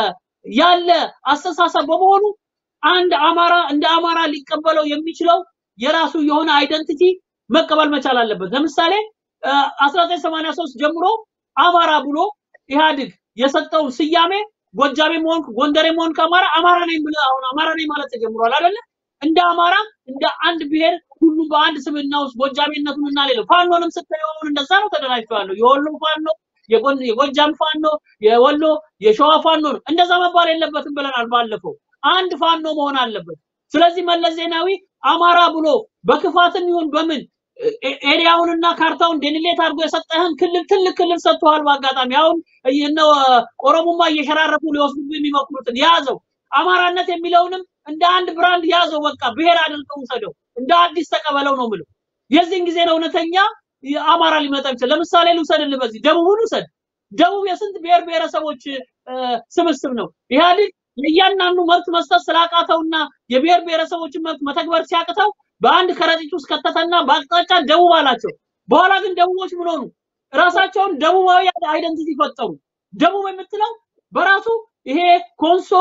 ያለ አስተሳሰብ በመሆኑ አንድ አማራ እንደ አማራ ሊቀበለው የሚችለው የራሱ የሆነ አይደንቲቲ መቀበል መቻል አለበት። ለምሳሌ 1983 ጀምሮ አማራ ብሎ ኢህአዴግ የሰጠውን ስያሜ ጎጃሜ መሆን ጎንደሬ መሆን ከአማራ አማራ ነኝ ብለህ አሁን አማራ ነኝ ማለት ተጀምሯል አይደለ? እንደ አማራ እንደ አንድ ብሔር ሁሉ በአንድ ስብዕና ውስጥ ጎጃሜነቱን እና ሌለው ፋኖንም ስታየው አሁን እንደዛ ነው ተደራጅተዋል። የወሎ ፋኖ፣ የጎጃም ፋኖ፣ የወሎ የሸዋ ፋኖ ነው። እንደዛ መባል የለበትም ብለናል ባለፈው። አንድ ፋኖ መሆን አለበት። ስለዚህ መለስ ዜናዊ አማራ ብሎ በክፋትም ይሁን በምን ኤሪያውንና ካርታውን ዴኒሌት አድርጎ የሰጠህን ክልል ትልቅ ክልል ሰጥተዋል። በአጋጣሚ አሁን እነ ኦሮሞማ እየሸራረፉ ሊወስዱ የሚሞክሩትን ያዘው። አማራነት የሚለውንም እንደ አንድ ብራንድ ያዘው። በቃ ብሔር አድርገው ውሰደው፣ እንደ አዲስ ተቀበለው ነው ምለው። የዚህን ጊዜ ነው እውነተኛ አማራ ሊመጣ ይችላል። ለምሳሌ ልውሰድልህ፣ በዚህ ደቡብን ውሰድ። ደቡብ የስንት ብሔር ብሔረሰቦች ስብስብ ነው። ኢህአዴግ ለእያንዳንዱ መብት መስጠት ስላቃተውና የብሔር ብሔረሰቦችን መብት መተግበር ሲያቅተው በአንድ ከረጢት ውስጥ ከተተና በአቅጣጫ ደቡብ አላቸው። በኋላ ግን ደቡቦች ምን ሆኑ? ራሳቸውን ደቡባዊ አይደንቲቲ ፈጠሩ። ደቡብ የምትለው በራሱ ይሄ ኮንሶ፣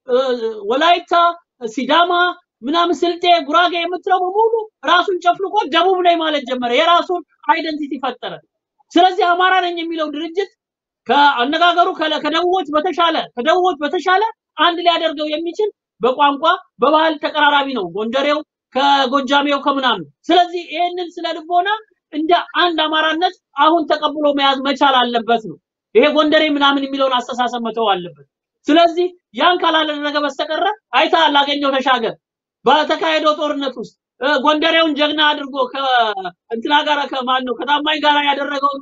ወላይታ፣ ሲዳማ ምናምን ስልጤ፣ ጉራጌ የምትለው በሙሉ ራሱን ጨፍልቆ ደቡብ ላይ ማለት ጀመረ። የራሱን አይደንቲቲ ፈጠረ። ስለዚህ አማራ ነኝ የሚለው ድርጅት ከአነጋገሩ ከደቡቦች በተሻለ ከደቡቦች በተሻለ አንድ ሊያደርገው የሚችል በቋንቋ በባህል ተቀራራቢ ነው ጎንደሬው ከጎጃሜው ከምናምን። ስለዚህ ይህንን ስለ ልቦና እንደ አንድ አማራነት አሁን ተቀብሎ መያዝ መቻል አለበት ነው። ይሄ ጎንደሬ ምናምን የሚለውን አስተሳሰብ መተው አለበት። ስለዚህ ያን ካላደረገ በስተቀረ አይተሃል፣ አገኘው ተሻገር በተካሄደው ጦርነት ውስጥ ጎንደሬውን ጀግና አድርጎ ከእንትና ጋር ከማን ነው ከታማኝ ጋር ያደረገውን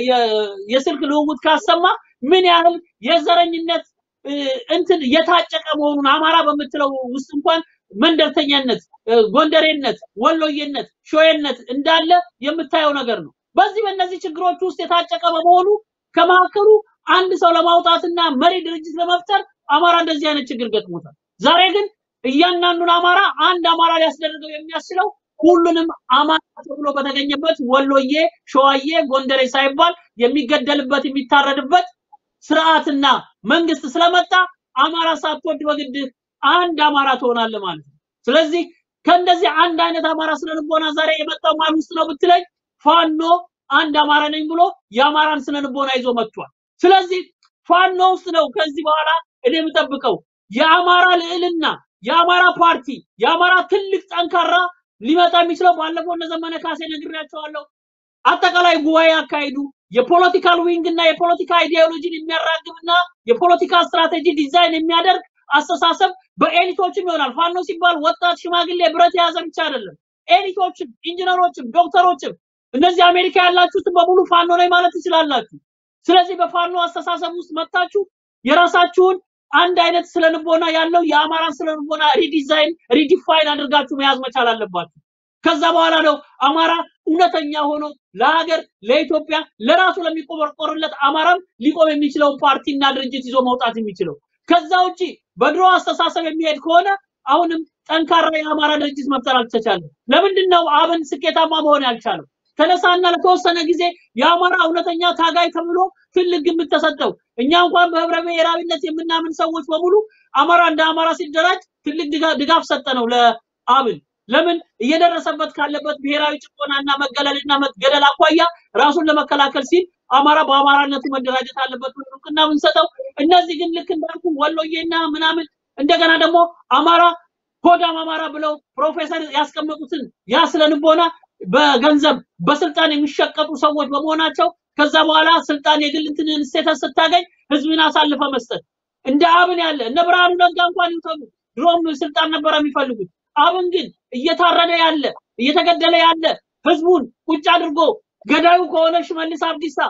የስልክ ልውውጥ ካሰማ ምን ያህል የዘረኝነት እንትን የታጨቀ መሆኑን አማራ በምትለው ውስጥ እንኳን መንደርተኛነት፣ ጎንደሬነት፣ ወሎዬነት፣ ሾዬነት እንዳለ የምታየው ነገር ነው። በዚህ በእነዚህ ችግሮች ውስጥ የታጨቀ በመሆኑ ከመካከሉ አንድ ሰው ለማውጣትና መሪ ድርጅት ለመፍጠር አማራ እንደዚህ አይነት ችግር ገጥሞታል። ዛሬ ግን እያንዳንዱን አማራ አንድ አማራ ሊያስደርገው የሚያስችለው ሁሉንም አማራ ተብሎ በተገኘበት ወሎዬ፣ ሸዋዬ፣ ጎንደሬ ሳይባል የሚገደልበት የሚታረድበት ስርዓትና መንግስት ስለመጣ አማራ ሳትወድ በግድ አንድ አማራ ትሆናለህ ማለት ነው። ስለዚህ ከእንደዚህ አንድ አይነት አማራ ስነ ልቦና ዛሬ የመጣው ማን ውስጥ ነው ብትለኝ ፋኖ አንድ አማራ ነኝ ብሎ የአማራን ስነ ልቦና ይዞ መጥቷል። ስለዚህ ፋኖ ውስጥ ነው ከዚህ በኋላ እኔ የምጠብቀው የአማራ ልዕልና፣ የአማራ ፓርቲ፣ የአማራ ትልቅ ጠንካራ ሊመጣ የሚችለው ባለፈው እነ ዘመነ ካሴ ነግሬያቸዋለሁ። አጠቃላይ ጉባኤ አካሂዱ። የፖለቲካል ዊንግ እና የፖለቲካ አይዲዮሎጂን የሚያራግብና የፖለቲካ ስትራቴጂ ዲዛይን የሚያደርግ አስተሳሰብ በኤሊቶችም ይሆናል። ፋኖ ሲባል ወጣት፣ ሽማግሌ፣ ብረት የያዘ ብቻ አይደለም። ኤሊቶችም፣ ኢንጂነሮችም፣ ዶክተሮችም እነዚህ አሜሪካ ያላችሁትን በሙሉ ፋኖ ነኝ ማለት ትችላላችሁ። ስለዚህ በፋኖ አስተሳሰብ ውስጥ መጥታችሁ የራሳችሁን አንድ አይነት ስለልቦና ያለው የአማራን ስለልቦና ሪዲዛይን ሪዲፋይን አድርጋችሁ መያዝ መቻል አለባችሁ። ከዛ በኋላ ነው አማራ እውነተኛ ሆኖ ለሀገር፣ ለኢትዮጵያ፣ ለራሱ ለሚቆረቆርለት አማራም ሊቆም የሚችለውን ፓርቲና ድርጅት ይዞ መውጣት የሚችለው። ከዛ ውጪ በድሮ አስተሳሰብ የሚሄድ ከሆነ አሁንም ጠንካራ የአማራ ድርጅት መፍጠር አልተቻለም። ለምንድን ነው አብን ስኬታማ መሆን ያልቻለው? ተነሳና ለተወሰነ ጊዜ የአማራ እውነተኛ ታጋይ ተብሎ ትልቅ ግምት ተሰጠው። እኛ እንኳን በህብረ ብሔራዊነት የምናምን ሰዎች በሙሉ አማራ እንደ አማራ ሲደራጅ ትልቅ ድጋ- ድጋፍ ሰጠ ነው ለአብን። ለምን እየደረሰበት ካለበት ብሔራዊ ጭቆናና መገለልና መገደል አኳያ ራሱን ለመከላከል ሲል አማራ በአማራነቱ መደራጀት አለበት ብለን እውቅና ብንሰጠው፣ እነዚህ ግን ልክ እንዳልኩ ወሎዬና ምናምን እንደገና ደግሞ አማራ ሆዳም አማራ ብለው ፕሮፌሰር ያስቀመጡትን ያ ስነ ልቦና በገንዘብ በስልጣን የሚሸቀጡ ሰዎች በመሆናቸው ከዛ በኋላ ስልጣን የግል እንትንን ስቴተስ ስታገኝ ህዝብን አሳልፈ መስጠት እንደ አብን ያለ እነ ብርሃኑ ነጋ እንኳን ይውሰዱ ድሮም ስልጣን ነበረ የሚፈልጉት። አብን ግን እየታረደ ያለ እየተገደለ ያለ ህዝቡን ቁጭ አድርጎ ገዳዩ ከሆነ ሽመልስ አብዲሳ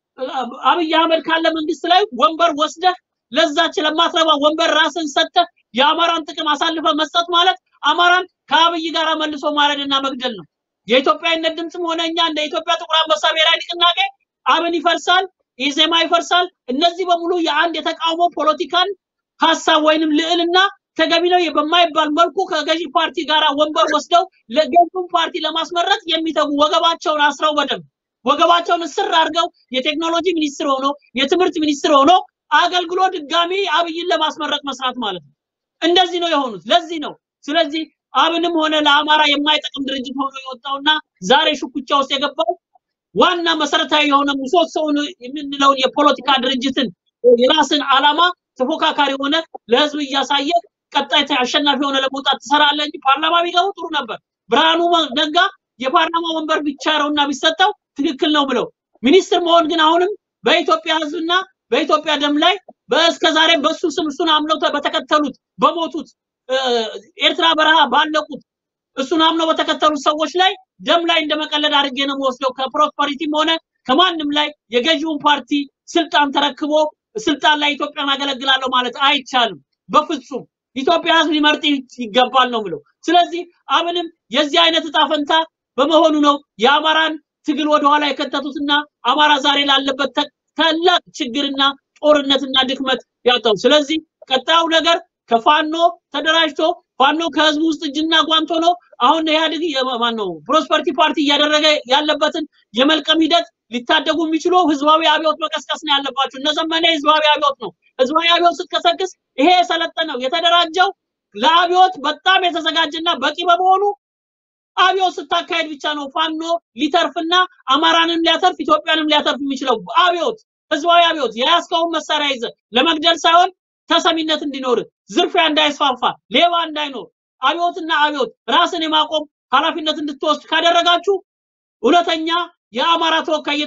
አብይ አህመድ ካለ መንግስት ላይ ወንበር ወስደህ ለዛች ለማትረባ ወንበር ራስን ሰጥተህ የአማራን ጥቅም አሳልፈ መስጠት ማለት አማራን ከአብይ ጋር መልሶ ማረድና መግደል ነው። የኢትዮጵያዊነት ድምፅም ሆነ እኛ እንደ ኢትዮጵያ ጥቁር አንበሳ ብሔራዊ ንቅናቄ አብን ይፈርሳል፣ ኢዜማ ይፈርሳል። እነዚህ በሙሉ የአንድ የተቃውሞ ፖለቲካን ሀሳብ ወይንም ልዕልና ተገቢ ነው በማይባል መልኩ ከገዢ ፓርቲ ጋር ወንበር ወስደው ለገዢውን ፓርቲ ለማስመረጥ የሚተጉ ወገባቸውን አስረው በደንብ ወገባቸውን እስር አድርገው የቴክኖሎጂ ሚኒስትር ሆኖ የትምህርት ሚኒስትር ሆኖ አገልግሎ ድጋሚ አብይን ለማስመረጥ መስራት ማለት ነው። እንደዚህ ነው የሆኑት። ለዚህ ነው ስለዚህ አብንም ሆነ ለአማራ የማይጠቅም ድርጅት ሆኖ የወጣውና ዛሬ ሽኩቻ ውስጥ የገባው ዋና መሰረታዊ የሆነ ምሰሶውን የምንለውን የፖለቲካ ድርጅትን የራስን ዓላማ ተፎካካሪ ሆነ ለህዝብ እያሳየ ቀጣይ አሸናፊ ሆነ ለመውጣት ትሰራለህ እንጂ ፓርላማ ቢገቡ ጥሩ ነበር። ብርሃኑ ነጋ የፓርላማ ወንበር ቢቻረውና ቢሰጠው ትክክል ነው ብለው ሚኒስትር መሆን ግን አሁንም በኢትዮጵያ ህዝብና በኢትዮጵያ ደም ላይ በእስከ ዛሬ በሱ ስም እሱን አምነው በተከተሉት በሞቱት ኤርትራ በረሃ ባለቁት እሱን አምነው በተከተሉት ሰዎች ላይ ደም ላይ እንደመቀለድ አድርጌ ነው የምወስደው። ከፕሮስፐሪቲም ሆነ ከማንም ላይ የገዢውን ፓርቲ ስልጣን ተረክቦ ስልጣን ላይ ኢትዮጵያን አገለግላለሁ ማለት አይቻልም በፍጹም። ኢትዮጵያ ህዝብ ሊመርጥ ይገባል ነው ብለው። ስለዚህ አብንም የዚህ አይነት እጣ ፈንታ በመሆኑ ነው የአማራን ትግል ወደኋላ የከተቱትና አማራ ዛሬ ላለበት ታላቅ ችግርና ጦርነትና ድክመት ያጣው። ስለዚህ ቀጣዩ ነገር ከፋኖ ተደራጅቶ ፋኖ ከህዝቡ ውስጥ እጅና ጓንት ሆኖ አሁን ኢህአዴግ ማን ነው ፕሮስፐሪቲ ፓርቲ እያደረገ ያለበትን የመልቀም ሂደት ሊታደጉ የሚችሉ ህዝባዊ አብዮት መቀስቀስ ነው ያለባቸው። እነ ዘመነ ህዝባዊ አብዮት ነው። ህዝባዊ አብዮት ስትቀሰቅስ ይሄ የሰለጠነው የተደራጀው ለአብዮት በጣም የተዘጋጀና በቂ በመሆኑ አብዮት ስታካሄድ ብቻ ነው ፋኖ ሊተርፍና አማራንም ሊያተርፍ ኢትዮጵያንም ሊያተርፍ የሚችለው አብዮት ህዝባዊ አብዮት የያዝከውን መሳሪያ ይዘ ለመግደል ሳይሆን ተሰሚነት እንዲኖር ዝርፊያ እንዳይስፋፋ ሌባ እንዳይኖር አብዮትና አብዮት ራስን የማቆም ኃላፊነት እንድትወስድ ካደረጋችሁ እውነተኛ የአማራ ተወካይ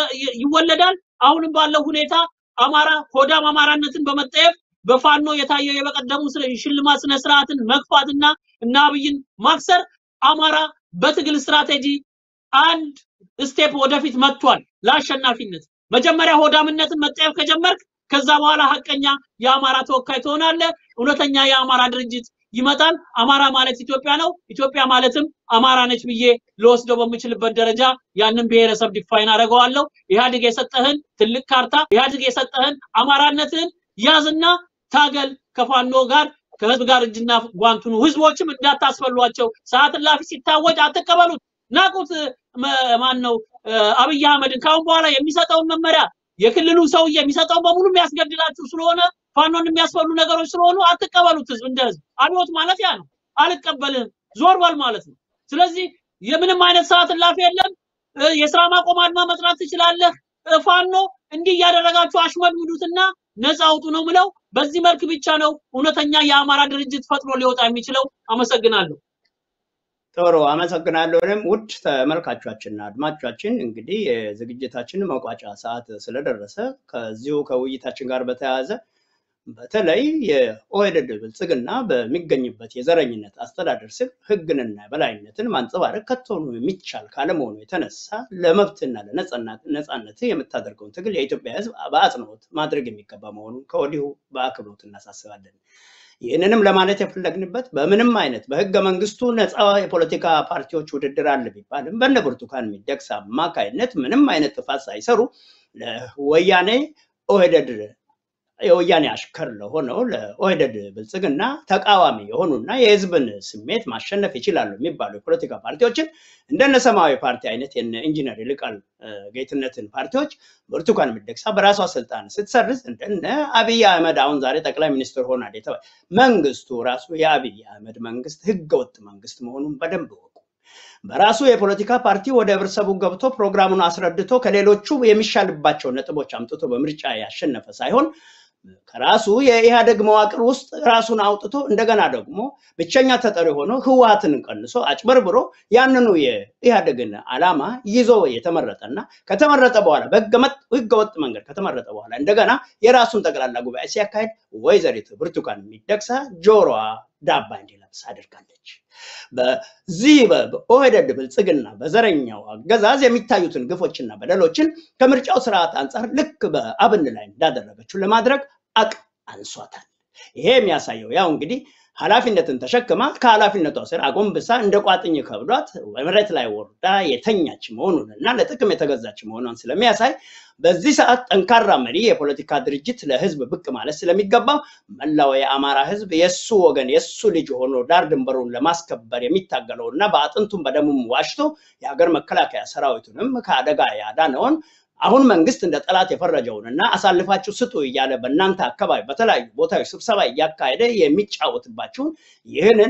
ይወለዳል። አሁንም ባለው ሁኔታ አማራ ሆዳም አማራነትን በመጠየፍ በፋኖ የታየው የበቀደሙ ሽልማት ስነ ስርዓትን መግፋትና እና አብይን ማክሰር አማራ በትግል ስትራቴጂ አንድ ስቴፕ ወደፊት መጥቷል ለአሸናፊነት። መጀመሪያ ሆዳምነትን መጠየፍ ከጀመርክ ከዛ በኋላ ሀቀኛ የአማራ ተወካይ ትሆናለህ። እውነተኛ የአማራ ድርጅት ይመጣል። አማራ ማለት ኢትዮጵያ ነው፣ ኢትዮጵያ ማለትም አማራ ነች ብዬ ልወስደው በምችልበት ደረጃ ያንን ብሔረሰብ ዲፋይን አደርገዋለሁ። ኢህአዴግ የሰጠህን ትልቅ ካርታ፣ ኢህአዴግ የሰጠህን አማራነትህን ያዝና ታገል ከፋኖ ጋር ከህዝብ ጋር እጅና ጓንቱኑ ህዝቦችም እንዳታስፈሏቸው። ሰዓት እላፊ ሲታወጅ አትቀበሉት። ናቁት። ማን ነው አብይ አህመድን ካሁን በኋላ የሚሰጠውን መመሪያ የክልሉ ሰውዬ የሚሰጠውን በሙሉ የሚያስገድላችሁ ስለሆነ ፋኖን የሚያስፈሉ ነገሮች ስለሆኑ አትቀበሉት። ህዝብ እንደ ህዝብ አብዮት ማለት ያ ነው። አልቀበልህም ዞር በል ማለት ነው። ስለዚህ የምንም አይነት ሰዓት እላፊ የለም። የስራ ማቆም አድማ መጥራት ትችላለህ። ፋኖ እንዲህ እያደረጋችሁ አሽመድምዱትና ነፃ አውጡ ነው ምለው። በዚህ መልክ ብቻ ነው እውነተኛ የአማራ ድርጅት ፈጥኖ ሊወጣ የሚችለው። አመሰግናለሁ። ጥሩ አመሰግናለሁ። እኔም ውድ ተመልካቾቻችንና አድማጮቻችን እንግዲህ የዝግጅታችን መቋጫ ሰዓት ስለደረሰ ከዚሁ ከውይይታችን ጋር በተያያዘ በተለይ የኦህዴድ ብልጽግና በሚገኝበት የዘረኝነት አስተዳደር ስር ህግንና በላይነትን ማንጸባረቅ ከቶኑ የሚቻል ካለመሆኑ የተነሳ ለመብትና ለነጻነት የምታደርገውን ትግል የኢትዮጵያ ህዝብ በአጽንኦት ማድረግ የሚገባ መሆኑን ከወዲሁ በአክብሮት እናሳስባለን። ይህንንም ለማለት የፈለግንበት በምንም አይነት በህገ መንግስቱ ነፃ የፖለቲካ ፓርቲዎች ውድድር አለ ቢባልም በነ ብርቱካን ሚደቅሳ አማካይነት ምንም አይነት ጥፋት ሳይሰሩ ለወያኔ ኦህዴድ የወያኔ አሽከር ለሆነው ለኦህዴድ ብልጽግና ተቃዋሚ የሆኑና የህዝብን ስሜት ማሸነፍ ይችላሉ የሚባሉ የፖለቲካ ፓርቲዎችን እንደነ ሰማያዊ ፓርቲ አይነት የነ ኢንጂነር ይልቃል ጌትነትን ፓርቲዎች ብርቱካን ሚደቅሳ በራሷ ስልጣን ስትሰርዝ እንደነ አብይ አህመድ አሁን ዛሬ ጠቅላይ ሚኒስትር ሆናል የተባለ መንግስቱ ራሱ የአብይ አህመድ መንግስት ህገወጥ መንግስት መሆኑን በደንብ ወቁ። በራሱ የፖለቲካ ፓርቲ ወደ ህብረተሰቡ ገብቶ ፕሮግራሙን አስረድቶ ከሌሎቹ የሚሻልባቸው ነጥቦች አምጥቶ በምርጫ ያሸነፈ ሳይሆን ከራሱ የኢህአደግ መዋቅር ውስጥ ራሱን አውጥቶ እንደገና ደግሞ ብቸኛ ተጠሪ ሆኖ ህወሀትን ቀንሶ አጭበርብሮ ያንኑ የኢህአደግን ዓላማ ይዞ የተመረጠና ከተመረጠ በኋላ በህገወጥ መንገድ ከተመረጠ በኋላ እንደገና የራሱን ጠቅላላ ጉባኤ ሲያካሄድ ወይዘሪት ብርቱካን ሚደቅሳ ጆሮዋ ዳባ እንዲለብስ አድርጋለች። በዚህ በኦህዴድ ብልጽግና በዘረኛው አገዛዝ የሚታዩትን ግፎችና በደሎችን ከምርጫው ስርዓት አንጻር ልክ በአብን ላይ እንዳደረገችው ለማድረግ አቅም አንሷታል። ይሄ የሚያሳየው ያው እንግዲህ ኃላፊነትን ተሸክማ ከኃላፊነቷ ስር አጎንብሳ እንደ ቋጥኝ ከብዷት መሬት ላይ ወርዳ የተኛች መሆኑን እና ለጥቅም የተገዛች መሆኗን ስለሚያሳይ በዚህ ሰዓት ጠንካራ መሪ የፖለቲካ ድርጅት ለህዝብ ብቅ ማለት ስለሚገባው መላው የአማራ ህዝብ የእሱ ወገን የእሱ ልጅ ሆኖ ዳር ድንበሩን ለማስከበር የሚታገለው እና በአጥንቱም በደሙም ዋሽቶ የሀገር መከላከያ ሰራዊቱንም ከአደጋ ያዳነውን አሁን መንግስት እንደ ጠላት የፈረጀውን እና አሳልፋችሁ ስጡ እያለ በእናንተ አካባቢ በተለያዩ ቦታዎች ስብሰባ እያካሄደ የሚጫወትባችሁን ይህንን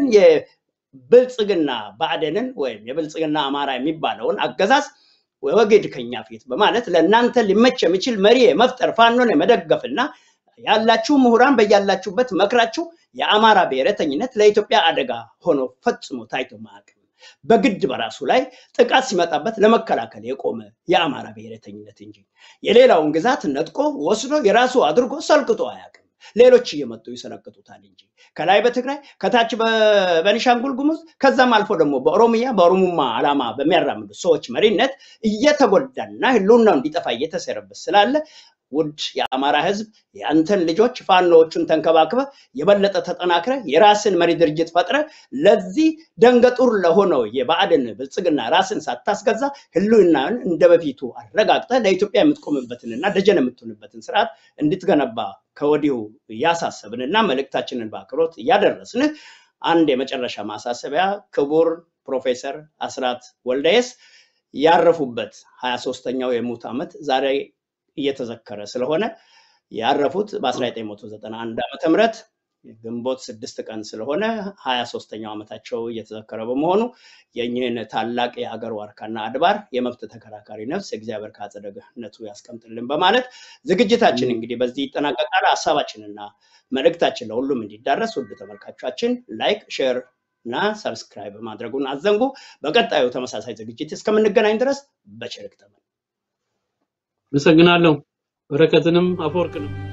የብልጽግና ብአዴንን ወይም የብልጽግና አማራ የሚባለውን አገዛዝ ወግድ ከኛ ፊት በማለት ለእናንተ ሊመች የሚችል መሪ የመፍጠር ፋኖን የመደገፍና ያላችሁ ምሁራን በያላችሁበት መክራችሁ የአማራ ብሔረተኝነት ለኢትዮጵያ አደጋ ሆኖ ፈጽሞ ታይቶ ማያውቅም። በግድ በራሱ ላይ ጥቃት ሲመጣበት ለመከላከል የቆመ የአማራ ብሔረተኝነት እንጂ የሌላውን ግዛት ነጥቆ ወስዶ የራሱ አድርጎ ሰልቅጦ አያውቅም። ሌሎች እየመጡ ይሰለቅጡታል እንጂ ከላይ በትግራይ ከታች በቤኒሻንጉል ጉሙዝ ከዛም አልፎ ደግሞ በኦሮሚያ በኦሮሙማ ዓላማ በሚያራምዱ ሰዎች መሪነት እየተጎዳና ህልውናው እንዲጠፋ እየተሰረበት ስላለ ውድ የአማራ ህዝብ የአንተን ልጆች ፋኖዎቹን ተንከባክበ የበለጠ ተጠናክረ የራስን መሪ ድርጅት ፈጥረ ለዚህ ደንገጡር ለሆነው የብአዴን ብልጽግና ራስን ሳታስገዛ ህልውናን እንደ በፊቱ አረጋግጠ ለኢትዮጵያ የምትቆምበትንና ደጀን የምትሆንበትን ስርዓት እንድትገነባ ከወዲሁ እያሳሰብንና መልእክታችንን በአክብሮት እያደረስንህ አንድ የመጨረሻ ማሳሰቢያ ክቡር ፕሮፌሰር አስራት ወልደየስ ያረፉበት ሀያ ሶስተኛው የሙት ዓመት ዛሬ እየተዘከረ ስለሆነ ያረፉት በ1991 ዓመተ ምህረት ግንቦት ስድስት ቀን ስለሆነ ሀያ ሶስተኛው ዓመታቸው እየተዘከረ በመሆኑ የእኚህን ታላቅ የሀገር ዋርካና አድባር የመብት ተከራካሪ ነፍስ እግዚአብሔር ከአጸደ ገነቱ ያስቀምጥልን በማለት ዝግጅታችን እንግዲህ በዚህ ይጠናቀቃል። ሀሳባችንና መልእክታችን ለሁሉም እንዲዳረስ ውድ ተመልካቾቻችን ላይክ፣ ሼር እና ሰብስክራይብ ማድረጉን አዘንጉ። በቀጣዩ ተመሳሳይ ዝግጅት እስከምንገናኝ ድረስ በቸር ይግጠመን። አመሰግናለሁ። በረከትንም አፈወርቅንም